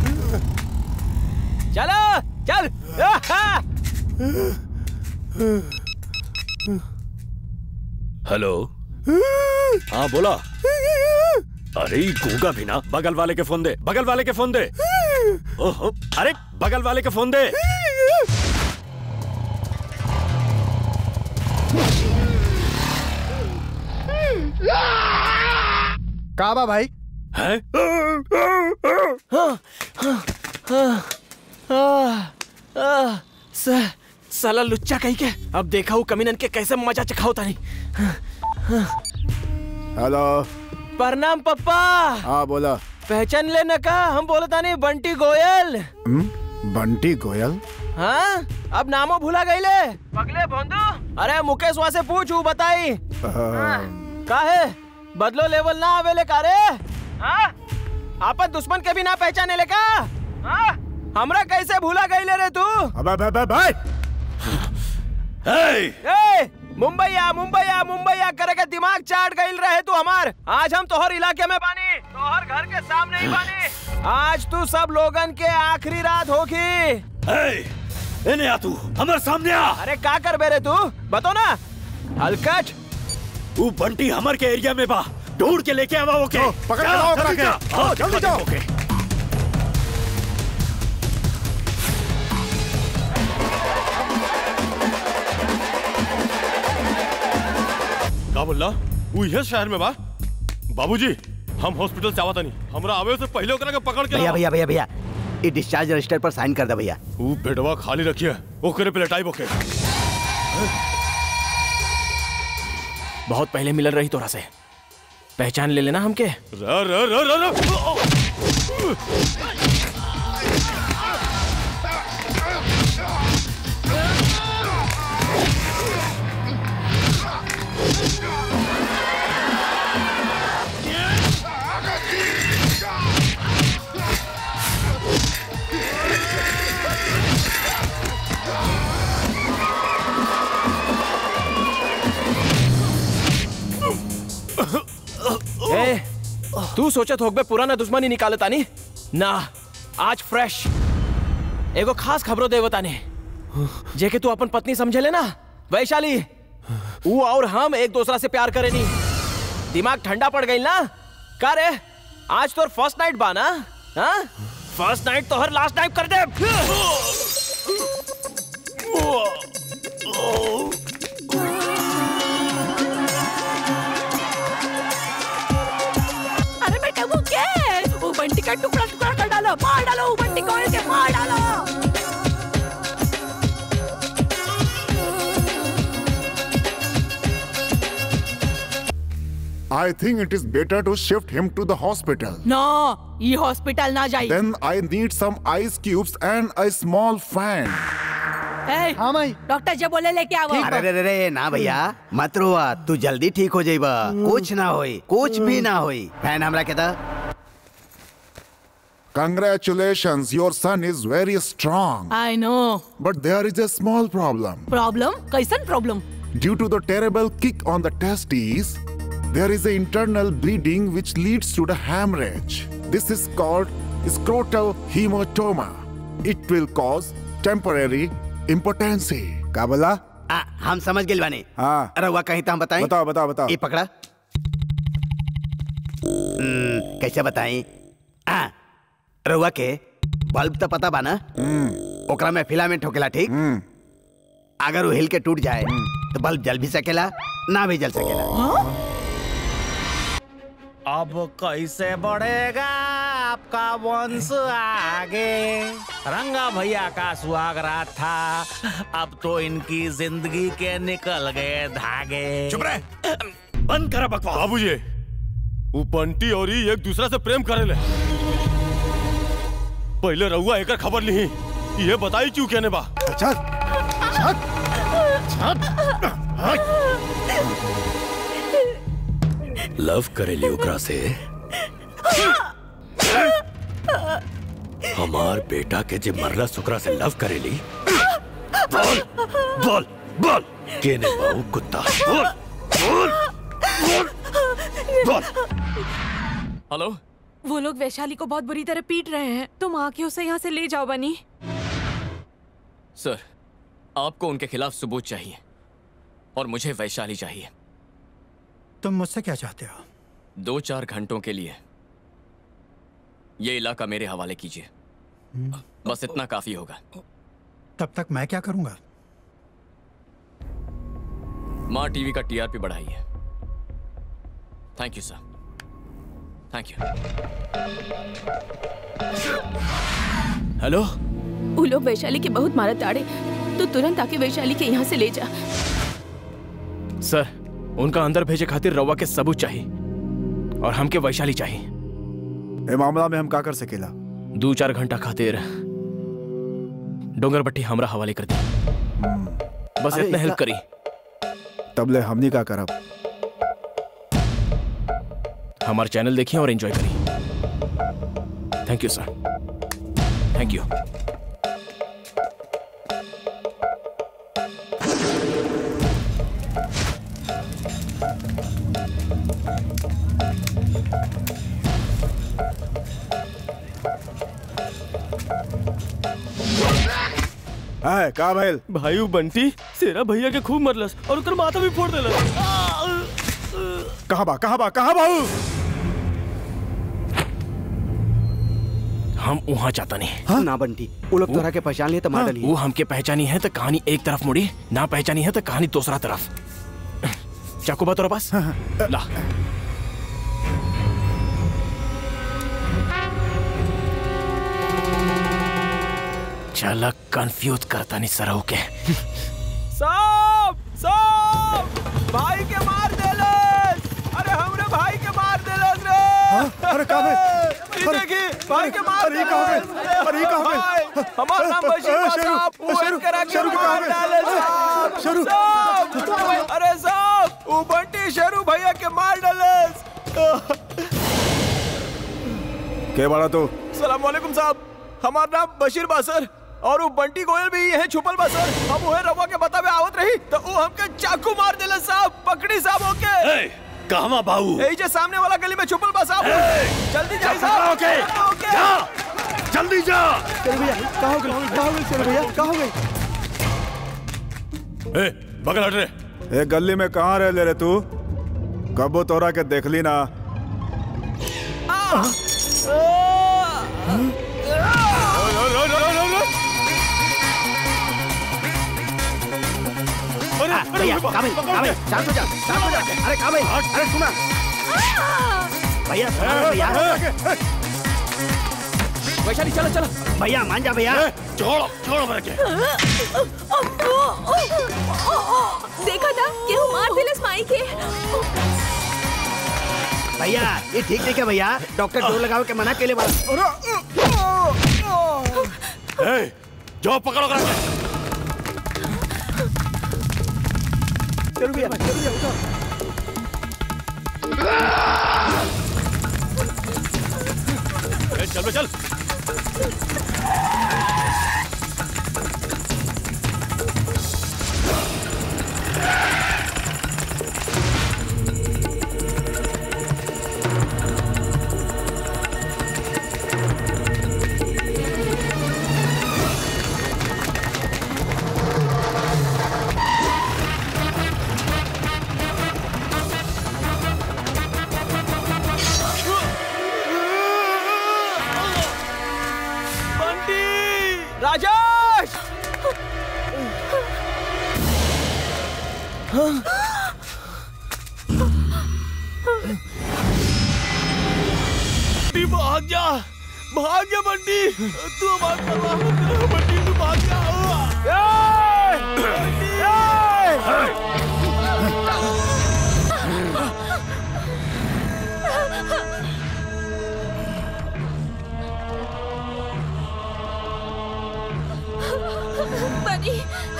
Speaker 2: चलो चल आहा!
Speaker 1: हेलो हाँ बोला अरे ई गूंगा भी ना बगल वाले के फोन दे बगल वाले के फोन दे ओहो अरे बगल वाले के फोन दे
Speaker 2: काबा भाई
Speaker 1: है
Speaker 7: साला लुच्चा कहीं के अब देखा हूँ कमीनन के कैसे मजा चखाओ तानी
Speaker 3: हेलो
Speaker 7: प्रणाम पप्पा
Speaker 3: हाँ बोला
Speaker 7: पहचान लेना का हम बोले तानी बंटी गोयल
Speaker 3: हम्म, बंटी गोयल
Speaker 7: हाँ अब नामो भूला गईले पगले भोंदू अरे मुकेश वहाँ से पूछ हूँ बताई का है बदलो लेवल ना आवेले का रे हाँ आपन दुश्मन के भी ना पहचाने ले का हाँ हमरा कैसे भूला गईले रे तू
Speaker 3: अबे बे बे भाई
Speaker 7: ए मुंबई आ मुंबई आ मुंबई आ करे के दिमाग चाट गईल रहे तू हमार आज हम तोहर इलाके में बानी तोहर घर के सामने ही बानी आज तू सब लोगन के आखिरी रात होगी
Speaker 1: इन्हें आ तू हमारे सामने आ
Speaker 7: अरे का कर बे रे तू बतो ना हलकट
Speaker 1: वो बंटी हमर के एरिया में बा ढूंढ के लेके आवा ओके
Speaker 3: पकड़ के लाओ ओकरा के। आओ, जल्दी जाओ।
Speaker 1: ओके
Speaker 11: का बोलला वो ये शहर में बा बाबूजी हम हॉस्पिटल से आवता नहीं हमरा आवे से पहले ओकरा के पकड़ के
Speaker 15: भैया
Speaker 11: लावा।
Speaker 15: भैया भैया भैया ये डिस्चार्ज रजिस्टर पर साइन कर दे भैया
Speaker 11: वो बेडवा खाली रखिए ओकरे पे लटाई बोके
Speaker 7: बहुत पहले मिलल रही तोरा से पहचान ले लेना हमके
Speaker 11: र र र र र
Speaker 7: ए, तू सोचत होगबे पुराना दुश्मनी निकाले तानी ना आज फ्रेश एगो खास खबरो देव तानी जेके तू अपन पत्नी समझे ले ना वैशाली वो और हम एक दूसरा से प्यार करे नी दिमाग ठंडा पड़ गई ना का रे आज तोर फर्स्ट नाइट बा ना हाँ फर्स्ट नाइट तो हर लास्ट नाइट कर दे
Speaker 13: अरे बेटा वो क्या है वो बंटी का टुकड़ा टुकड़ा कर डालो मार डालो वो बंटी को ऐसे मार डालो
Speaker 12: I think it is better to shift him to the hospital.
Speaker 13: ना ये हॉस्पिटल ना जाई
Speaker 12: Then I need some ice cubes and a small fan.
Speaker 13: हाँ भाई डॉक्टर जी बोले लेके आओ
Speaker 15: अरे रे रे रे ना भैया मत रोआ तू जल्दी ठीक हो जाइबा कुछ ना होई कुछ भी ना होई फैन हमरा के दा
Speaker 12: Congratulations, your son is very strong.
Speaker 13: I know
Speaker 12: But there is a small problem.
Speaker 13: Problem कैसन problem
Speaker 12: Due to the terrible kick on the testes, there is an internal bleeding which leads to the hemorrhage. This is called scrotal hematoma. It will cause temporary impotency.
Speaker 3: का बोला
Speaker 15: आ, हम समझ गए बानी
Speaker 3: हाँ
Speaker 15: रहुआ कहीं तो हम बताएं
Speaker 3: बताओ बताओ बताओ
Speaker 15: ये पकड़ा हम्म, कैसे बताएं आ, रहुआ के बल्ब तो पता बा ना ओकरा में फिलामेंट होकेला ठीक अगर वो हिल के टूट जाए तो बल्ब जल भी सकेला ना भी जल सकेला
Speaker 18: अब कैसे बढ़ेगा आपका वंश आगे रंगा भैया का सुहागरात था अब तो इनकी जिंदगी के निकल गए धागे
Speaker 17: चुप रहे
Speaker 11: बंद करा बकवास बाबूजी वो बंटी और ही एक दूसरा से प्रेम करे ले पहले रहुआ एकर खबर ली ये बताई क्यों कहने बा
Speaker 3: चल
Speaker 1: लव करेली ओकरा से हमार बेटा के जे मरला सुकरा से लव करेली बोल बोल बोल केने बाऊ कुत्ता बोल बोल बोल बोल
Speaker 19: हेलो वो लोग वैशाली को बहुत बुरी तरह पीट रहे हैं तुम आके उसे यहाँ से ले जाओ बनी
Speaker 20: सर आपको उनके खिलाफ सबूत चाहिए और मुझे वैशाली चाहिए
Speaker 21: तुम मुझसे क्या चाहते हो
Speaker 20: दो चार घंटों के लिए ये इलाका मेरे हवाले कीजिए बस इतना काफी होगा
Speaker 21: तब तक मैं क्या करूंगा
Speaker 20: माँ टीवी का टीआरपी बढ़ाइए thank you sir thank you
Speaker 7: hello
Speaker 9: वो लोग वैशाली के बहुत मारत ताड़े तो तुरंत आके वैशाली के यहाँ से ले जा
Speaker 7: सर उनका अंदर भेजे खातिर रवा के सबूत चाहिए और हमके वैशाली चाहिए
Speaker 3: ए मामला में हम का कर सकेला
Speaker 7: दो चार घंटा खातिर डोंगर बट्टी हमरा हवाले कर दी बस
Speaker 3: अरे
Speaker 7: इतना हेल्प
Speaker 3: इतना-
Speaker 7: करी
Speaker 3: तबले हमनी का करब
Speaker 7: हमारा चैनल देखिए और एंजॉय करिए thank you sir thank you
Speaker 3: है का भइल
Speaker 7: भाई वो बंटी सेरा भैया के खूब मरलस और उकर माथा भी फोड़ देलस
Speaker 3: कहाँ बा कहाँ बा कहाँ बाऊ
Speaker 7: हम वहाँ जाता नहीं
Speaker 15: हाँ? ना बंटी वो लोग तोरा के पहचान लिए तो मार डली
Speaker 7: वो हमके पहचानी है तो कहानी एक तरफ मुड़ी ना पहचानी है तो कहानी दूसरा तरफ चाकू बा तोरा पास ला चल कंफ्यूज करता नहीं सरऊ के
Speaker 2: साहब साहब भाई के मार देलस अरे हमरे भाई के मार देलस रे
Speaker 3: अरे का बे
Speaker 2: ई देखी भाई के मार
Speaker 3: अरे, ई का हो गइल?
Speaker 2: देलस।
Speaker 3: अरे, ई का हो गइल?
Speaker 2: भाई, हमार नाम बशीर बा
Speaker 3: शेरू,
Speaker 2: साहब वो
Speaker 3: शेरू,
Speaker 2: करा के
Speaker 3: शेरू के का हो
Speaker 2: मार
Speaker 3: गइल?
Speaker 2: डाले साहब
Speaker 3: शेरू।
Speaker 2: साहब अरे साहब वो बंटी शेरू भैया के मार डालस
Speaker 3: के बड़ा तू
Speaker 2: सलाम वालेकुम साहब हमार नाम बशीर बा सर और वो बंटी गोयल भी यही छुपल बा सर हम उहे रवा के बतावे आवत रही तो वो हमके चाकू मार देले साहब पकड़ी साहब ओके
Speaker 1: कहवा बाऊ
Speaker 2: यही जे सामने वाला गली में छुपल बा साहब जल्दी जाइए
Speaker 1: चल,
Speaker 2: साहब
Speaker 1: ओके,
Speaker 2: ओके
Speaker 1: जा जल्दी जा
Speaker 15: चल भैया कहाँ हो गई कहाँ हो गई चल भैया कहाँ हो गई
Speaker 1: ए बगल हट रे
Speaker 3: ए गली में कहाँ रह ले रे तू कबो तोरा के देखली ना
Speaker 15: भैया कहाँ भाई कहाँ भाई शांत हो जा शांत हो जा अरे कहाँ भाई अरे सुना भैया सुना रे भैया
Speaker 7: वैशाली चलो चलो
Speaker 15: भैया मान जा भैया
Speaker 1: छोड़ो छोड़ो मेरे के
Speaker 9: देखा था केहू मार दिलस माई के
Speaker 15: भैया ये ठीक नहीं है भैया डॉक्टर डोर लगाओ के मना के लिए
Speaker 1: ए जाओ पकड़ो कर
Speaker 15: चल भैया चल भैया उठो
Speaker 1: ए, चल बे चल
Speaker 2: बंटी राजेश बंटी भाग जा भाग जा बंटी तू हमारा परवाह मत कर बंटी तू भाग जा ए! बंटी, ए!
Speaker 10: बनी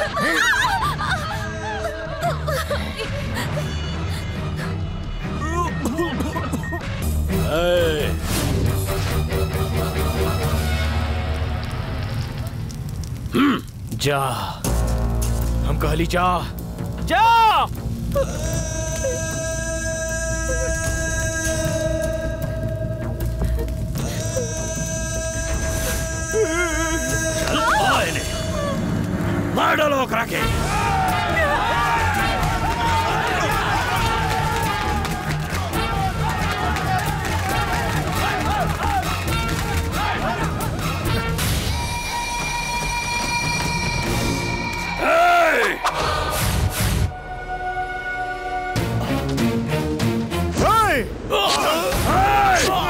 Speaker 1: ए,
Speaker 7: जा हम कहली जा
Speaker 2: जा
Speaker 1: चल आओ इन्हें मार डालो ओकरा के
Speaker 3: Hey!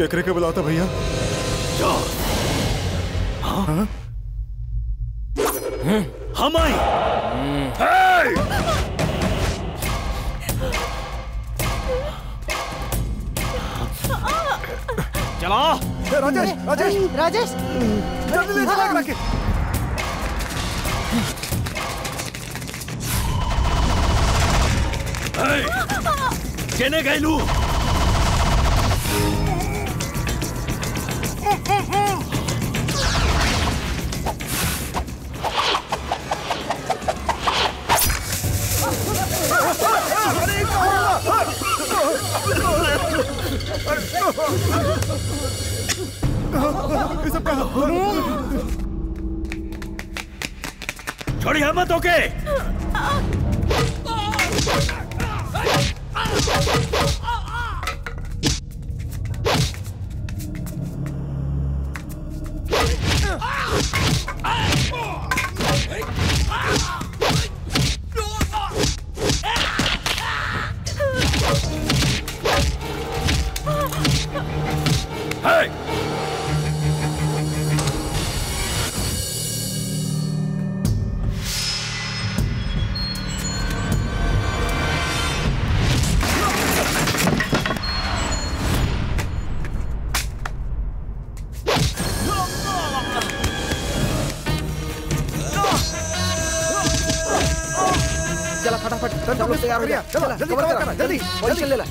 Speaker 3: केकरे के बुलाता भैया हाँ?
Speaker 1: हम आई
Speaker 7: चलो
Speaker 3: राजेश राजेश
Speaker 16: राजेश
Speaker 3: जल्दी ले चला के
Speaker 1: केने गैलू छोड़िए मत ओके Hey!
Speaker 15: चला फटाफट सब लोग तैयार हो गया
Speaker 3: चलो,
Speaker 15: चला,
Speaker 3: जल्दी
Speaker 15: कवर
Speaker 3: कवर
Speaker 15: करा,
Speaker 3: करा,
Speaker 15: जल्दी
Speaker 3: जल्दी,
Speaker 15: पोजीशन ले ला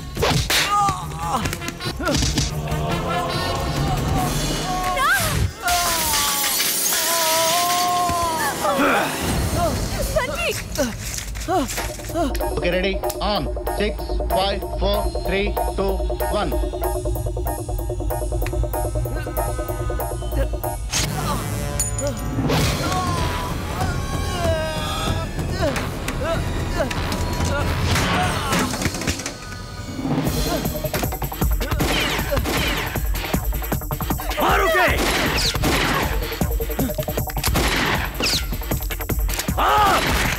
Speaker 14: Okay, ready? On. Six, five, four, three, two, one.
Speaker 1: मारो के हाँ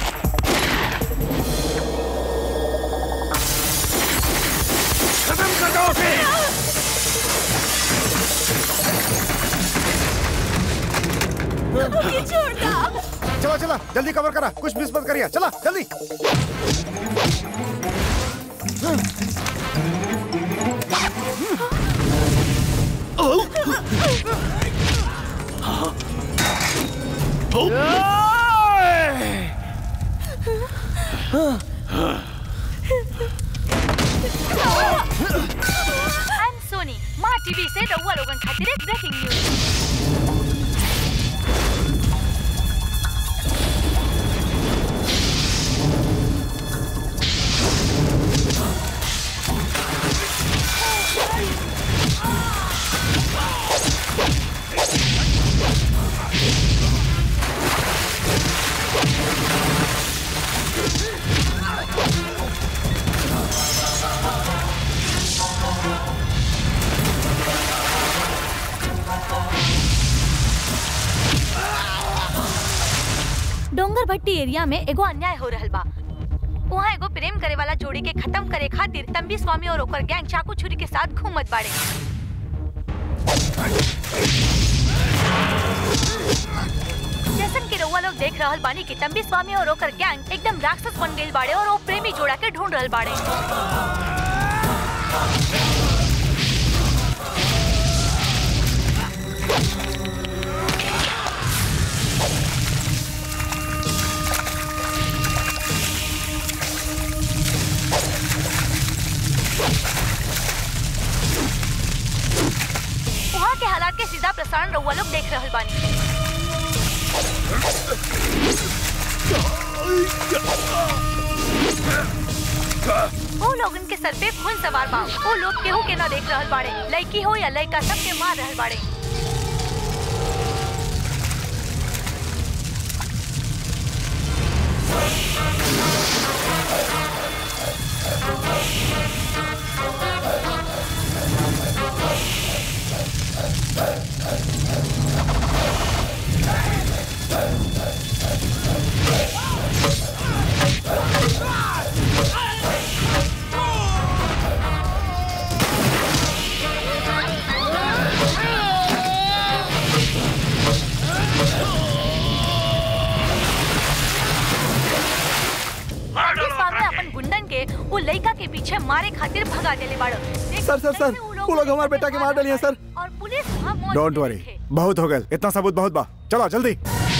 Speaker 1: खत्म कर दो उसे
Speaker 3: चला चला जल्दी कवर करा कुछ मिस मत करिए चला जल्दी
Speaker 10: आई एम सोनी माँ टीवी से रउआ लोगन खातिर एक ब्रेकिंग न्यूज डोंगर भट्टी एरिया में एगो अन्याय हो रहल बा वहाँ एगो प्रेम करे वाला जोड़ी के खत्म करे खातिर तंबी स्वामी और ओकर गैंग चाकू छुरी के साथ घूमत बाड़े जैसन कि रउआ लोग देख रहल बानी कि तंबी स्वामी और ओकर गैंग एकदम राक्षस बन गइल बाड़े और वो प्रेमी जोड़ा के ढूंढ रहल बाड़े वहाँ के हालात के सीधा प्रसारण रउआ लोग देख रहल बानी वो लोगन के सर पे खून सवार बा वो लोग केहू के ना देख रहल बाड़े लड़की हो या लड़का सबके मार रहल बाड़े के वो लड़का के पीछे मारे खातिर भगा देले बाड़ो
Speaker 15: सर सर सर वो लोग हमारे बेटा के मार डालिए सर
Speaker 10: और पुलिस वहाँ मौजूद
Speaker 3: डोंट वरी बहुत हो गए इतना सबूत बहुत बा चलो जल्दी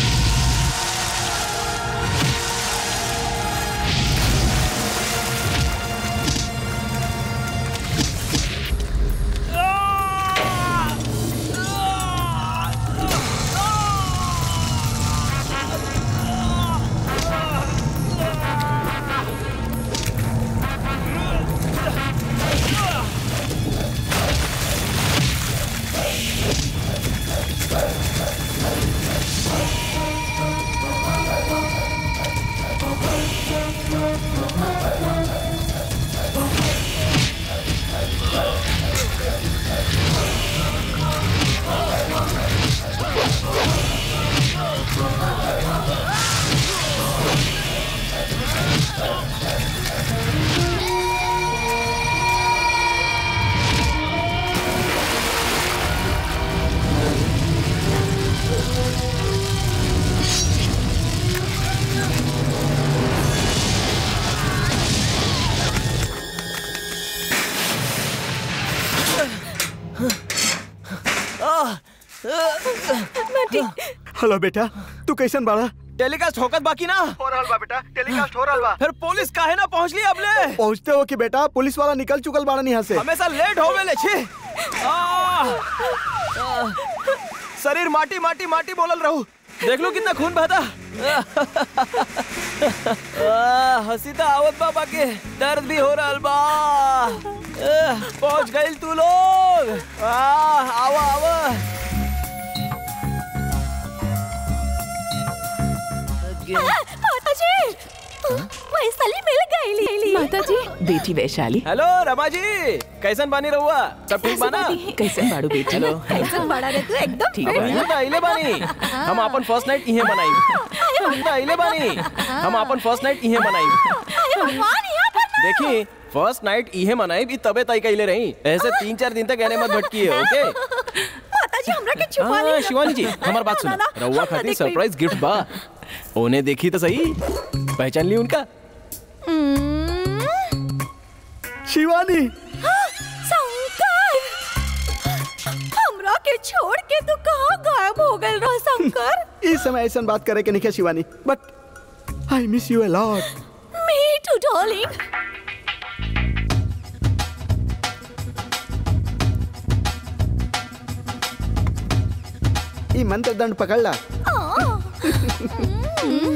Speaker 15: हेलो बेटा तू कैसन बाड़ा
Speaker 2: टेलीकास्ट होकर बाकी ना
Speaker 15: हो रहल बा बेटा टेलीकास्ट हो रहल बा
Speaker 2: फिर पुलिस काहे ना पहुंच ली अबले
Speaker 15: पहुंचते हो कि बेटा पुलिस वाला निकल चुकल बाड़न यहाँ से
Speaker 2: हमेशा लेट हो गए छी आ, आ, शरीर माटी माटी माटी बोलल रहू देख लो कितना खून बहता आ, हंसी तो आवत बा बाकी दर्द भी हो रहल बा आ, पहुंच गइल तू लोग आ, आवा आवा
Speaker 10: माताजी वैशाली मिल गई
Speaker 9: माताजी बेटी वैशाली
Speaker 2: हेलो रमा जी कैसन बानी रहुआ सब ठीक बाना
Speaker 9: कैसन बाड़ू बेटी
Speaker 2: हेलो
Speaker 10: कैसन बड़ा रे तू एकदम
Speaker 9: ठीक
Speaker 2: अब इहाँ तो आइले बानी हम अपन फर्स्ट नाइट इहे बनाई हम तो आइले बानी हम अपन फर्स्ट नाइट इहे बनाई
Speaker 10: अरे भगवान यहाँ पर ना
Speaker 2: देखी फर्स्ट नाइट इहे मनाई भी तबे तय कइले रही ऐसे तीन चार दिन तक एने मत भटकी है ओके
Speaker 10: माताजी हमरा के छुपा
Speaker 2: हाँ
Speaker 10: ली
Speaker 2: शिवानी जी हमार बात सुनो रउआ खातिर सरप्राइज गिफ्ट बा ओने देखी तो सही पहचान ली उनका
Speaker 15: शिवानी
Speaker 10: शंकर हमरा के छोड़ के तू कहाँ गायब हो गए रहा शंकर
Speaker 15: इस समय ऐसा बात करे के नहीं Shivani but I miss you a lot
Speaker 10: me too darling
Speaker 15: ई मंत्र दंड पकड़ ला
Speaker 10: हाँ